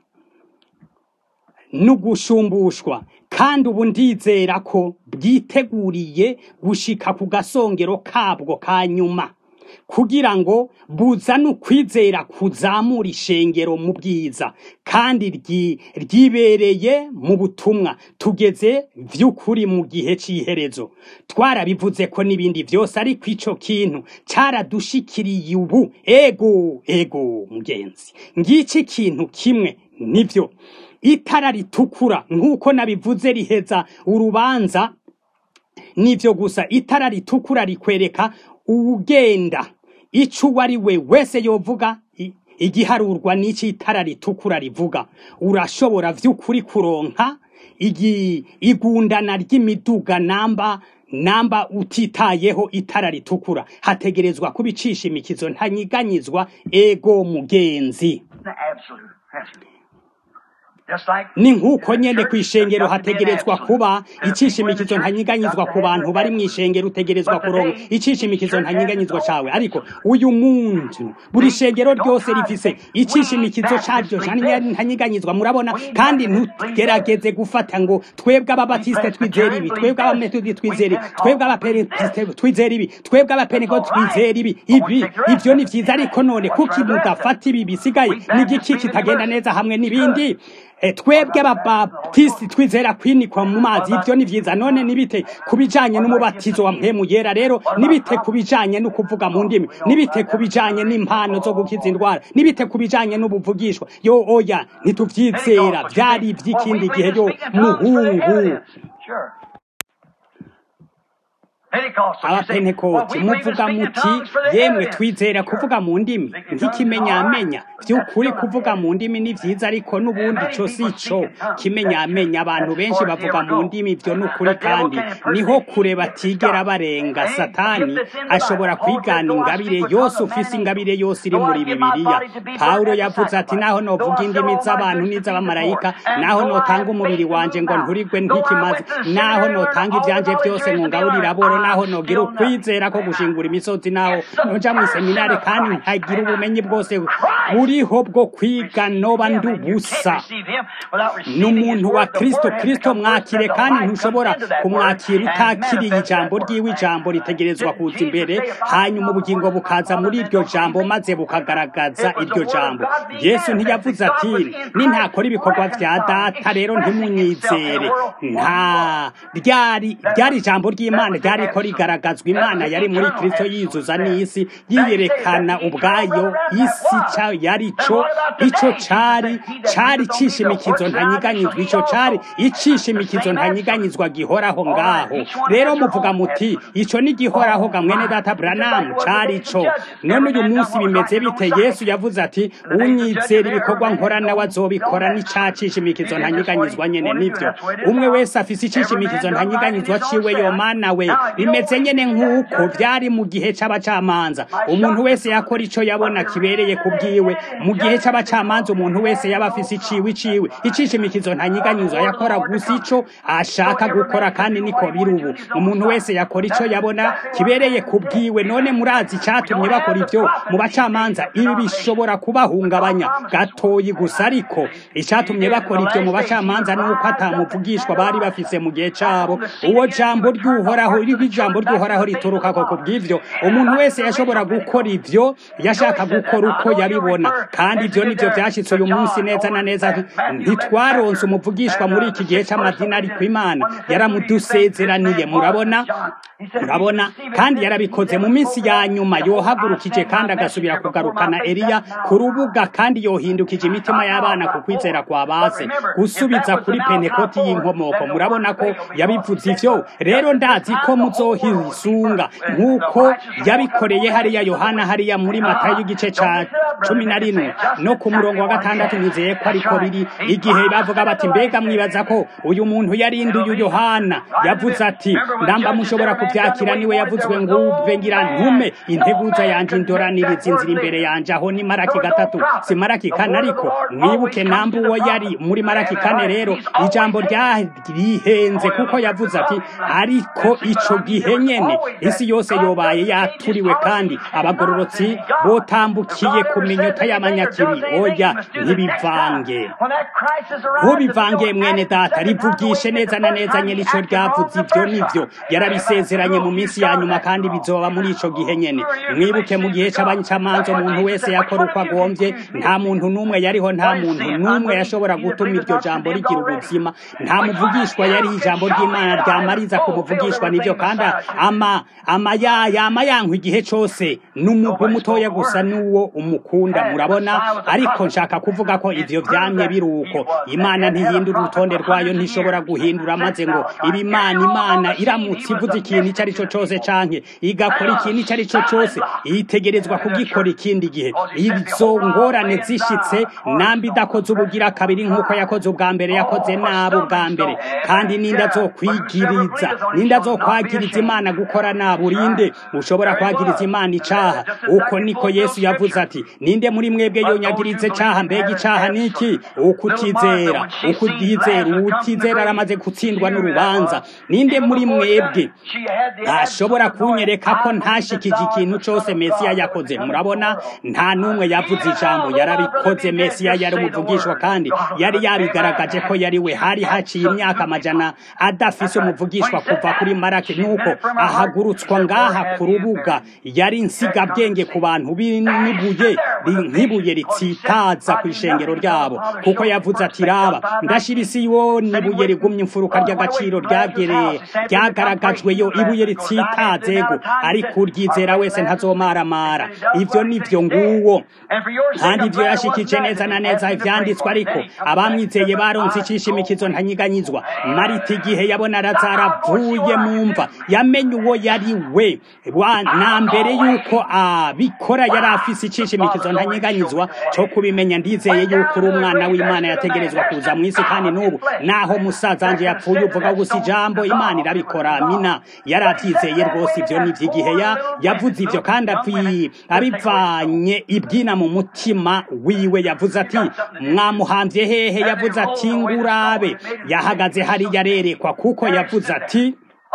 n'ugusumbushwa kandi ubu ndizera ko bwiteguriye gushika ku gasongero kabwo ka nyuma kugira ngo buzane ukwizera kuzamura ishengero mu bwiza kandi ryibereye mu butumwa tugeze vy'ukuri mu gihe c'iherezo twarabivuze ko n'ibindi vyose ariko ico kintu caradushikiriye ubu ego ego mugenzi ngiki kintu kimwe nivyo itara ritukura nk'uko nabivuze riheza urubanza nivyo gusa itara ritukura rikwereka uwugenda ico uwo ari we wese yovuga igiharurwa n'iki itara ritukura rivuga urashobora vy'ukuri kuronka igi igundana ry'imiduga namba namba utitayeho itara ritukura hategerezwa kubicisha imikizo ntanyiganyizwa ego mugenzi absolute. absolute. Just like ni nk'uko nyene kw'ishengero hategerezwa kuba icishimikizo ntanyiganyizwa ku bantu bari mw'ishengero utegerezwa kuronka icishimikizo ntanyiganyizwa cawe ariko uyu muntu buri shengero ryose rifise icishimikizo caryo ntanyiganyizwa murabona kandi ntugerageze gufata ngo twebwe ababatiste twizera ibi twebwe abametodi twizera ibi twebwe abapentekoste twizera ibi twebwe abapentekoste twizera ibi ibi ivyo ni vyiza ariko none kuki mudafata ibi bisigaye n'igiki kitagenda neza hamwe n'ibindi twebwe ababatisiti twizera kwinikwa mu mazi ibyo ni byiza none nibite ku bijanye n'umubatizo wa mpemu yera rero nibite ku bijanye no kuvuga mu ndimi nibite ku bijanye n'impano zo gukiza indwara nibite ku bijanye n'ubuvugishwa yo oya ntituvyizera vyari ivy'ikindi gihe yo muhungu Sure. abapentekoti muvuga muti yemwe twizera kuvuga mu ndimi nk'ikimenyamenya by'ukuri kuvuga mu ndimi ni byiza ariko n'ubundi cyo si cyo kimenyamenya abantu benshi bavuga mu ndimi ibyo ni ukuri kandi niho kure batigera barenga satani ashobora kwigana ingabire yose ufise ingabire yose iri muri bibiliya pawulo yavuze ati naho novuga indimi z'abantu n'iz'abamarayika naho notanga umubiri wanje ngo nturigwe ntikimaze naho notanga ibyanje byose ngo ngaburire aboro naho nogira ukwizera ko gushingura imisozi naho noja mu seminari kandi nkagira ubumenyi bwose buriho bwo kwiga noba ndubusa n'umuntu wa kristo kristo mwakire kandi ntushobora kumwakira utakiriye ijambo ry'iwe ijambo ritegerezwa kuza imbere hanyuma ubugingo bukaza muri iryo jambo maze bukagaragaza iryo jambo yesu ntiyavuze ati nintakora ibikorwa vya data rero ntimunyizere nta ryari ryari ijambo ry'imana ryariko rigaragazwa imana yari muri kristo yizuza n'isi yiyerekana ubwayo isi ca yari co ico cari cari cishimikizo ntanyiganyizwa ico cari icishimikizo ntanyiganyizwa gihoraho ngaho rero muvuga muti ico ni gihoraho ga mwene data branamu cari co none uyu munsi bimeze bite yesu yavuze ati unyizera ibikorwa nkora nawe azobikora n'icacishimikizo ntanyiganyizwa nyene nivyo umwe wese afise icishimikizo ntanyiganyizwa ciwe yomana we bimeze nyene nk'uko vyari mu gihe c'abacamanza umuntu wese yakora ico yabona kibereye ku bwiwe mu gihe c'abacamanza umuntu wese yaba afise iciwe iciwe icishimikizo ntanyiganyizwa yakora gusa ico ashaka gukora kandi niko biri ubu umuntu wese yakora ico yabona kibereye ku bwiwe none murazi icatumye bakora ivyo mu bacamanza ibi bishobora kubahungabanya gatoyi gusa ariko icatumye bakora ivyo mu bacamanza nuko atamuvugishwa bari bafise mu gihe cabo uwo jambo ry'uhoraho iriho ijambo ry'uhoraho rituruka ko kubw'ivyo umuntu wese yashobora gukora ivyo yashaka gukora uko yabibona kandi ivyo nivyo vyashitse uyu munsi neza na neza ntitwaronse umuvugishwa muri iki gihe c'amadini ariko imana yaramudusezeraniye murabona murabona kandi yarabikoze mu minsi ya nyuma yohagurukije kandi agasubira kugarukana Eliya ku rubuga kandi yohindukije imitima y'abana ku kwizera kwa base gusubiza kuri pentekoti y'inkomoko murabona ko yabivuze ivyo rero ndazi ko muzohisunga nk'uko yabikoreye hariya yohana hariya muri matayo y'igice ca cumi na rimwe no ku murongo wa gatandatu nizeye ko ariko biri igihe bavuga bati mbega mwibaza ko uyu muntu yarinduye yohana yavuze ati ndamba mushobora kuvyakira niwe yavuzwe nguve ngira ntume integuza yanje indoraniriza inzira imbere yanje aho ni maraki gatatu si maraki kane ariko mwibuke namba uwo yari muri maraki kane rero ijambo ryarihenze kuko yavuze ati ariko ico gihe nyene isi yose yobaye yaturiwe kandi abagororotsi botambukiye ku minyota y'amanyakibi oya ntibivange ntubivange mwene data rivugishe neza na neza nyene ico ryavuze ivyo nivyo yarabisezeranye mu minsi ya nyuma kandi bizoba muri ico gihe nyene mwibuke mu gihe c'abancamanza umuntu wese yakora uko agomvye nta muntu n'umwe yariho nta muntu n'umwe yashobora gutuma iryo jambo rigira ubuzima nta muvugishwa yari ijambo ry'imana ryamariza kumuvugishwa nivyo kandi ama ama ya yama yankwa igihe cose n'umugwi mutoya gusa n'uwo umukunda murabona ariko nshaka kuvuga ko ivyo vyamye biruko imana ntihindura urutonde rwayo ntishobora guhindura maze ngo ibimana imana iramutse ivuze ikintu ico ari cyo cose canke igakora ikintu ico ari cyo cose itegerezwa kugikora ikindi gihe izo ngorane zishitse nambi idakoze ubugira kabiri nk'uko yakoze ubwa mbere yakoze nabi ubwa mbere kandi ninda zokwigiriza ninda zokwagiriza imana gukora nabi urinde ushobora kwagiriza imana icaha uko niko yesu yavuze ati ninde muri mwebwe yonyagirize icaha mbega icaha niki ukutizera ukutizera utizera aramaze gutsindwa n'urubanza ninde muri mwebwe ashobora kunyereka ko ntashikije ikintu cose mesiya yakoze murabona nta n'umwe yavuze ijambo yarabikoze mesiya yari umuvugishwa kandi yari yabigaragaje ko yari we hari haciye imyaka amajana adafise umuvugishwa kuva kuri marake nuko ahagurutswa ngaha ku rubuga yari nsigabwenge ku bantu b'ibuye nk'ibuye ritsitaza ku ishengero ryabo kuko yavuze ati raba ndashira isi yo n'ibuye rigumye imfuruka ry'agaciro ryagereye ryagaragajweyo ibuye ritsitazego ariko uryizera wese ntazomaramara ivyo nivyo nguwo kandi ivyo yashikije neza na neza ivyanditswe ariko abamwizeye baronse icishimikizo ntanyiganyizwa marita igihe yabona razaro avuye mu mva yamenye uwo yari we na mbere yuko abikora yari afise icishimikizo ntanyeganyizwa cyo kubimenya ndizeye yuko uri umwana w'imana yategerezwa kuza mu isi kandi n'ubu naho musaza wanje yapfuye uvuga gusa ijambo imana irabikora amina yari abyizeye rwose ibyo ni iby'igihe yavuze ibyo kandi abivanye ibwina mu mutima wiwe yavuze ati mwamuhambye hehe yavuze ati ngurabe yahagaze hariya arerekwa kuko yavuze ati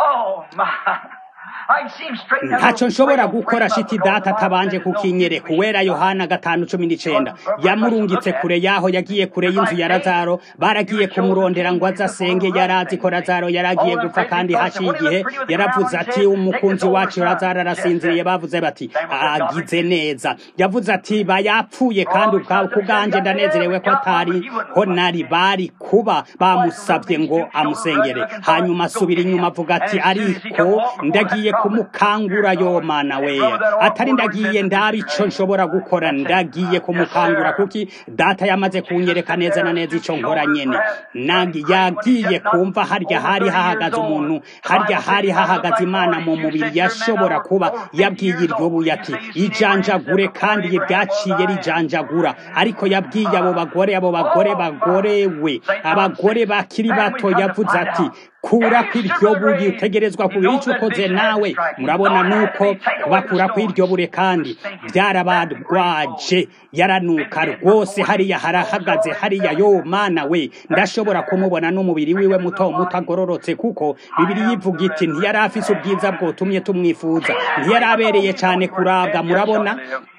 ntacyo nshobora gukora shiti data atabanje kukinyereka uwera yohana gatanu cumi n'icenda yamurungitse kure yaho yagiye kure y'inzu ya razaro baragiye kumurondera ngo aze asenge yari azi ko razaro yari agiye gupfa kandi haciye igihe yaravuze ati umukunzi wacu razaro arasinziriye bavuze bati agize neza yavuze ati bayapfuye kandi ku bwanjye ndanezerewe ko atari ho nari bari kuba bamusabye ngo amusengere hanyuma asubira inyuma avuga ati ariko ndagiye kumukangura yo mana we atari ndagiye ndabi ico nshobora gukora ndagiye kumukangura kuki data yamaze kunyereka neza na neza ico nkora nyene nangi yagiye kumva harya hari hahagaze umuntu harya hari hahagaze imana mu mubiri yashobora kuba yabwiye iryo buye ati ijanjagure kandi ryaciye rijanjagura ariko yabwiye abo bagore abo bagore bagorewe abagore bakiri bato yavuze ati kura kw'iryo buye utegerezwa kugira icyo ukoze nawe murabona nuko kubakura kw'iryo bure kandi byarabadwaje yaranuka rwose hariya harahagaze hariya yo mana we ndashobora kumubona n'umubiri wiwe muto muto agororotse kuko bibiri yivuga iti ntiyari afise ubwiza bwotumye tumwifuza ntiyari abereye cyane kurabwa murabona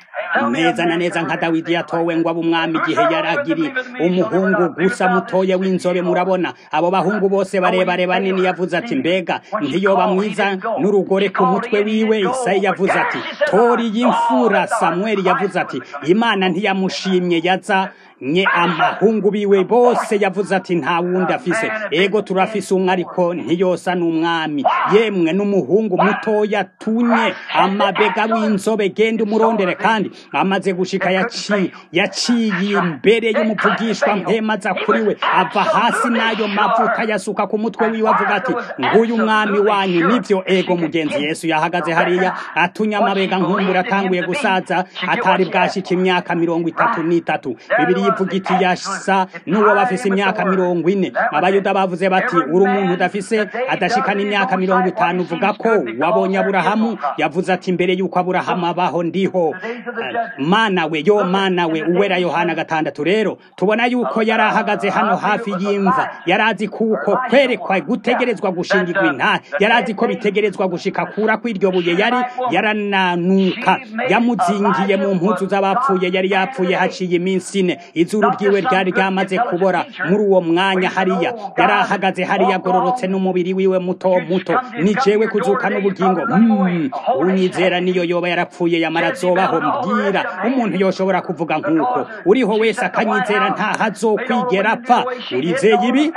neza na neza nka dawidi yatowe ngo abe umwami igihe yaragiri umuhungu gusa mutoya w'inzobe murabona abo bahungu bose barebare banini yavuze ati mbega ntiyoba mwiza n'urugore ku mutwe wiwe isayi yavuze ati tori y'imfura samweli yavuze ati imana ntiyamushimye yaza nye amahungu biwe bose yavuze ati nta wundi afise ego turafise umwe ariko ntiyosa n'umwami yemwe n'umuhungu mutoya tunye amabega w'inzobe genda umurondere kandi amaze gushika yaciye yaciye imbere y'umuvugishwa mpemaza kuri we ava hasi n'ayo mavuta yasuka ku mutwe wiwe avuga ati nguyu umwami wanyu nivyo ego mugenzi yesu yahagaze hariya atunye amabega nkumbura atanguye gusaza atari bwashika imyaka mirongo itatu n'itatu bibiri yivuga iti yasa n'uwo bafise imyaka mirongo ine abayuda bavuze bati uri umuntu udafise adashikana imyaka mirongo itanu uvuga ko wabonye aburahamu yavuze ati mbere y'uko aburahamu abaho ndiho mana we yo mana we uwera yohana gatandatu rero tubona yuko yari ahagaze hano hafi y'imva yari azi kuko kwerekwa gutegerezwa gushingirwa inta yari azi ko bitegerezwa gushika kura kw'iryo buye yari yarananuka yamuzingiye mu mpuzu z'abapfuye yari yapfuye haciye iminsi ine izuru ryiwe ryari ryamaze kubora muri uwo mwanya hariya yari ahagaze hariya agororotse n'umubiri wiwe muto muto ni jewe kuzuka n'ubugingo mm, unyizera niyo yoba yarapfuye yamara azobaho mbwira umuntu yoshobora kuvuga nk'uko uriho wese akanyizera ntahazokwigera apfa urizeye ibi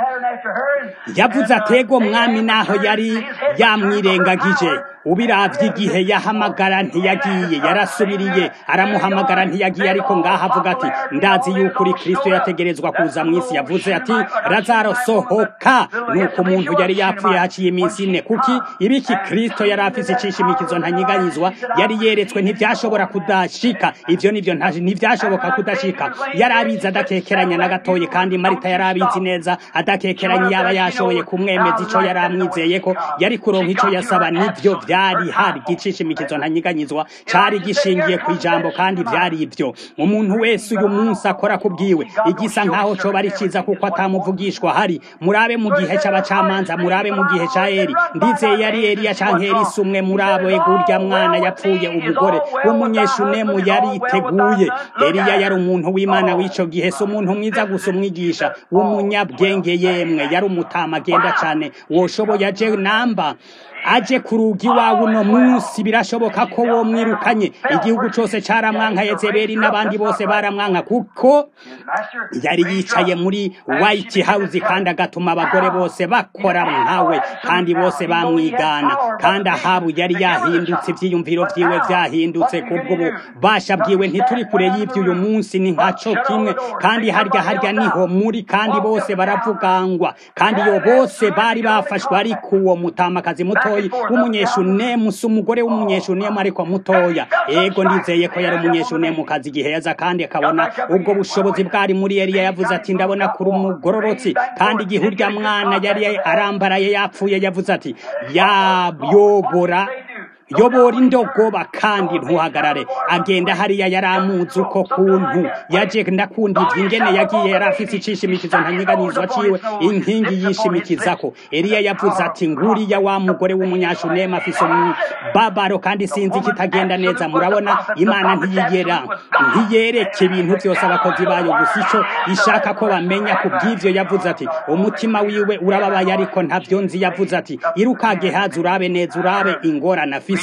yavuze atego mwami naho yari yamwirengagije ubiravye igihe yahamagara ntiyagiye yarasubiriye aramuhamagara ntiyagiye ariko ngaho avuga ati ndazi yuko uri kristo yategerezwa kuza mu isi yavuze ati razaro sohoka nuko umuntu yari yapfuye haciye iminsi ine kuki ibiki kristo yari afise icishimikizo ntanyiganyizwa yari yeretswe ntivyashobora kudashika ivyo nivyo ntivyashoboka kudashika yari abizi adakekeranya na gatoye kandi marita yari abizi neza adakekeranya yaba yashoboye kumwemeza ico yari amwizeye ko yari kuronka ico yasaba nivyo vyari hari igicishimikizo ntanyiganyizwa cari gishingiye ku ijambo kandi vyari ivyo umuntu wese uyu munsi akora kubwiwe igisa nkaho coba ari ciza kuko atamuvugishwa hari murabe mu gihe c'abacamanza murabe mu gihe ca eri ndizeye yari eliya canke elisa umwe muri abo egurya mwana yapfuye umugore w'umunyeshunemu yari iteguye eliya yari umuntu w'imana w'ico gihe si umuntu mwiza gusa umwigisha w'umunyabwenge yemwe yari umutama agenda cane woshoboye aje namba aje ku rugi iwawe uno munsi birashoboka ko wo mwirukanye igihugu cose caramwanka yezebeli n'abandi bose baramwanka kuko yari yicaye muri white house kandi agatuma abagore bose bakora nkawe kandi bose bamwigana kandi ahabu yari yahindutse ivyiyumviro vyiwe vyahindutse kubwo ububasha bwiwe ntituri kure y'ivyo uyu munsi ni nkaco kimwe kandi harya harya niho muri kandi bose baravugangwa kugwa kandi iyo bose bari bafashwe ariko uwo mutamakazi mutoyi w'umunyeshunemu si umugore w'umunyeshunemu ariko mutoya ego ndizeye ko yari umunyeshunemu kazi igihe yaza kandi akabona ubwo bushobozi bwari muri Eliya yavuze ati ndabona kuri umugororotsi kandi igihe urya mwana yari arambaraye yapfuye yavuze ati yayobora yobora indogoba kandi ntuhagarare agenda hariya yari amuzi uko kuntu yaje ndakunda ibyo ingene yagiye yari afite icishimikizo ntanyeganyizwa ciwe inkingi yishimikizako eliya yavuze ati nguriya wa mugore w'umunyashunema afise umubabaro kandi sinzi kitagenda neza murabona imana ntiyigera ntiyereke ibintu byose abakozi bayo gusa ico ishaka ko bamenya ku bw'ivyo yavuze ati umutima wiwe urababaye ariko ntavyo nzi yavuze ati irukage haza urabe neza urabe ingorane afise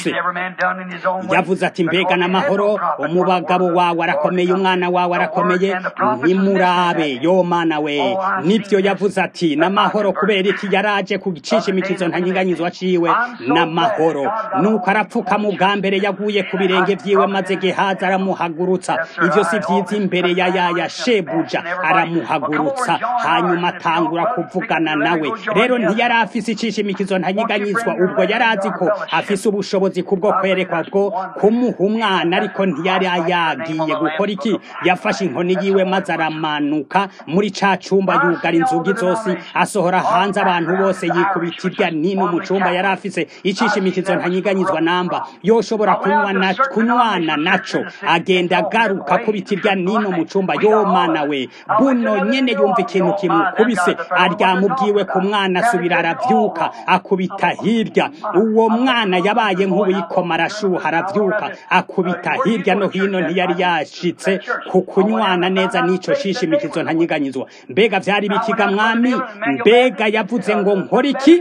yavuze ati mbega n'amahoro umubagabo wawe arakomeye umwana wawe arakomeye nimurabe yo mana we nibyo yavuze ati n'amahoro kubera iki yaraje ku gicisha imikizo ntanyinganyizwa ciwe n'amahoro nuko arapfuka mu bwa mbere yaguye ku birenge vyiwe maze gehazi aramuhagurutsa ivyo si vyiza imbere ya yaya shebuja aramuhagurutsa hanyuma atangura kuvugana nawe rero ntiyari afise icisha imikizo ntanyiganyizwa ubwo yari azi ko afise ubushobozi kubwo kwerekwa bwo kumuha umwana ariko ntiyari yagiye gukora iki yafashe inkoni yiwe maze aramanuka muri ca cumba yugara inzugi zose asohora hanze abantu bose yikubita irya nino mu cumba yari afise icisha imikizo ntanyiganyizwa namba yoshobora kunywana kunywana naco agenda agaruka akubita irya nino mu cumba yo mana we buno nyene yumva ikintu kimukubise aryama ubwiwe ku mwana asubira aravyuka akubita hirya uwo mwana yabaye nk'uwikoma arashuha aravyuka akubita hirya no hino ntiyari yashitse ku kunywana neza n'ico shishimikizo ntanyiganyizwa mbega vyari bikiga mwami mbega yavuze ngo nkora iki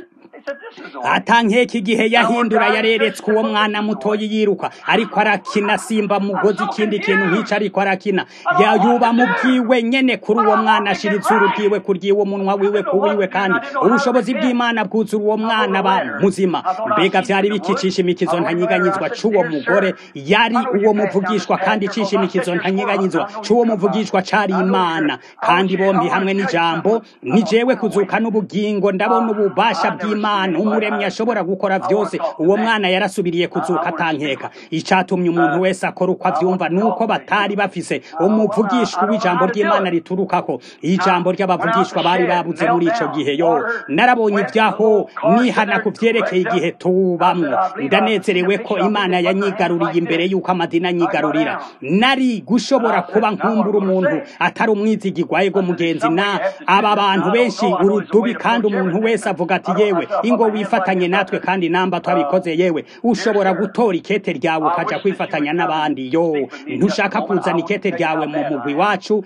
atankeka igihe yahindura yareretswe uwo mwana mutoyi yiruka ariko arakina simba mugozi ikindi kintu nk'ico ariko arakina yayuba mu bwiwe nyene kuri uwo mwana ashira izuru ryiwe kuryiwe umunwa wiwe kuwiwe kandi ubushobozi bw'imana bwuzura uwo mwana ba muzima mbega vyari bikicisha imikizo ntanyiganyizwa c'uwo mugore yari uwo muvugishwa kandi icisha imikizo ntanyiganyizwa c'uwo muvugishwa cari imana kandi bombi hamwe n'ijambo ni jewe kuzuka n'ubugingo ndabona ububasha bw'imana umuremyi ashobora gukora vyose uwo mwana yarasubiriye kuzuka atankeka icatumye umuntu wese akora uko avyumva nuko batari bafise umuvugishwa w'ijambo ry'imana riturukako ijambo ry'abavugishwa bari babuze muri ico gihe yo narabonye ivyaho nihana ku vyerekeye igihe tubamwo ndanezerewe ko imana yanyigaruriye imbere y'uko amadini anyigarurira nari gushobora kuba nkumbura umuntu atari umwizigirwa ego mugenzi na aba bantu benshi urudubi kandi umuntu wese avuga ati yewe ingo wifatanye natwe kandi namba twabikoze yewe ushobora gutora ikete ryawe ukaja kwifatanya n'abandi yo ntushaka kuzana ikete ryawe mu mugwi wacu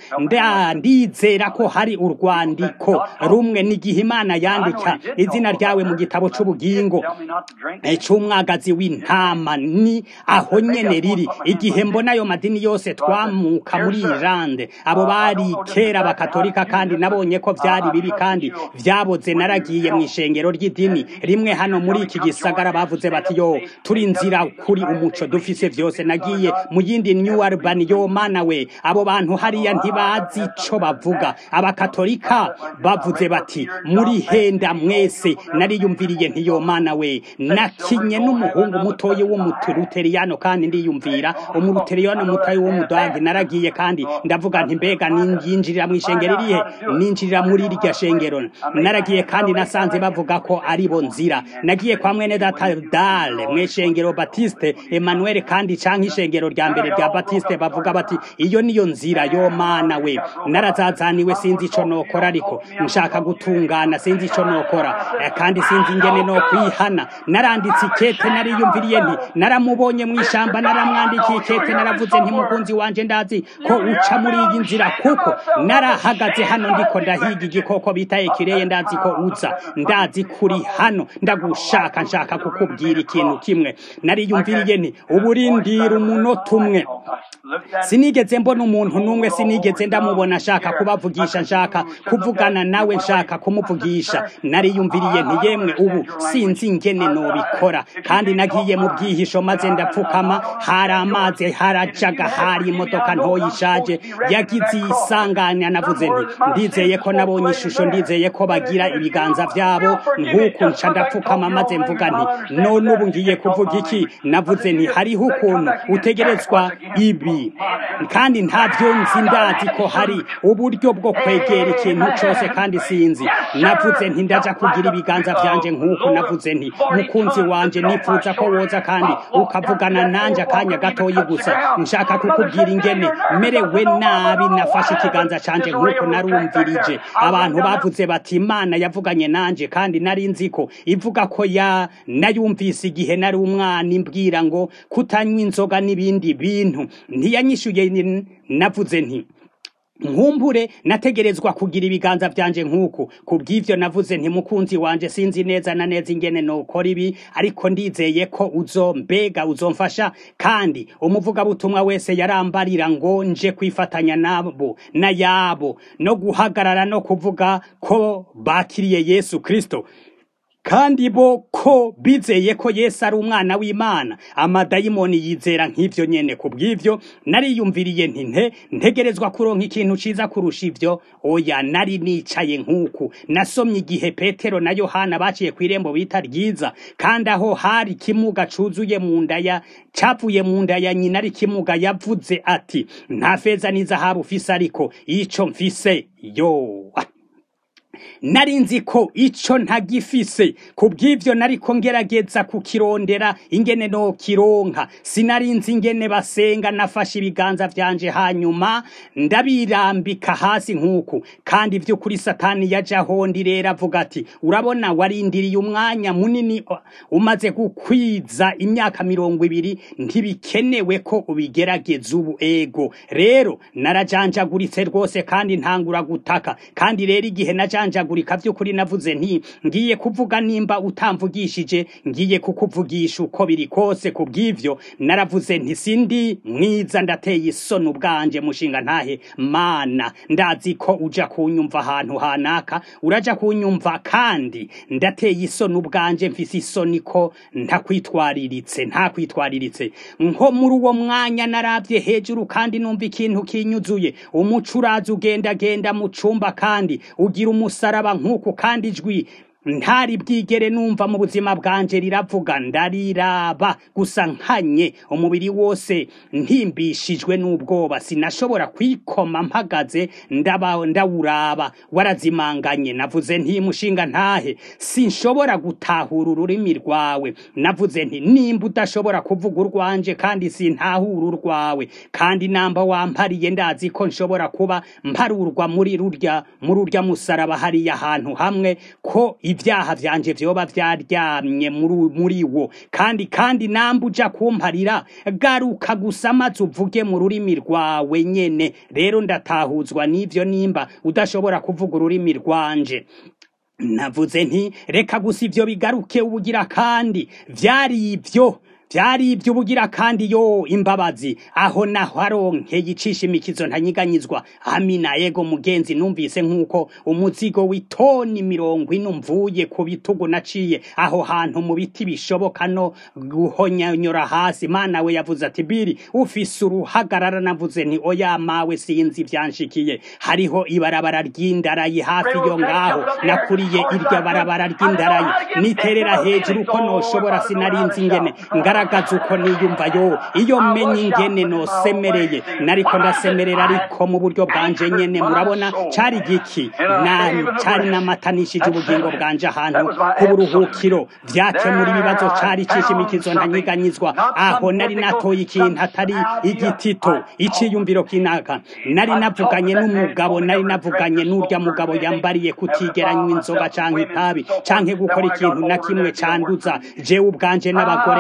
ndizera ko hari urwandiko rumwe n'igihe imana yandika izina ryawe mu gitabo c'ubugingo c'umwagazi w'intama ni aho nyene riri igihe mbona ayo madini yose twamuka muri irande abo bari kera bakatolika kandi nabonye ko vyari bibi kandi vyaboze naragiye mw'ishengero ry'idini rimwe hano muri iki gisagara bavuze bati yo turi nzira kuri umuco dufise vyose nagiye mu yindi new urban yo mana we abo bantu hariya ntibazi ico bavuga abakatolika bavuze bati muri henda mwese nariyumviriye ntiyo mana we nakinye n'umuhungu mutoyi w'umuturuteriyano kandi ndiyumvira umuruteriyano mutoyi w'umudagi naragiye kandi ndavuga nti mbega ninjirira mw'ishengero irihe ninjirira muri irya shengero naragiye kandi nasanze bavuga ko ari bo nzira nagiye kwa mwene data dale mw'ishengero batiste emmanuel kandi canke ishengero rya mbere rya batiste bavuga bati iyo niyo nzira yo mana we narazazaniwe sinzi ico nokora ariko nshaka gutungana sinzi ico nokora kandi sinzi ingene no kwihana naranditse ikete nariyumviriye nti naramubonye mw'ishamba naramwandikiye ikete naravuze nti mukunzi wanje ndazi ko uca muri iyi nzira kuko narahagaze hano ndiko ndahiga igikoko bita ekireye ndazi ko uza ndazi kuri hano ndagushaka nshaka kukubwira ikintu kimwe nariyumviriye nti uburindira umunota umwe sinigeze mbona umuntu n'umwe sinigeze ndamubona nshaka kubavugisha nshaka kuvugana nawe nshaka kumuvugisha nariyumviriye nti yemwe ubu sinzi ingene nobikora kandi nagiye mu bwihisho maze ndapfukama hari amazi harajaga hari imodoka ntoya ishaje yagize isanganya navuze nti ndizeye ko nabonye ishusho ndizeye ko bagira ibiganza byabo nk'uku nca ndapfukama maze mvuga nti none ubu ngiye kuvuga iki navuze nti hariho ukuntu utegerezwa ibi kandi ntabyo nzi ndazi ko hari uburyo bwo kwegera ikintu cyose kandi sinzi navuze nti ndaja kugira ibiganza byanje nk'uko navuze nti mukunzi wanje nifuza ko woza kandi ukavugana nanje akanya gatoyi gusa nshaka kukubwira ingene merewe nabi nafashe ikiganza canje nk'uko narumvirije abantu bavuze bati imana yavuganye nanje kandi nari nzi ko ivuga ko ya nayumvise igihe nari umwana imbwira ngo kutanywa inzoga n'ibindi bintu ntiyanyishuye navuze nti nkumbure nategerezwa kugira ibiganza byanje nk'uku ku bw'ivyo navuze nti mukunzi wanje sinzi neza na neza ingene nokora ibi ariko ndizeye ko uzo mbega uzomfasha kandi umuvugabutumwa wese yarambarira ngo nje kwifatanya nabo na yabo no guhagarara no kuvuga ko bakiriye yesu kristo kandi bo ko bizeye ko Yesu ari umwana w'Imana amadayimoni yizera nk'ivyo nyene ku bw'ivyo nariyumviriye nti nte ntegerezwa kuronka ikintu ciza kurusha ivyo oya nari nicaye nk'uku nasomye igihe Petero na Yohana baciye kw'irembo bita ryiza kandi aho hari kimuga cuzuye mu nda ya cavuye mu nda ya nyina ari kimuga yavuze ati nta feza n'izahabu ufise ariko ico mfise yo nari nzi ko ico ntagifise ku bw'ivyo nariko ngerageza kukirondera ingene no kironka sinari nzi ingene basenga nafashe ibiganza vyanje hanyuma ndabirambika hasi nk'uku kandi vy'ukuri satani yaje aho ndi rero avuga ati urabona warindiriye umwanya munini umaze gukwiza imyaka mirongo ibiri ntibikenewe ko ubigerageza ubu ego rero narajanjaguritse rwose kandi ntangura gutaka kandi rero igihe najanjaguritse kurika vy'ukuri navuze nti ngiye kuvuga nimba utamvugishije ngiye kukuvugisha uko biri kose ku bw'ivyo naravuze nti sindi mwiza ndateye isoni ubwanje mushinga ntahe mana ndazi ko uja kunyumva ahantu hanaka uraja kunyumva kandi ndateye isoni ubwanje mfise isoni ko ntakwitwariritse ntakwitwariritse nko muri uwo mwanya naravye hejuru kandi numva ikintu kinyuzuye umuco uraza ugendagenda mu cumba kandi ugira umusaraba nk'uku kandi ijwi ntari bwigere numva mu buzima bwanje riravuga ndariraba gusa nkanye umubiri wose ntimbishijwe n'ubwoba sinashobora kwikoma mpagaze ndaba ndawuraba warazimanganye navuze nti mushinga ntahe sinshobora gutahura ururimi rwawe navuze nti nimba udashobora kuvuga urwanje kandi sintahura urwawe kandi namba wampariye ndazi ko nshobora kuba mparurwa muri rurya muri urya musaraba hariya ahantu hamwe ko ibyaha vyanje vyoba vyaryamye muri wo kandi kandi namba uja kumparira garuka gusa maze uvuge mu rurimi rwawe nyene rero ndatahuzwa n'ivyo nimba udashobora kuvuga ururimi rwanje navuze nti reka gusa ivyo bigaruke ubugira kandi vyari ivyo vyari ivy'ubugira kandi yo imbabazi aho naho aronkeye icisha imikizo ntanyiganyizwa amina yego mugenzi numvise nk'uko umuzigo w'itoni mirongo ine mvuye ku bitugu naciye aho hantu mu biti bishoboka no guhonyanyura hasi mana we yavuze ati biri ufise uruhagarara navuze nti oya mawe sinzi vyanshikiye hariho ibarabara ry'indarayi hafi yo ngaho nakuriye iryo barabara ry'indarayi niterera hejuru ko noshobora sinarinzi ingene ngara ngaragaza uko niyumva yo iyo menye ingene nosemereye nariko ndasemerera ariko mu buryo bwanje nyene murabona cari giki na cari namatanishije ubugingo bwanje ahantu ku buruhukiro vyakemura ibibazo cari cishimikizo ntanyiganyizwa aho nari natoye ikintu atari igitito iciyumviro kinaka nari navuganye n'umugabo nari navuganye n'urya mugabo yambariye kutigeranywa inzoga canke itabi canke gukora ikintu na kimwe canduza jewe ubwanje n'abagore n'ibindi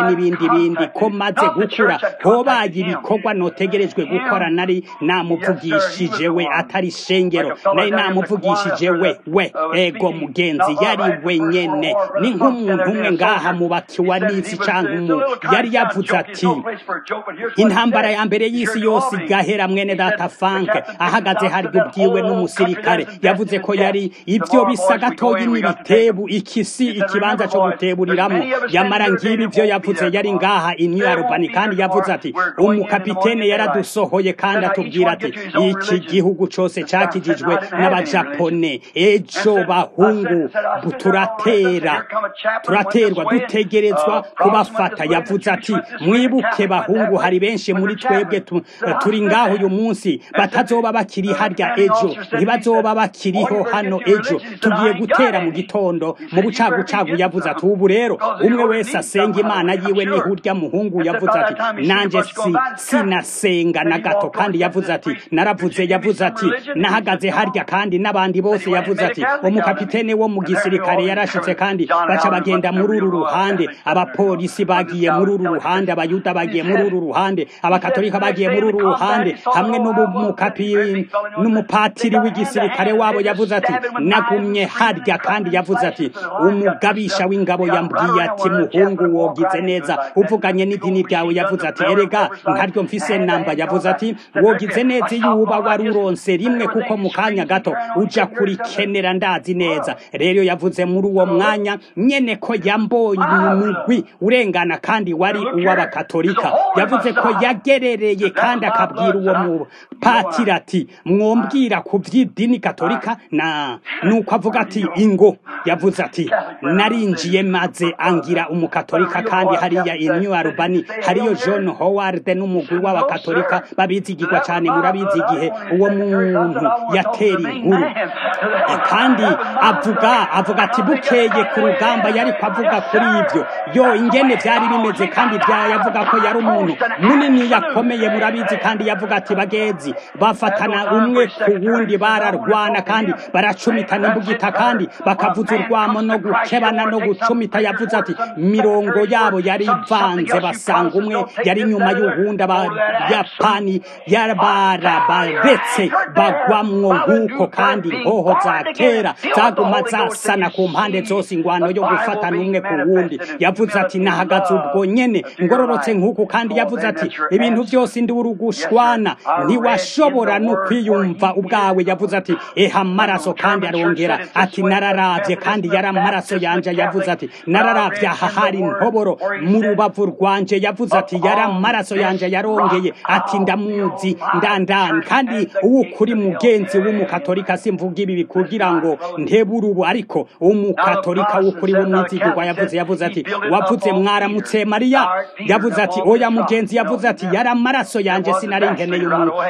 n'ibindi ko maze gukura hobaye ibikorwa notegerejwe gukora nari namuvugishije we atari shengero nari namuvugishije we we ego mugenzi yari wenyene ni nk'umuntu umwe ngaha mu bakiwa n'isi canke umu yari yavuze ati intambara ya mbere y'isi yose igahera mwene data fanke ahagaze harya ubwiwe n'umusirikare yavuze ko yari ibyo bisa gatoyi n'ibitebu ikisi ikibanza cyo guteburiramwo yamara ngibi ibyo yavuze yari ngaha in Albany kandi yavuze ati umukapitene yaradusohoye kandi atubwira ati iki gihugu cyose cyakijijwe n'abajapone ejo bahungu turatera turaterwa dutegerezwa kubafata yavuze ati mwibuke bahungu hari benshi muri twebwe turi ngaho uyu munsi batazoba bakiri harya ejo ntibazoba bakiriho hano ejo tugiye gutera mu gitondo mu bucagucagu yavuze ati ubu rero umwe wese asenga imana yiwe ni hurya muhungu yavuze ati nanjye si sinasenga na gato kandi yavuze ati naravuze yavuze ati nahagaze harya kandi n'abandi bose yavuze ati umukapitene wo mu gisirikare yarashitse kandi baca bagenda muri uru ruhande abapolisi bagiye muri uru ruhande abayuda bagiye muri uru ruhande abakatolika bagiye muri uru ruhande hamwe n'umupatiri w'igisirikare wabo yavuze ati nagumye harya kandi yavuze ati umugabisha w'ingabo yambwiye ati muhungu wogize neza uvuganye n'idini ryawe yavuze ati erega nkaryo mfise namba yavuze ati wogize neza iyo uba wari uronse rimwe kuko mu kanya gato uja kurikenera ndazi neza rero yavuze muri uwo mwanya nyene ko yambonye umugwi urengana kandi wari uw'abakatolika yavuze ko yagerereye kandi akabwira uwo mupatiri ati mwombwira ku by'idini katolika na nuko avuga ati ingo yavuze ati narinjiye maze angira umukatolika kandi hariya in New Albany hariyo John Howard n'umugwi w'abakatolika babizigirwa cyane murabizi igihe uwo muntu yatera inkuru kandi avuga avuga ati bukeye ku rugamba yari avuga kuri ibyo yo ingene byari bimeze kandi yavuga ko yari umuntu munini yakomeye murabizi kandi yavuga ati bagezi bafatana umwe ku wundi bararwana kandi baracumitana imbugita kandi bakavuza urwamo no gukebana no gucumita yavuze ati mirongo yabo yari ivanze basanga umwe yari nyuma y'uwundi abayapani barabaretse bagwamwo nk'uko kandi inkoho za kera zaguma zasana ku mpande zose ingwano yo gufatana umwe ku wundi yavuze ati nahagaze ubwo nyene ngororotse nk'uku kandi yavuze ati ibintu byose ndi urugushwana ntiwashobora no kwiyumva ubwawe yavuze ati eha amaraso kandi arongera ati nararavye kandi yari amaraso yanje yavuze ati nararavye aha hari intoboro mu rubavu rwanje yavuze ati yari amaraso yanje yarongeye ati ndamuzi ndandani kandi uwo kuri mugenzi w'umukatolika simvuga ibi kugira ngo ntebure ubu ariko umukatolika w'ukuri w'umwizigirwa yavuze yavuze ati wavuze mwaramutse mariya yavuze ati oya mugenzi yavuze ati yari amaraso yanje sinari nkeneye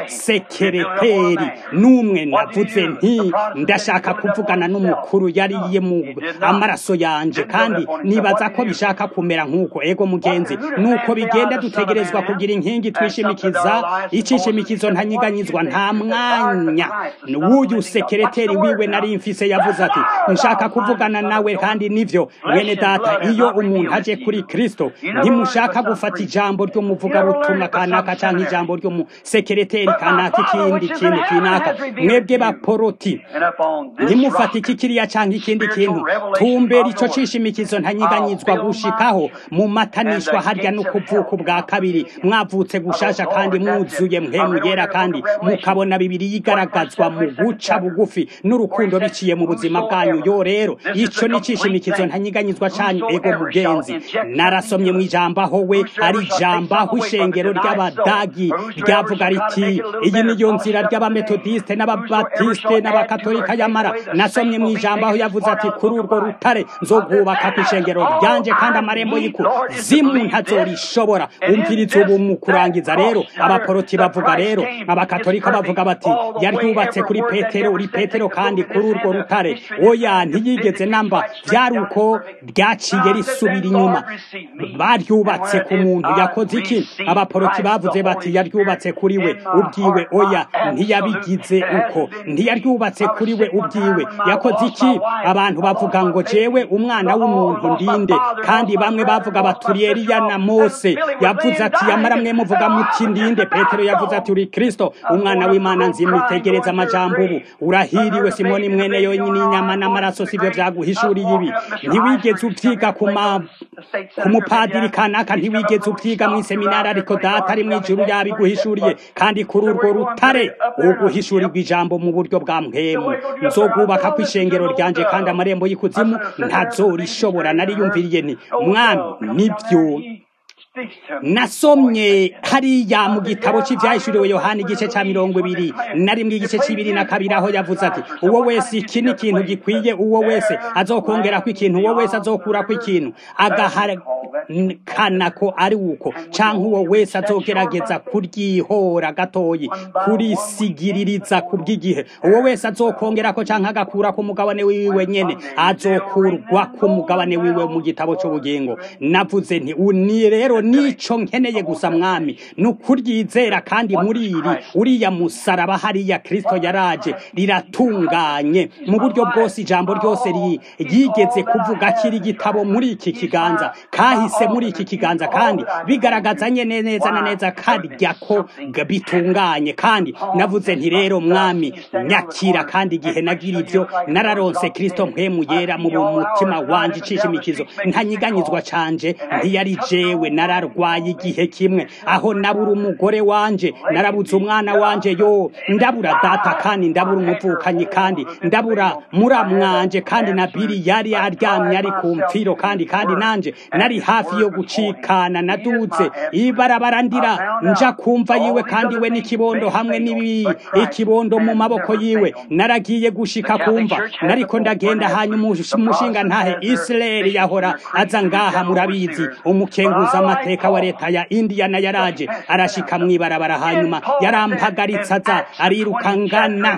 umusekereteri n'umwe navuze nti ndashaka kuvugana n'umukuru yariye mu amaraso yanje kandi nibaza ko bishaka kumera nk'uko ego mugenzi nuko bigenda dutegerezwa kugira inkingi twishimikiza icishimikizo ntanyiganyizwa nta mwanya w'uyu sekereteri wiwe nari mfise yavuze ati nshaka kuvugana nawe kandi nivyo mwene data iyo umuntu aje kuri kristo ntimushaka gufata ijambo ry'umuvugabutumwa kanaka canke ijambo ry'umusekereteri kanaka ikindi kintu kinaka mwebwe baporoti ntimufate iki kiriya canke ikindi kintu tumbera ico cishimikizo ntanyiganyizwa gushikaho mu matanishwa harya no kuvuka ubwa kabiri mwavutse gushasha kandi mwuzuye mpemu yera kandi mukabona bibiri yigaragazwa mu guca bugufi n'urukundo biciye mu buzima bwanyu yo rero ico ni cishimikizo ntanyiganyizwa canyu ego mugenzi narasomye mu ijambo aho we ari ijambo aho ishengero ry'abadagi ryavuga riti iyi niyo nzira ry'abametodiste n'ababatiste n'abakatolika yamara nasomye mu ijambo aho yavuze ati kuri urwo rutare nzogubaka ku ishengero ryanje kandi amarembo y'iku zimu ntazorishobora umviriza ubu mu kurangiza rero abaporoti bavuga rero abakatolika bavuga bati yaryubatse kuri petero uri petero kandi kuri urwo rutare oya ntiyigeze namba byari uko ryaciye risubira inyuma baryubatse ku muntu yakoze iki abaporoti bavuze bati yaryubatse kuri we ubwiwe oya ntiyabigize uko ntiyaryubatse kuri we ubwiwe yakoze iki abantu bavuga ngo jewe umwana w'umuntu ndinde kandi bamwe bavuga baturiye eliya na mose yavuze ati yamara mwe muvuga muti ndinde petero yavuze ati uri kristo umwana w'imana nzimwitegereza amajambo ubu urahiriwe simoni mwene yonyine inyama n'amaraso sivyo vyaguhishuriye ibi ntiwigeze uvyiga ku ma ku mupadiri kanaka ntiwigeze uvyiga mw'iseminari ariko data ari mw'ijuru yabiguhishuriye kandi kuri urwo rutare uguhishurirwa ijambo mu buryo bwa mpemu nzogubaka ku ishengero ryanje kandi amarembo y'ikuzimu ntazorishobora nariyumviriye nti mwami nibyo nasomye hariya mu gitabo cy'ibyahishuriwe yohani igice cya mirongo ibiri na rimwe igice cy'ibiri na kabiri aho yavuze ati uwo wese iki ni ikintu gikwiye uwo wese azokongera ko ikintu uwo wese azokura ko ikintu agahakana ko ari uko cyangwa uwo wese azogerageza kuryihora gatoyi kurisigiririza ku bw'igihe uwo wese azokongera ko cyangwa agakura ku mugabane wiwe nyene azokurwa ku mugabane wiwe mu gitabo cy'ubugingo navuze nti ni rero nico nkeneye gusa mwami ni ukuryizera kandi muri iri uriya musaraba hariya kristo yaraje riratunganye mu buryo bwose ijambo ryose ryigeze kuvuga kiri gitabo muri iki kiganza kahise muri iki kiganza kandi bigaragaza nyene neza na neza karya ko bitunganye kandi navuze nti rero mwami nyakira kandi igihe nagira ibyo nararonse kristo mpemu yera mu mutima wanje icisha imikizo ntanyiganyizwa canje ntiyari jewe nararwaye igihe kimwe aho nabura umugore wanje narabuze umwana wanje yo ndabura data kandi ndabura umuvukanyi kandi ndabura muramwanje kandi na biri yari aryamye ari ku mfiro kandi kandi nanje nari hafi yo gucikana naduze ibarabara ndira nja kumva yiwe kandi we n'ikibondo hamwe n'ibi ikibondo mu maboko yiwe naragiye gushika kumva nariko ndagenda hanyuma umushinga ntahe Israel yahora aza ngaha murabizi umukenguza amateka wa leta ya Indiana yaraje arashika mwibarabara hanyuma yarampagaritsa aza ariruka ngana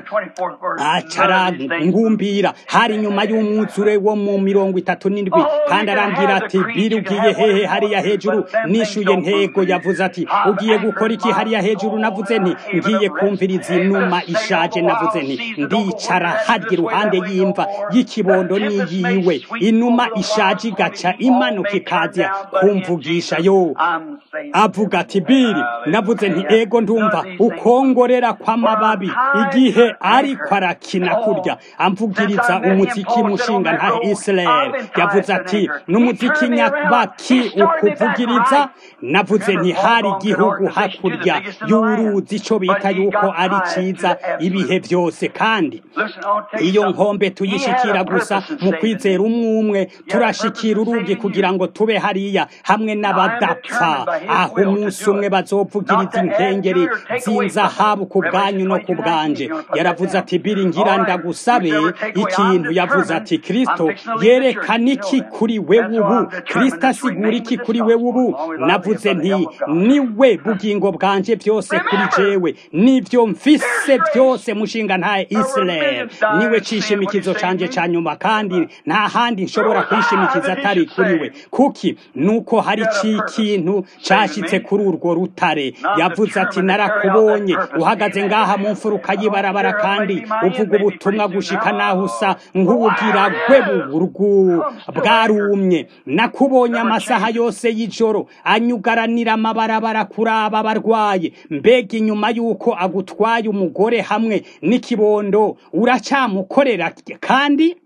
acara ngumbira hari nyuma y'umwuzure wo mu mirongo itatu n'indwi kandi arambwira ati biri ugiye hehe hariya hejuru nishuye ntego yavuze ati ugiye gukora iki hariya hejuru navuze nti ngiye kumviriza inuma ishaje navuze nti ndicara harya iruhande y'imva y'ikibondo n'iyiwe inuma ishaje igaca imanuka ikaza kumvugisha yo avuga ati biri navuze nti ego ndumva ukongorera kw'amababi igihe ariko arakina kurya amvugiriza umuziki mushinga nta Israel yavuze ati n'umuziki nyabaki ukuvugiriza navuze nti hari igihugu hakurya y'uruzi ico bita yuko ari ciza ibihe byose kandi iyo nkombe tuyishikira gusa mu kwizera umwe umwe turashikira urugi kugira ngo tube hariya hamwe n'abadapfa aho umunsi umwe bazovugiriza inkengeri z'inzahabu ku bwanyu no ku bwanje yaravuze ati biri ngira ndagusabe ikintu yavuze ati kristo yerekana iki kuri wewe ubu kristo asigura iki kuri wewe ubu navuze nti niwe bugingo bwanje byose kuri jewe nivyo mfise byose mushinga nta Israel niwe cishimikizo canje ca nyuma kandi nta handi nshobora kwishimikiza atari kuri we kuki nuko hari ikintu cashitse kuri urwo rutare yavuze ati narakubonye uhagaze ngaha mu mfuruka y'ibarabara kandi uvuga ubutumwa gushika naho usa nk'ubugira gwe burgu bwarumye nakubonye amasaha yose y'ijoro anyugaranira amabarabara kuraba abarwaye mbega inyuma y'uko agutwaye umugore hamwe n'ikibondo uracamukorera kandi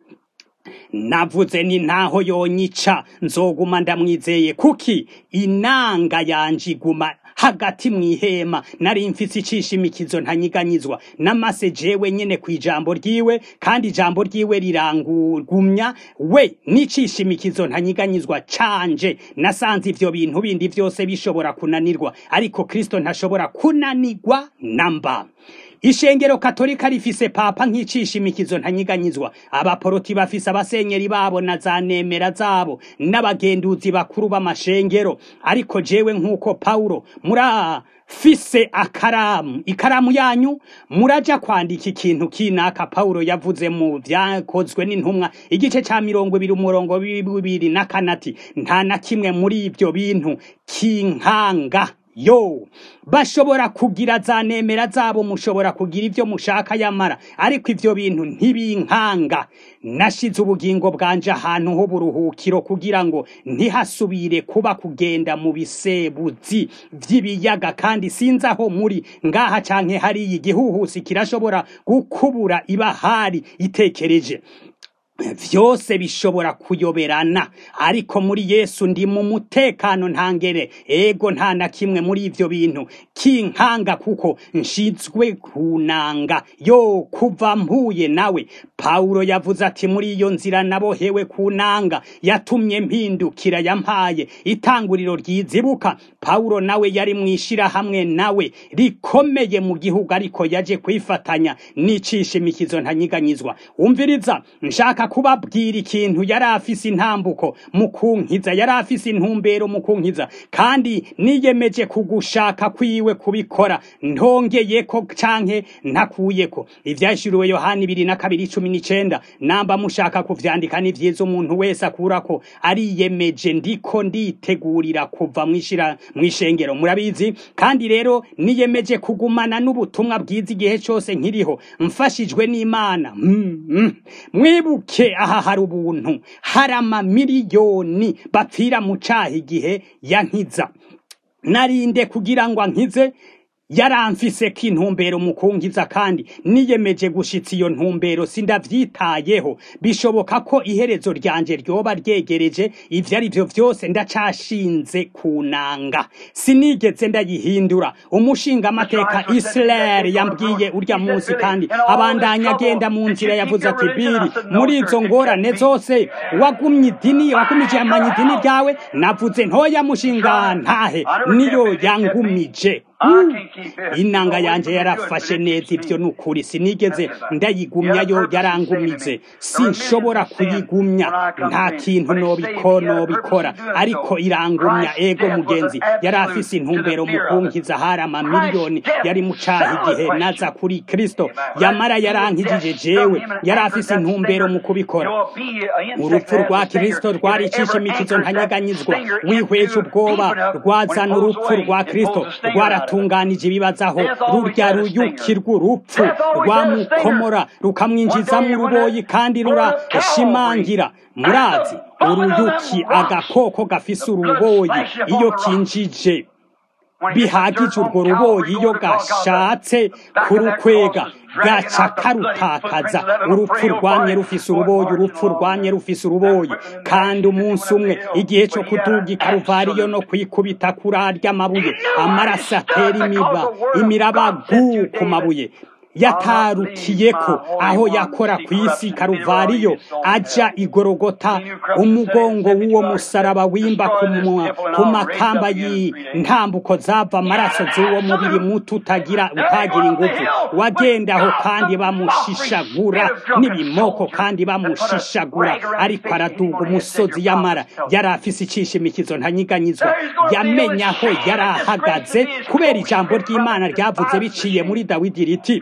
navuze ni ntaho yonyica nzoguma ndamwizeye kuki inanga yanje iguma hagati mwihema nari mfise icishimikizo ntanyiganyizwa namase jewe nyene ku ijambo ryiwe kandi ijambo ryiwe rirangugumya we n'icishimikizo ntanyiganyizwa canje nasanze ivyo bintu bindi vyose bishobora kunanirwa ariko kristo ntashobora kunanirwa namba ishengero katolika rifise papa nk'icishimikizo ntanyiganyizwa abaporoti bafise abasenyeri babo na za nemera zabo n'abagenduzi bakuru b'amashengero ariko jewe nk'uko pawulo murafise akaramu ikaramu yanyu muraja kwandika ikintu kinaka pawulo yavuze mu vyakozwe n'intumwa igice ca mirongo ibiri umurongo bibiri na kanati nta na kimwe muri ivyo bintu kinkanga yo bashobora kugira za nemera zabo mushobora kugira ibyo mushaka yamara ariko ivyo bintu ntibinkanga nashize ubugingo bwanje ahantu ho buruhukiro kugira ngo ntihasubire kuba kugenda mu bisebuzi vy'ibiyaga kandi sinzi aho muri ngaha canke hariya igihuhusi kirashobora gukubura ibahari itekereje vyose bishobora kuyoberana ariko muri yesu ndi mu mutekano ntangere ego nta na kimwe muri ivyo bintu kinkanga kuko nshizwe kunanga yo kuva mpuye nawe pawulo yavuze ati muri iyo nzira nabohewe kunanga yatumye mpindukira yampaye itanguriro ryizibuka pawulo nawe yari mwishira hamwe nawe rikomeye mu gihugu ariko yaje kwifatanya n'icisha imikizo ntanyiganyizwa umviriza nshaka kubabwira ikintu yari afise intambuko mu kunkiza yari afise intumbero mu kunkiza kandi niyemeje kugushaka kwiwe kubikora ntongeyeko canke ntakuyeko ivyashiriwe yohani ibiri na kabiri cumi n'icenda namba mushaka kuvyandika ni vyiza umuntu wese akurako ariyemeje ndiko nditegurira kuva mwishira mwishengero murabizi kandi rero niyemeje kugumana n'ubutumwa bwiza igihe cose nkiriho mfashijwe n'imana mm, mm. mwibuke aha hari ubuntu hari amamiliyoni bapfira mu caha igihe yankiza narinde kugira ngo ankize yaramfise ko intumbero mu kunkiza kandi niyemeje gushitsa iyo ntumbero sindavyitayeho bishoboka ko iherezo ryanje ryoba ryegereje ivyo ari vyo vyose ndacashinze kunanga sinigeze ndayihindura umushinga amateka Israel yambwiye urya munsi kandi abandanya agenda mu nzira yavuze ati biri muri izo ngorane zose wagumye idini wagumije amanya idini ryawe navuze ntoya mushinga ntahe niyo yangumije inanga yanje yarafashe neza ivyo nukuri sinigeze ndayigumyayo yarangumize sinshobora kuyigumya nta kintu nobiko nobikora ariko irangumya ego mugenzi yari afise intumbero mu kunkiza hari amamiliyoni yari mu caha igihe naza kuri kristo yamara yarankijije jewe yari afise intumbero mu kubikora urupfu rwa kristo rwaricisha imikizo ntanyeganyizwa wihweje ubwoba rwazana urupfu rwa kristo rwaratunganije ibibazaho rurya ruyuki rw'urupfu rwamukomora rukamwinjizamo uruboyi kandi rurashimangira murazi uruyuki agakoko gafise uruboyi iyo kinjije bihagije urwo ruboyi iyo gashatse kurukwega gaca karutakaza urupfu rwamye rufise uruboyi urupfu rwamye rufise uruboyi kandi umunsi umwe igihe cyo kuduga ikaruvariyo no kwikubita kurarya amabuye amaraso atera imiba imirabagu ku mabuye yatarukiyeko aho yakora ku isi karuvariyo aja igorogota umugongo w'uwo musaraba wimba ku makamba y'intambuko zava amaraso z'uwo mubiri muto utagira utagira ingufu wagendaho kandi bamushishagura n'ibimoko kandi bamushishagura ariko araduga umusozi yamara yari afise icisha imikizo ntanyiganyizwa yamenya aho yari ahagaze kubera ijambo ry'imana ryavuze biciye muri dawidi riti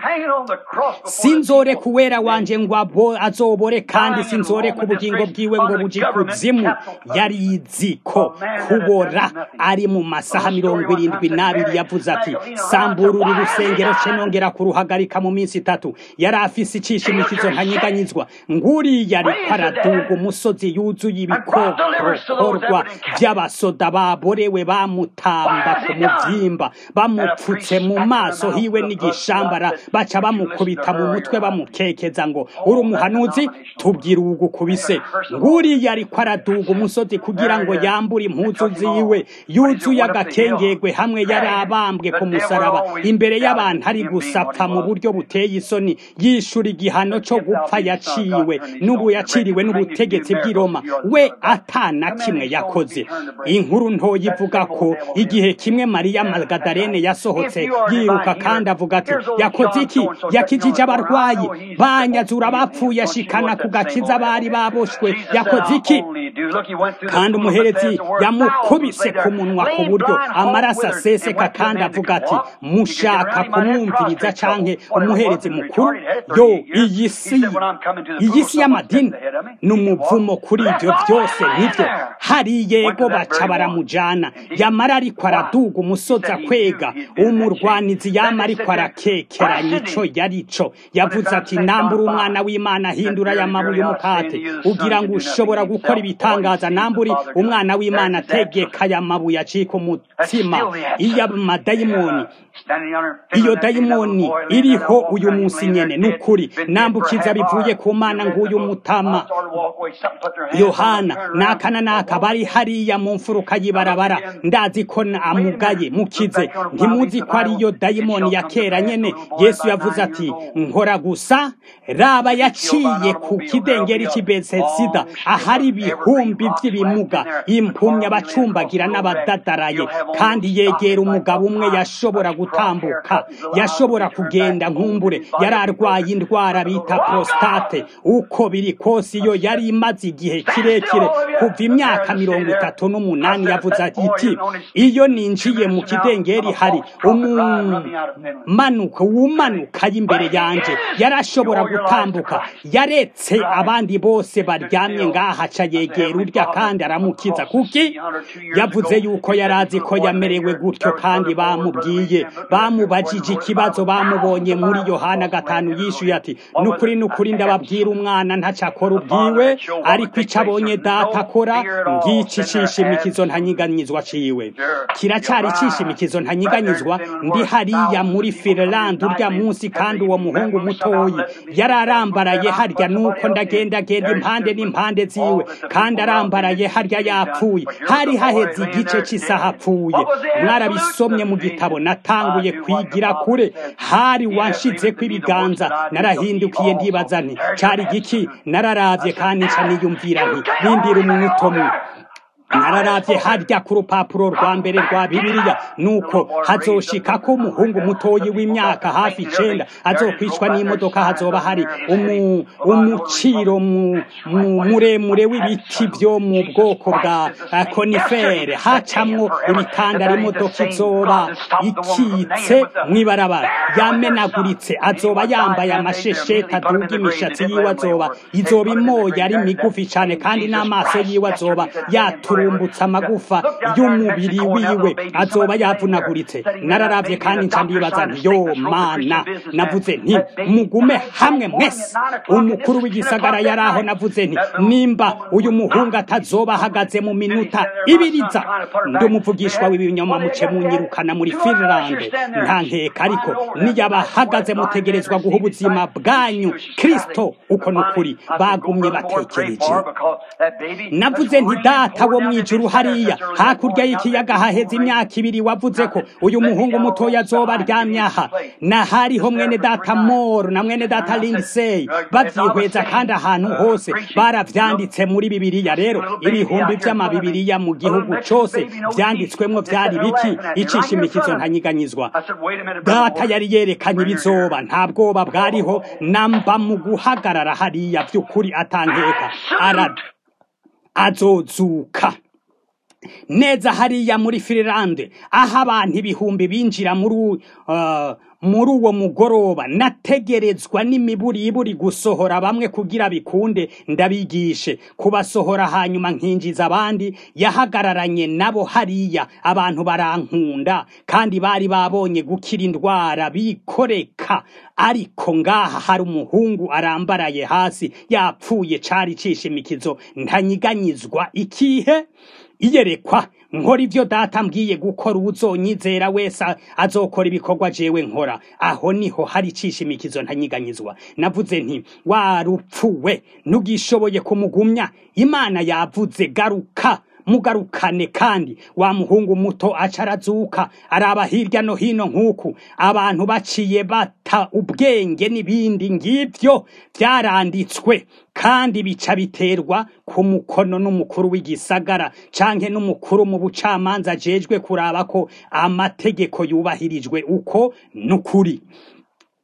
sinzore kuwera wanje ngo abo azobore kandi sinzore ku bugingo bwiwe ngo buji kuzimu yarizi ko kubora ari mu masaha mirongo irindwi n'abiri yavuze ati sambura uru rusengero ce nongera kuruhagarika mu minsi itatu yari afise icisha imikizo ntanyeganyizwa nguriya ariko araduga umusozi yuzuye ibikokorwa vy'abasoda baborewe bamutamba ku muvyimba bamupfutse mu maso hiwe n'igishambara baca bamukubita mu mutwe bamukekeza ngo uri umuhanuzi tubwira ugukubise nguriya ariko araduga umusozi kugira ngo yambure impuzu ziwe yuzuye agakengegwe hamwe yari abambwe ku musaraba imbere y'abantu ari gusapfa mu buryo buteye isoni yishura igihano cyo gupfa yaciwe n'ubu yaciriwe n'ubutegetsi bw'i Roma we atana kimwe yakoze inkuru ntoya ivuga ko igihe kimwe Mariya Magdalene yasohotse yiruka kandi avuga ati yakoze iki iki yakijije abarwayi banyazura abapfuye ashikana ku gakiza bari baboshwe yakoze iki kandi umuherezi yamukubise ku munwa ku buryo amaraso aseseka kandi avuga ati mushaka kumwumviriza canke umuherezi mukuru yo iyi si iyi si y'amadini ni umuvumo kuri ibyo byose nibyo hari yego baca baramujana yamara ariko araduga umusozi akwega umurwanizi yama ariko arakekeranya ico yarico yavuze ati nambura umwana w'imana hindura aya mabuye umukate ugira ngo ushobora gukora ibitangaza namburi umwana w'imana tegeka aya mabuye acika umutsima iyo amadayimoni iyo dayimoni iriho uyu munsi nyene ni ukuri nambukiza bivuye ku mana nguyu mutama yohana naka na naka bari hariya mu mfuruka y'ibarabara ndazi ko amugaye mukize ntimuzi ko ariyo dayimoni ya kera nyene yesu yavuze ati nkora gusa raba yaciye ku kidengeri cy'ibesesida ahari ibihumbi by'ibimuga impumya abacumbagira n'abadadaraye kandi yegera umugabo umwe yashobora gutambuka yashobora kugenda nkumbure yari arwaye indwara bita prostate uko biri kose iyo yari imaze igihe kirekire kuva imyaka mirongo itatu n'umunani yavuze iti iyo ninjiye mu kidengeri hari umumanuka wumanuka y'imbere yanjye yarashobora gutambuka yaretse abandi bose baryamye ngaha aca yegera urya kandi aramukiza kuki yavuze yuko yari azi ko yamerewe gutyo kandi bamubwiye bamubajije ikibazo bamubonye muri yohana gatanu yishuye ati nukuri nukuri ndababwira umwana ntacakora ubwiwe ariko icyo abonye data akora ngiki cishimikizo ntanyiganyizwa ciwe kiracyari cishimikizo ntanyiganyizwa ndi hariya muri Finland urya munsi kandi uwo muhungu mutoyi yararambaraye harya nuko ndagenda genda impande n'impande ziwe kandi arambaraye harya yapfuye hari haheze igice cy'isaha apfuye mwarabisomye mu gitabo natanguye kwigira kure hari wanshize ko ibiganza narahindukiye ndibaza nti cari giki nararavye kandi nca niyumvira nti rindira umunota umwe nararavye harya ku rupapuro rwa mbere rwa bibiliya nuko hazoshika ko umuhungu mutoyi w'imyaka hafi icenda azokwicwa n'imodoka hazoba hari umuciro muremure w'ibiti vyo mu bwoko bwa konifere hacamwo ibitandara imodoka izoba ikitse mw'ibarabara yamenaguritse azoba yambaye amashesheti aduga imishatsi yiwe azoba izoba imoya ari migufi cane kandi n'amaso yiwe azoba yatura turumbutsa amagufa y'umubiri wiwe azoba yavunaguritse nararavye kandi nca ndibaza nti yo mana navuze nti mugume hamwe mwese umukuru w'igisagara yaraho navuze nti nimba uyu muhungu atazoba ahagaze mu minuta ibiriza ndi umuvugishwa w'ibinyoma muce munyirukana muri Finland nta nkeka ariko niyaba ahagaze mutegerezwa guha ubuzima bwanyu kristo uko nukuri bagumye batekereje navuze nti data wo mwijuru hariya hakurya y'ikiyaga haheze imyaka ibiri wavuze ko uyu muhungu mutoya azoba aryamye aha na hariho mwene data moro na mwene data lindsay bavyihweza kandi ahantu hose baravyanditse muri bibiliya rero ibihumbi vy'amabibiriya mu gihugu cose vyanditswemwo vyari biki icishimikizo ntanyiganyizwa data yari yerekanye ibizoba nta bwoba bwariho namba mu guhagarara hariya vy'ukuri atankeka ara azozuka neza hariya muri Finland aho abantu ibihumbi binjira muri uh, muri uwo mugoroba nategerezwa n'imiburiburi gusohora bamwe kugira bikunde ndabigishe kubasohora hanyuma nkinjiza abandi yahagararanye nabo hariya abantu barankunda kandi bari babonye gukira indwara bikoreka ariko ngaha hari umuhungu arambaraye hasi yapfuye cari cishimikizo ntanyiganyizwa ikihe iyerekwa nkora ivyo data mbwiye gukora uzonyizera wese azokora ibikorwa jewe nkora aho niho hari cishimikizo ntanyiganyizwa navuze nti warupfuwe ntugishoboye kumugumya imana yavuze garuka mugarukane kandi wa muhungu muto aca arazuka araba hirya no hino nk'uku abantu baciye bata ubwenge n'ibindi ngivyo vyaranditswe kandi bica biterwa ku mukono n'umukuru w'igisagara canke n'umukuru mu bucamanza ajejwe kuraba ko amategeko yubahirijwe uko n'ukuri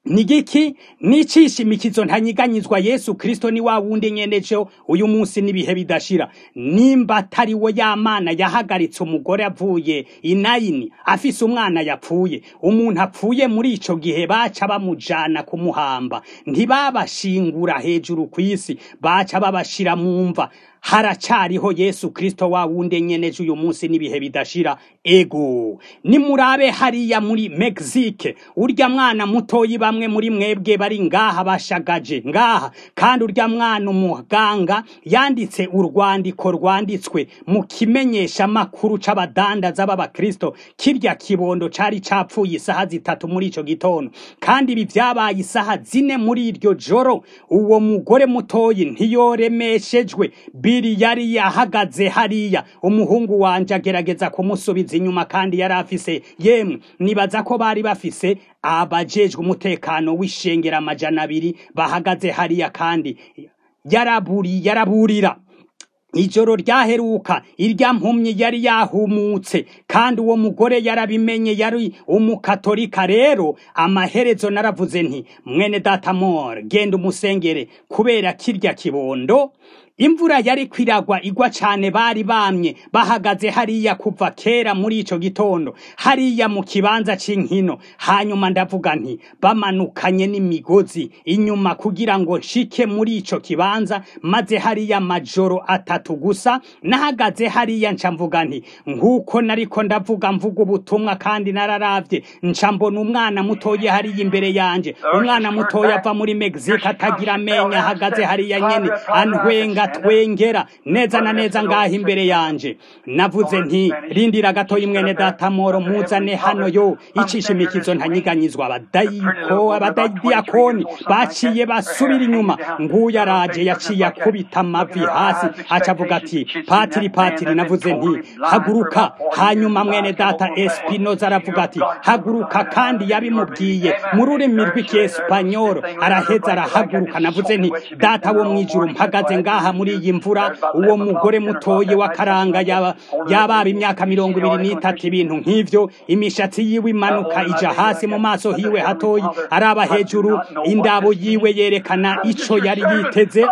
nigiki nicishimikizo ntanyiganyizwa Yesu Kristo ni wa wundi nyenejo uyu munsi nibihe bidashira nimba atari we yamana yahagaritse umugore avuye inayini afise umwana yapfuye umuntu apfuye muri ico gihe baca bamujana kumuhamba ntibabashingura hejuru kw'isi baca babashira mu mva haracariho Yesu Kristo wa wundi nyeneje uyu munsi nibihe bidashira ego nimurabe hariya muri Mexique urya mwana mutoyi bamwe muri mwebwe bari ngaha bashagaje ngaha kandi urya mwana umuganga yanditse urwandiko rwanditswe mu kimenyesha makuru c'abadandaza b'abakristo kirya kibondo cari capfuye isaha zitatu muri ico gitondo kandi ibi vyabaye isaha zine muri iryo joro uwo mugore mutoyi ntiyoremeshejwe biri yari yahagaze hariya umuhungu wanje agerageza kumusubiza inyuma kandi yari afise yemwe nibaza ko bari bafise abajejwe umutekano w'ishengera amajana abiri bahagaze hariya kandi yaraburi yaraburira ijoro ryaheruka irya mpumyi yari yahumutse kandi uwo mugore yarabimenye yari umukatolika rero amaherezo naravuze nti mwene datamor genda umusengere kubera kirya kibondo imvura yari kwiragwa igwa cane bari bamye bahagaze hariya kuva kera muri ico gitondo hariya mu kibanza c'inkino hanyuma ndavuga nti bamanukanye n'imigozi inyuma kugira ngo nshike muri ico kibanza maze hariya majoro atatu gusa nahagaze hariya nca mvuga nti nk'uko nariko ndavuga mvuga ubutumwa kandi nararavye nca mbona umwana mutoya hariya imbere yanje umwana mutoya ava muri Mexique atagira amenya ahagaze hariya nyene antwenga twengera neza na neza ngaha imbere yanje navuze nti rindira gatoyi mwene data moro muzane hano yo icishimikizo ntanyiganyizwa abadayiko abadayidiyakoni baciye basubira inyuma nguyu araje yaciye akubita amavi hasi acavuga ati patiri patiri navuze nti haguruka hanyuma mwene data espinoza aravuga ati haguruka kandi yabimubwiye mu rurimi rw'ikiespanyoro araheza arahaguruka navuze nti data wo mwijuru mpagaze ngaha muri iyi mvura uwo mugore mutoye w'akaranga yaba yababa imyaka mirongo ibiri n'itatu ibintu nk'ivyo imishatsi yiwe imanuka ija hasi mu maso hiwe hatoyi araba hejuru indabo yiwe yerekana ico yari yiteze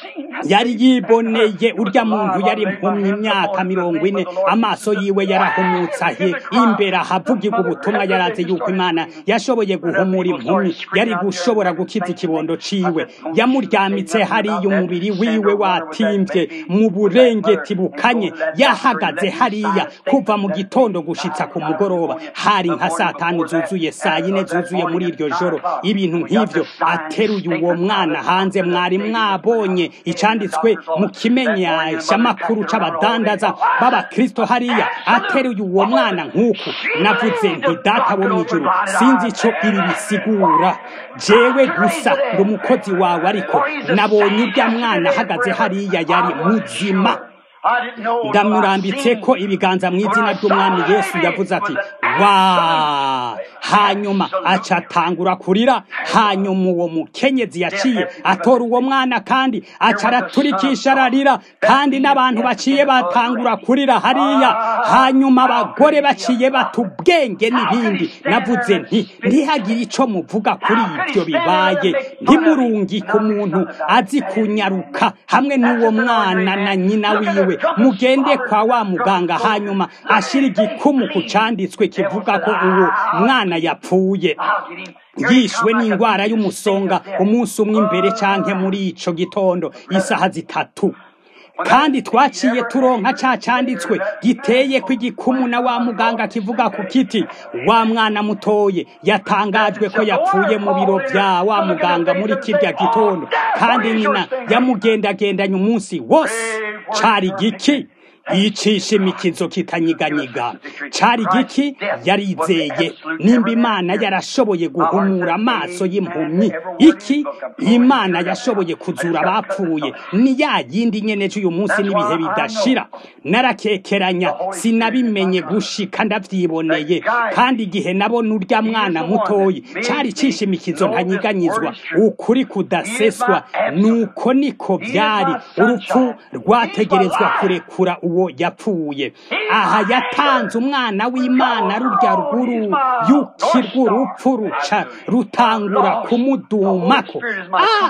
yari yiboneye urya muntu yari mpumye imyaka mirongo ine amaso yiwe yarahumutse ahe imbere ahavugirwa ubutumwa yarazi yuko imana yashoboye guhumura impumyi yari gushobora gukiza ikibondo ciwe yamuryamitse hariya umubiri wiwe watimvye mu burengeti bukanye yahagaze hariya kuva mu gitondo gushitsa ku mugoroba hari nka saa tanu zuzuye saa yine zuzuye muri iryo joro ibintu nk'ivyo ateruye uwo mwana hanze mwari mwabonye icanditswe mu kimenyeshamakuru c'abadandaza b'abakristo hariya ateruye uwo mwana nk'uku navuze nti data wo mw'ijuru sinzi ico ibi bisigura jewe gusa ndi umukozi wawe ariko nabonye urya mwana ahagaze hariya yari muzima ndamurambitse ko ibiganza mu izina ry'umwami yesu yavuze ati wa hanyuma aca atangura kurira hanyuma uwo mukenyezi yaciye atora uwo mwana kandi aca araturikisha ararira kandi n'abantu baciye batangura kurira hariya hanyuma abagore baciye bata ubwenge n'ibindi navuze nti ntihagire ico muvuga kuri ibyo bibaye ntimurungike umuntu azi kunyaruka hamwe n'uwo mwana na nyina wiwe mugende kwa wa muganga hanyuma ashira igikumu ku canditswe kivuga ko uwo mwana yapfuye yishwe n'indwara y'umusonga umunsi umwe imbere canke muri ico gitondo isaha zitatu kandi twaciye turonka ca canditswe giteye ko igikumu na wa muganga kivuga ku kiti wa mwana mutoye yatangajwe ko yapfuye mu biro vya wa muganga muri kirya gitondo kandi nyina yamugendagendanye umunsi wose cari giki yicisha imikizo kitanyiganyiga cari giki yarizeye nimba imana yarashoboye guhumura amaso y'impumyi iki imana yashoboye kuzura abapfuye ni ya yindi nyene c'uyu munsi n'ibihe bidashira narakekeranya sinabimenye gushika ndavyiboneye kandi igihe nabona urya mwana mutoyi cari cisha imikizo ntanyiganyizwa ukuri kudaseswa nuko niko vyari urupfu rwategerezwa kurekura uwo uwo yapfuye aha yatanze umwana w'imana rurya rwuru yukirwa urupfu ruca rutangura kumudumako ah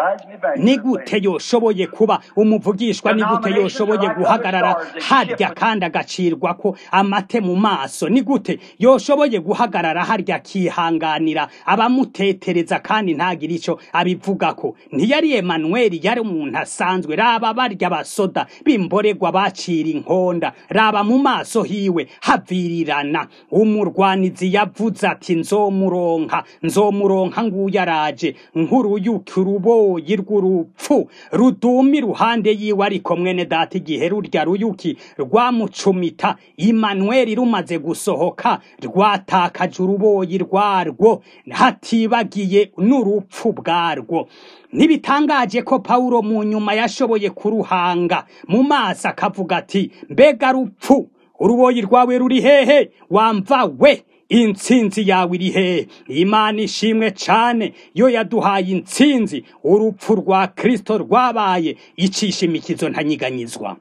ni gute yoshoboye kuba umuvugishwa ni gute yoshoboye guhagarara harya kandi agacirwa ko amate mu maso ni gute yoshoboye guhagarara harya akihanganira abamutetereza kandi ntagire icyo abivugako ntiyari Emanueli yari umuntu asanzwe raba barya basoda bimboregwa bacira inkonda raba mu maso hiwe havirirana umurwanizi yavuze ati nzomuronka nzomuronka nguyu araje nk'uruyuki uruboyi rw'urupfu ruduma iruhande yiwe ariko mwene data igihe rurya ruyuki rwamucumita Imanueli rumaze gusohoka rwatakaje uruboyi rwarwo hatibagiye n'urupfu bwarwo ntibitangaje ko Pawulo mu nyuma yashoboye kuruhanga mu maso akavuga ati mbega rupfu uruboyi rwawe ruri hehe wamva we intsinzi yawe iri hehe imana ishimwe cane yo yaduhaye intsinzi urupfu rwa kristo rwabaye icisha imikizo ntanyiganyizwa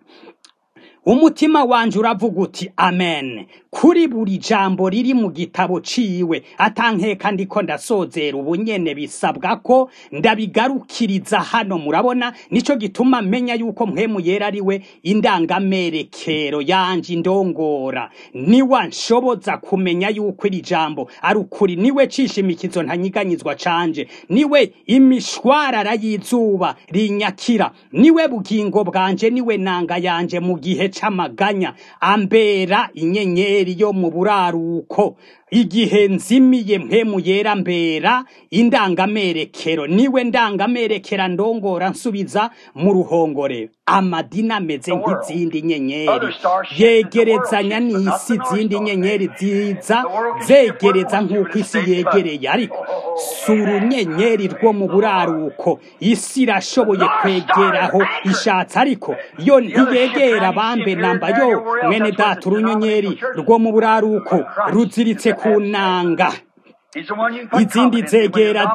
umutima wanje uravuga uti amen kuri buri jambo riri mu gitabo ciwe atankeka ndiko ndasozera ubunyene bisabwa ko ndabigarukiriza hano murabona nico gituma menya yuko mpwemu yera ari we indangamerekero yanje indongora niwa nshoboza kumenya yuko iri jambo ari ukuri niwe cisha imikizo ntanyiganyizwa canje niwe imishwarara y'izuba rinyakira niwe bugingo bwanje niwe nanga yanje mu gihe c'amaganya ambera inyenyeri yo mu buraruko igihe nzimiye mpemu yera mbera indangamerekero niwe ndangamerekera ndongora nsubiza mu ruhongore amadini ameze nk'izindi nyenyeri yegerezanya n'isi izindi nyenyeri ziza zegereza nk'uko isi yegereye ariko si urunyenyeri rwo mu buraruko isi irashoboye kwegeraho ishatse ariko yo ntiyegera bambe namba yo mwene data urunyenyeri rwo mu buraruko ruziritse ku nanga izindi zegera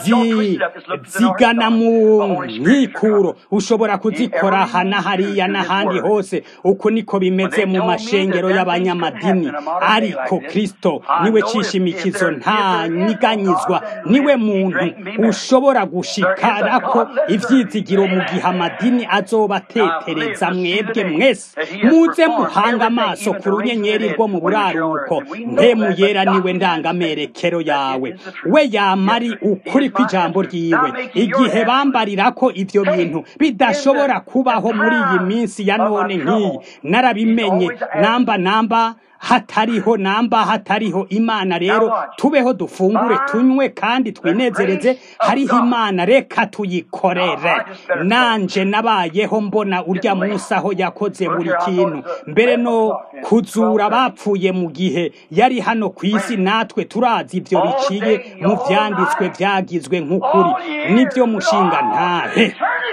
zigana mu nkikuro ushobora kuzikora aha na hariya n'ahandi hose uko niko bimeze mu mashengero y'abanyamadini ariko kristo niwe cisha imikizo nta nyiganyizwa niwe muntu ushobora gushikarako ivyizigiro mu gihe amadini azobatetereza mwebwe mwese muze muhanga amaso ku runyenyeri rwo mu buraruko mpemu yera niwe ndangamerekero yawe we yamari ukuri kw'ijambo ryiwe igihe bambarira ko ivyo bintu bidashobora kubaho muri iyi minsi ya none nk'iyi narabimenye namba namba hatariho namba hatariho imana rero tubeho dufungure tunywe kandi twinezereze hariho imana reka tuyikorere nanje nabayeho mbona urya munsi aho yakoze buri kintu mbere no kuzura abapfuye mu gihe yari hano ku isi natwe turazi ibyo biciye mu vyanditswe vyagizwe nk'ukuri nibyo mushinga ntahe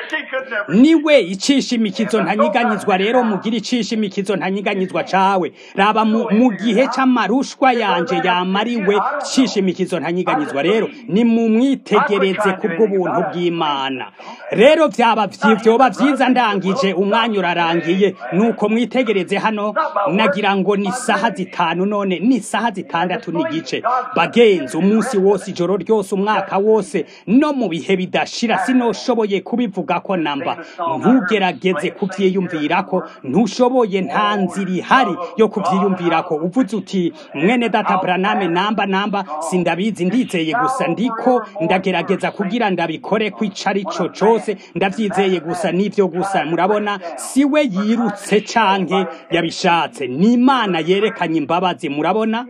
niwe icisha imikizo ntanyiganyizwa rero mugira icisha imikizo ntanyiganyizwa cawe raba mu gihe c'amarushwa yanje yamariwe cisha imikizo ntanyiganyizwa rero ni mu mwitegereze kubw'ubuntu bw'imana rero vyaba vyoba vyiza ndangije umwanya urarangiye nuko mwitegereze hano nagira ngo ni saha zitanu none ni saha zitandatu n'igice bagenzi umunsi wose ijoro ryose umwaka wose no mu bihe bidashira sinoshoboye kubivuga ko namba ntugerageze kuvyiyumvirako ntushoboye nta nzira ihari yo kuvyiyumvirako uvuze uti mwene data braname namba namba sindabizi ndizeye gusa ndiko ndagerageza kugira ndabikore ko ico ari co cose ndavyizeye gusa n'ivyo gusa murabona siwe yirutse canke yabishatse ni imana yerekanye imbabazi murabona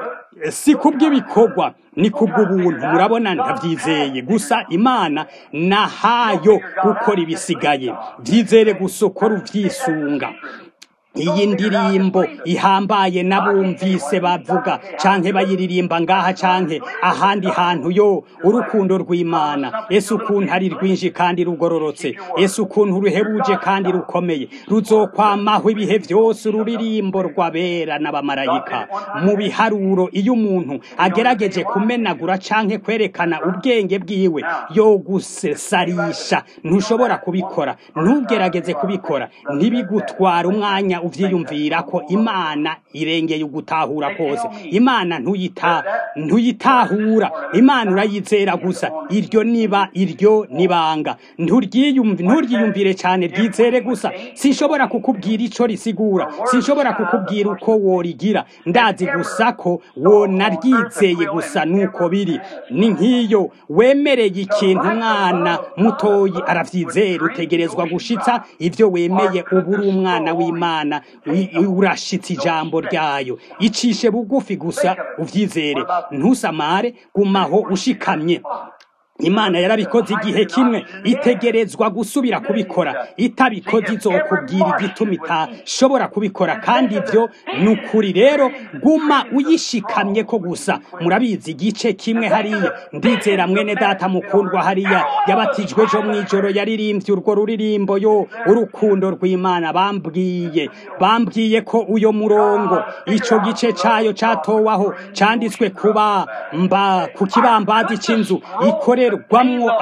si kubw'ibikorwa ni kubw'ubuntu murabona ndabyizeye gusa imana nahayo gukora ibisigaye byizere gusa ukora ubyisunga iyi ndirimbo ihambaye n'abumvise bavuga canke bayiririmba ngaha canke ahandi hantu yo urukundo rw'imana ese ukuntu ari rwinshi kandi rugororotse ese ukuntu ruhebuje kandi rukomeye ruzokwamaho ibihe vyose ururirimbo rw'abera n'abamarayika mu biharuro iyo umuntu agerageje kumenagura canke kwerekana ubwenge bwiwe yo gusesarisha ntushobora kubikora ntugerageze kubikora ntibigutwara umwanya uvyiyumvira ko imana irengeye ugutahura kose imana ntuyita ntuyitahura imana urayizera gusa iryo niba iryo nibanga nturyiyumvire cyane ryizere gusa sinshobora kukubwira ico risigura sinshobora kukubwira uko worigira ndazi gusa ko wonaryizeye gusa nuko biri ni nk'iyo wemereye ikintu umwana mutoyi aravyizera utegerezwa gushitsa ivyo wemeye ubu uri umwana w'imana urashitse ijambo ryayo icishe bugufi gusa uvyizere ntusamare gumaho ushikamye imana yarabikoze igihe kimwe itegerezwa gusubira kubikora itabikoze izokubwira igituma itashobora kubikora kandi ibyo ni ukuri rero guma uyishikamye ko gusa murabizi igice kimwe hariya ndizera mwene data mukundwa hariya yabatijwe ejo mu ijoro yaririmbye urwo ruririmbo yo urukundo rw'imana bambwiye bambwiye ko uyo murongo ico gice cayo catowaho canditswe kuba mba ku kibambazi c'inzu ikore rwamwo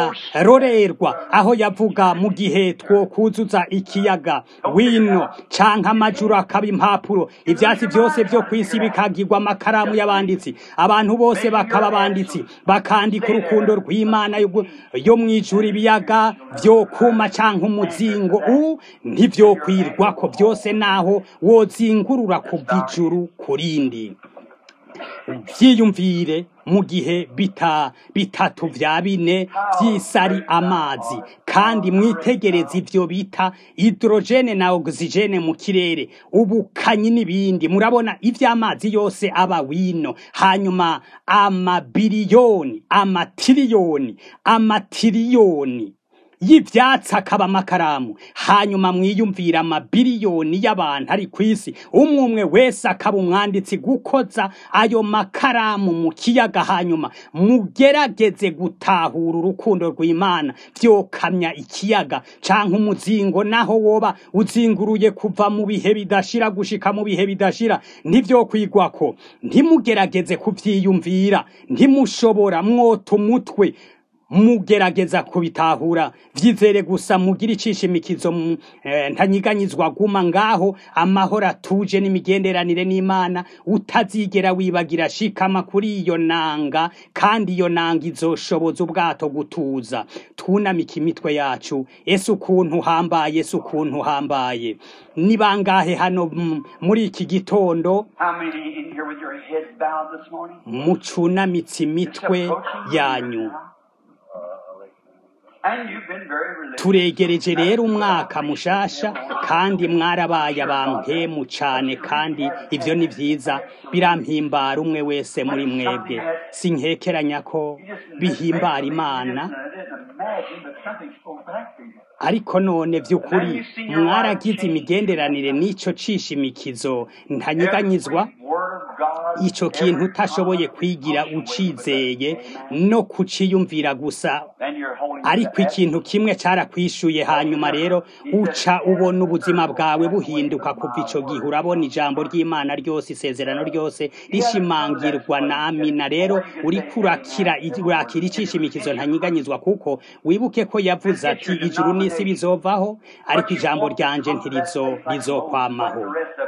amarorerwa aho yavuga mu gihe twokuzuza ikiyaga wino canke amajuru akaba impapuro ivyatsi vyose vyo kw'isi bikagirwa amakaramu y'abanditsi abantu bose bakaba abanditsi bakandika urukundo rw'imana yo mw'ijuru ibiyaga vyokuma canke umuzingo u ntivyokwirwako vyose naho wozingurura kuva ijuru kurindi vyiyumvire mu gihe bita bitatu vya bine vy'isari amazi kandi mwitegereza ivyo bita hidrogene na oxygene mu kirere ubukanyi n'ibindi murabona ivy'amazi yose aba wino hanyuma amabiliyoni amatiriyoni amatiriyoni y'ivyatsi akaba amakaramu hanyuma mwiyumvira amabiliyoni y'abantu ari ku isi umwe umwe wese akaba umwanditsi gukoza ayo makaramu mu kiyaga hanyuma mugerageze gutahura urukundo rw'imana vyokamya ikiyaga canke umuzingo naho woba uzinguruye kuva mu bihe bidashira gushika mu bihe bidashira ntivyokwigwako ntimugerageze kuvyiyumvira ntimushobora mwota umutwe mugerageza kubitahura vyizere gusa mugira icishimikizo eh, ntanyiganyizwa guma ngaho amahoro atuje n'imigenderanire n'imana utazigera wibagira shikama kuri iyo nanga kandi iyo nanga izoshoboza ubwato gutuza twunamika imitwe yacu ese ukuntu hambaye ese ukuntu hambaye ni bangahe hano muri iki gitondo mucunamitse imitwe yanyu turegereje rero umwaka mushasha kandi mwarabaye abampemu cane kandi ivyo ni vyiza birampimbara umwe wese muri mwebwe sinkekeranya ko bihimbara imana ariko none vy'ukuri mwaragize imigenderanire n'ico cishimikizo ntanyiganyizwa ico kintu utashoboye kwigira ucizeye no kuciyumvira gusa ariko ikintu kimwe carakwishuye hanyuma rero uca ubona ubuzima bwawe buhinduka kuva ico gihe urabona ijambo ry'imana ryose isezerano ryose rishimangirwa na amina rero uriko urakira urakira icishimikizo ntanyiganyizwa kuko wibuke ko yavuze ati ijuru n'isi bizovaho ariko ijambo ryanje ntirizo rizokwamaho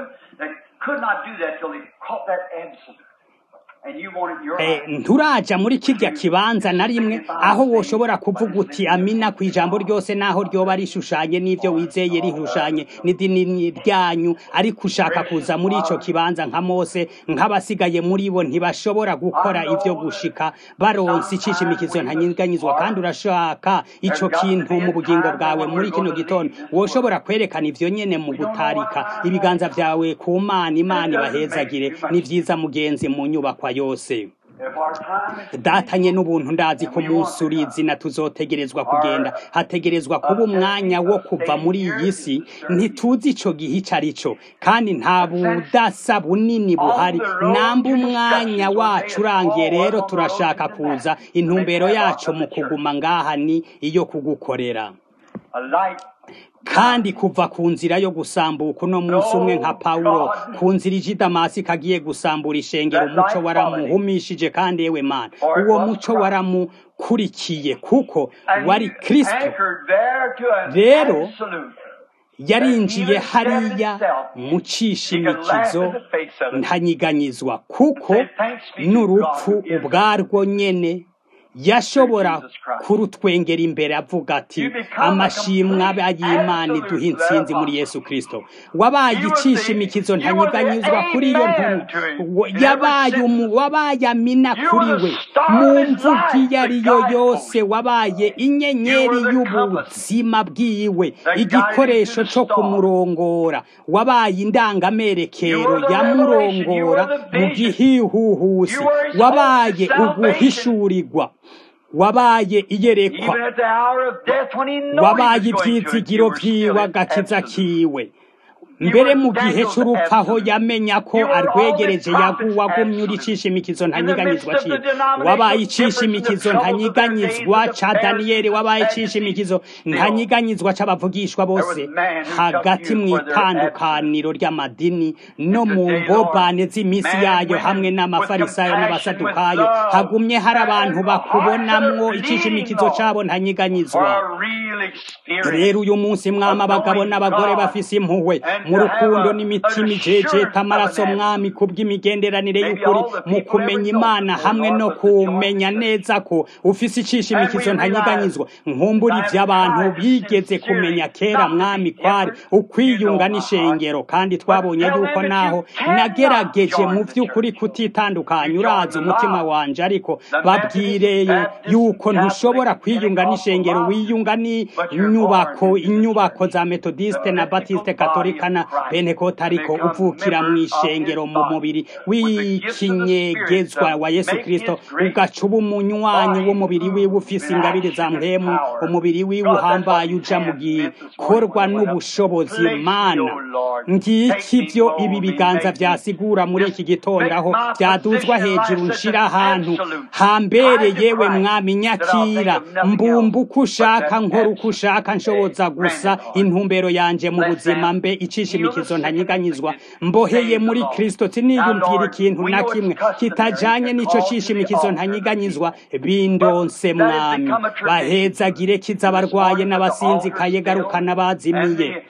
nturaja muri kirya kibanza na rimwe aho woshobora kuvuga uti amina ku ijambo ryose naho ryoba rishushanye n'ivyo wizeye rishushanye n'idini ryanyu ariko ushaka kuza muri ico kibanza nka mose nk'abasigaye muri bo ntibashobora gukora ivyo gushika baronse icishimikizo ntanyiganyizwa kandi urashaka ico kintu mu bugingo bwawe muri kino gitondo woshobora kwerekana ivyo nyene mu gutarika ibiganza vyawe ku mana imana ibahezagire ni vyiza mugenzi mu nyubakwa yose If our time is datanye n'ubuntu ndazi ko umunsi uri izina tuzotegerezwa kugenda hategerezwa kuba umwanya wo kuva muri iyi si ntituzi ico gihe ico ari cyo kandi nta budasa bunini buhari namba umwanya wacu urangiye rero turashaka kuza intumbero yacu mu kuguma ngaha ni iyo kugukorera a light kandi kuva ku nzira yo gusambuka uno munsi umwe nka pawulo ku nzira ije i damasiko agiye gusambura ishengero umuco waramuhumishije kandi yewe mana uwo muco waramukurikiye kuko and wari he kristo anchored there to an Rero, absolute. yarinjiye hariya mu cishimikizo ntanyiganyizwa kuko n'urupfu ubwarwo nyene yashobora kurutwengera imbere avuga ati amashimwe abe ay'imana iduha intsinzi muri yesu kristo wabaye icishimikizo ntanyiganyizwa kuri iyo ntumwa yabaye umu wabaye amina kuri we mu mvugo iyo ari yo yose wabaye inyenyeri y'ubuzima bwiwe igikoresho co kumurongora wabaye indangamerekero yamurongora mu gihihuhusi wabaye uguhishurirwa wabaye iyerekwa Even at the hour of death when he knew wabaye he was going to ivyizigiro it, you were vyiwe still agakiza absolute. kiwe mbere mu gihe c'urupfu aho yamenya ko arwegereje yaguwagumye uri icishimikizo ntanyiganyizwa ciwe wabaye icishimikizo ntanyiganyizwa ca daniyeli wabaye icishimikizo ntanyiganyizwa c'abavugishwa bose hagati mu itandukaniro ry'amadini no mu mbobane z'imisi yayo hamwe n'amafarisayo n'abasadukayo hagumye hari abantu bakubonamwo icishimikizo cabo ntanyiganyizwa For a real experience. rero uyu munsi mwami abagabo n'abagore bafise impuhwe mu rukundo n'imitima ijejeta amaraso mwami kubw'imigenderanire y'ukuri mu kumenya imana hamwe no kumenya neza ko ufise icishimikizo ntanyiganyizwa nkumbura ivy'abantu bigeze kumenya kera mwami kwari ukwiyunga n'ishengero kandi twabonye yuko naho nagerageje mu vy'ukuri kutitandukanya urazi umutima wanje ariko babwireye yuko ntushobora kwiyunga n'ishengero wiyunga n'inyubako inyubako za metodiste na batiste katolika na pentekote ariko uvukira mu ishengero mu mubiri w'ikinyegezwa wa yesu kristo ugaca uba umunywanyi w'umubiri wiwe ufise ingabire za mpemu umubiri wiwe uhambaye uja mu gikorwa n'ubushobozi mana ngiki vyo ibi biganza vyasigura muri iki gitondo aho vyaduzwa hejuru nshira ahantu hambere yewe mwami nyakira mbumba uko ushaka nkora uko ushaka nshoboza gusa intumbero yanje mu buzima mbe icishimikizo ntanyiganyizwa mboheye muri kristo siniyumvira ikintu na kimwe kitajanye n'ico cishimikizo ntanyiganyizwa bindonse mwami bahezagire kiza abarwaye n'abasinzikaye garukana bazimiye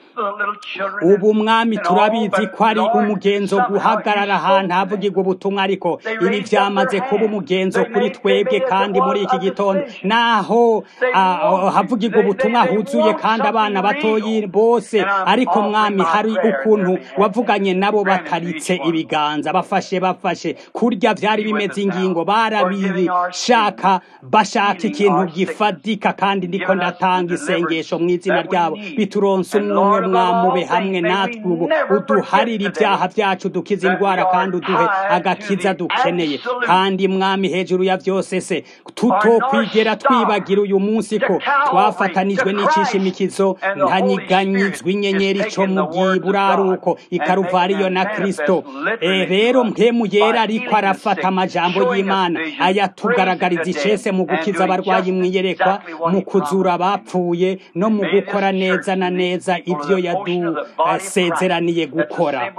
ubu mwami turabizi ko ari umugenzo guhagarara ahantu havugirwa ubutumwa ariko ibi vyamaze kuba umugenzo kuri twebwe kandi muri iki gitondo naho ah, havugirwa ubutumwa huzuye kandi abana batoyi bose ariko mwami hari ukuntu wavuganye nabo bataritse ibiganza bafashe bafashe kurya vyari bimeze ingingo barabishaka bashaka ikintu gifadika kandi ndiko ndatanga isengesho mu izina ryabo bituronse umwe mwamube hamwe natwe ubu uduharire ibyaha vyacu dukize indwara kandi uduhe agakiza dukeneye kandi mwami hejuru ya vyose se tutokwigera twibagira uyu munsi ko twafatanijwe n'icishimikizo ntanyiganyizwa inyenyeri co mu bwiburaruko ikaruvariyo na kristo e, rero mpemu yera ariko arafata amajambo y'imana ayatugaragariza icese mu gukiza abarwayi mwiyerekwa mu kuzura abapfuye no mu gukora neza na neza ivyo yadusezeraniye gukora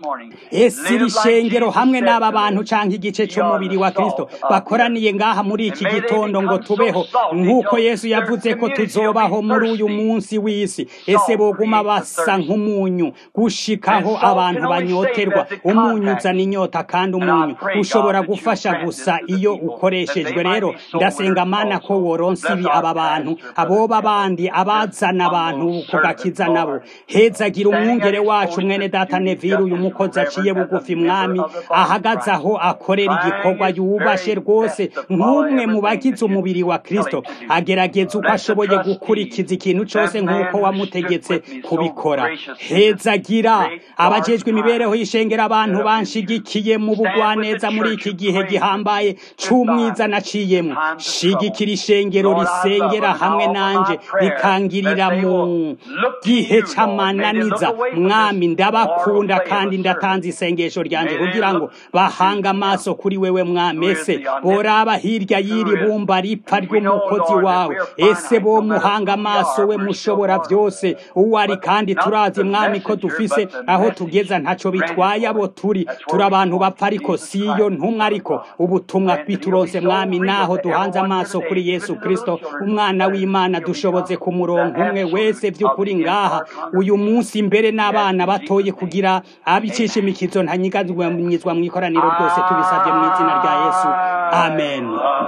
ese iri shengero hamwe n'aba bantu canke igice c'umubiri wa kristo bakoraniye ngaha muri iki gitondo ngo tubeho nk'uko yesu yavuze ko tuzobaho muri uyu munsi w'isi ese boguma basa nk'umunyu gushikaho abantu banyoterwa umunyu uzana inyota kandi umunyu ushobora gufasha gusa iyo ukoreshejwe rero ndasenga mana ko woronsa ibi aba bantu aboba bandi abazana abantu kugakiza nabo hezagira umwungere wacu mwene data nevire uyu mukozi aciye bugufi mwami ahagaze aho akorera igikorwa yubashe rwose nk'umwe mu bagize umubiri wa kristo agerageza uko ashoboye gukurikiza ikintu cyose nk'uko wamutegetse kubikora hezagira abajejwe imibereho y'ishengera abantu banshigikiye mu bugwaneza muri iki gihe gihambaye c'umwiza naciyemo shigikira ishengero risengera hamwe nanje rikangirira mu gihe c'amananiza mwami ndabakunda kandi ndatanze isengesho ryanje kugira ngo bahanga amaso kuri wewe mwamese boraba hirya y'iri bumba ripfa ry'umukozi wawe ese bo muhanga amaso we mushobora byose uwo ari kandi turazi mwami ko dufise aho tugeza ntaco bitwaye abo turi turi abantu bapfa ariko siyo ntumwe ariko ubutumwa bituronse mwami naho duhanze amaso kuri yesu kristo umwana w'imana dushoboze ku murongo umwe wese by'ukuri ngaha uyu munsi mbere n'abana batoye kugira abicisha imikizo ntanyigazwa mu ikoraniro ryose tubisabye mu izina rya yesu amen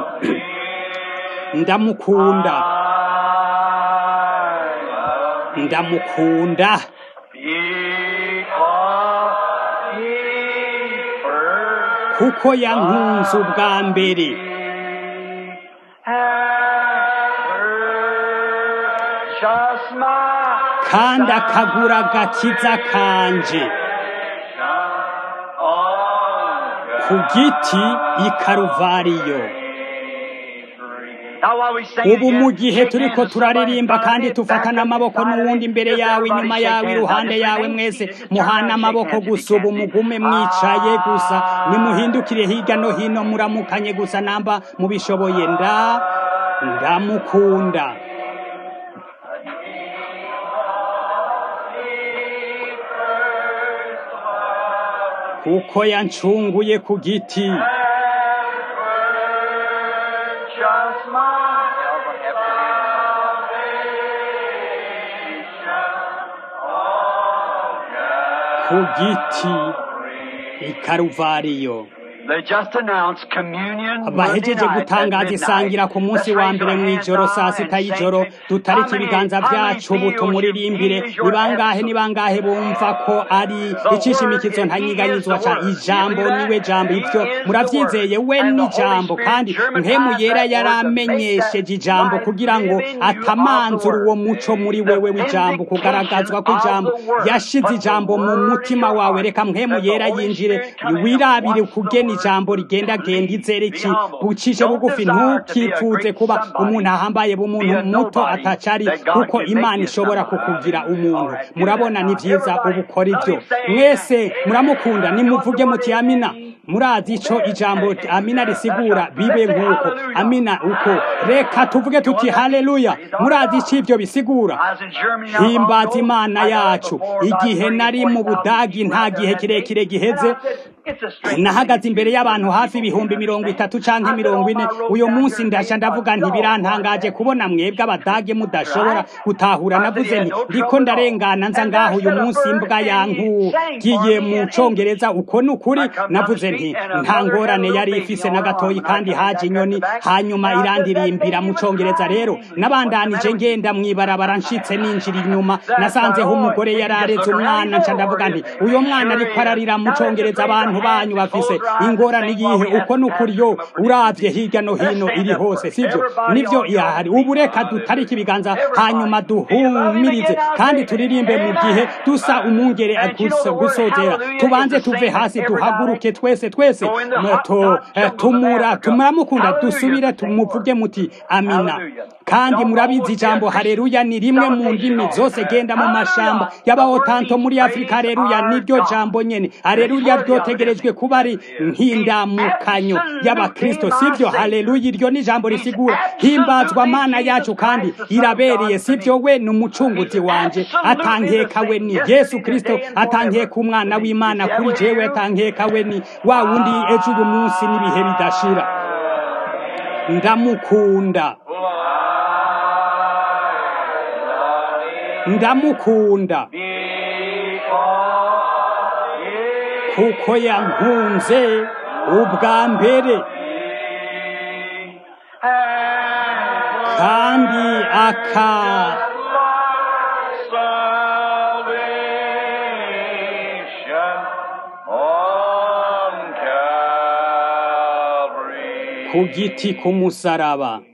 ndamukunda ndamukunda kuko yankunze ubwa mbere kandi akagura agakiza kanje ku giti i karuvariyo ubu mu gihe turiko turaririmba kandi tufatana amaboko n'uwundi imbere yawe inyuma yawe iruhande yawe mwese muhana amaboko gusa ubu mugume mwicaye gusa nimuhindukire hirya no hino muramukanye gusa namba mubishoboye nda ndamukunda kuko yancunguye ku giti ku giti i karuvariyo bahejeje gutangaza isangira ku munsi wa mbere mu ijoro saa sita y'ijoro dutarika ibiganza byacu ubu tumuririmbire ni bangahe ni bangahe bumva ko ari ikishimikizo ntanyiganyizwa ca ijambo niwe jambo ivyo muravyizeye we ni jambo kandi mpemu yera yaramenyesheje ijambo kugira ngo atamanzura uwo muco muri wewe w'ijambo kugaragazwa ko ijambo yashize ijambo mu mutima wawe reka mpemu yera yinjire wirabire kugena ijambo rigenda genda izereki bucishe bugufi ntukifuze kuba umuntu ahambaye b'umuntu muto atacari kuko imana ishobora kukugira umuntu murabona ni vyiza ubukora ivyo mwese muramukunda nimuvuge muti amina murazi ico ijambo amina risigura bibe nk'uko amina uko reka tuvuge tuti haleluya murazi ico ivyo bisigura himbaza imana yacu igihe nari mu budagi nta gihe kirekire giheze nahagaze imbere y'abantu hafi ibihumbi mirongo itatu canke mirongo ine uyu munsi ndasha ndavuga nti birantangaje kubona mwebwe abadage mudashobora gutahura navuze nti ndiko ndarengana nza ngaho uyu munsi imbwa yankugiye mu congereza uko ni ukuri navuze nti nta ngorane yari ifise na gatoyi kandi haje inyoni hanyuma irandirimbira mu congereza rero nabandanije ngenda mwibarabara nshitse ninjira inyuma nasanzeho umugore yari areze umwana nca ndavuga nti uyo mwana ariko ararira mu congereza abantu banyu bafise ingorane yihe uko nukuri yo uravye hirya no hino iri hose sivyo nivyo yahari ubu reka dutarike ibiganza hanyuma duhumirize kandi turirimbe mu gihe dusa umungere gusozera tubanze tuve hasi duhaguruke twese twese to tumura tumuramukunda dusubire tumuvuge muti amina kandi murabizi ijambo hareruya ni rimwe mu ndimi zose genda mu mashamba y'abahotanto muri afurika hareruya niryo jambo nyene hareruya ryotegerejwe kuba ari nk'indamukanyo y'abakristo sivyo haleluya iryo ni ijambo risigura himbazwa mana yacu kandi irabereye sivyo we ni umucunguzi wanje atankeka we ni yesu kristo atankeka umwana w'imana kuri jewe atankeka we ni wa wundi ejo uyu munsi n'ibihe bidashira ndamukunda ndamukunda kuko yankunze ubwa mbere kandi aka ku giti k'umusaraba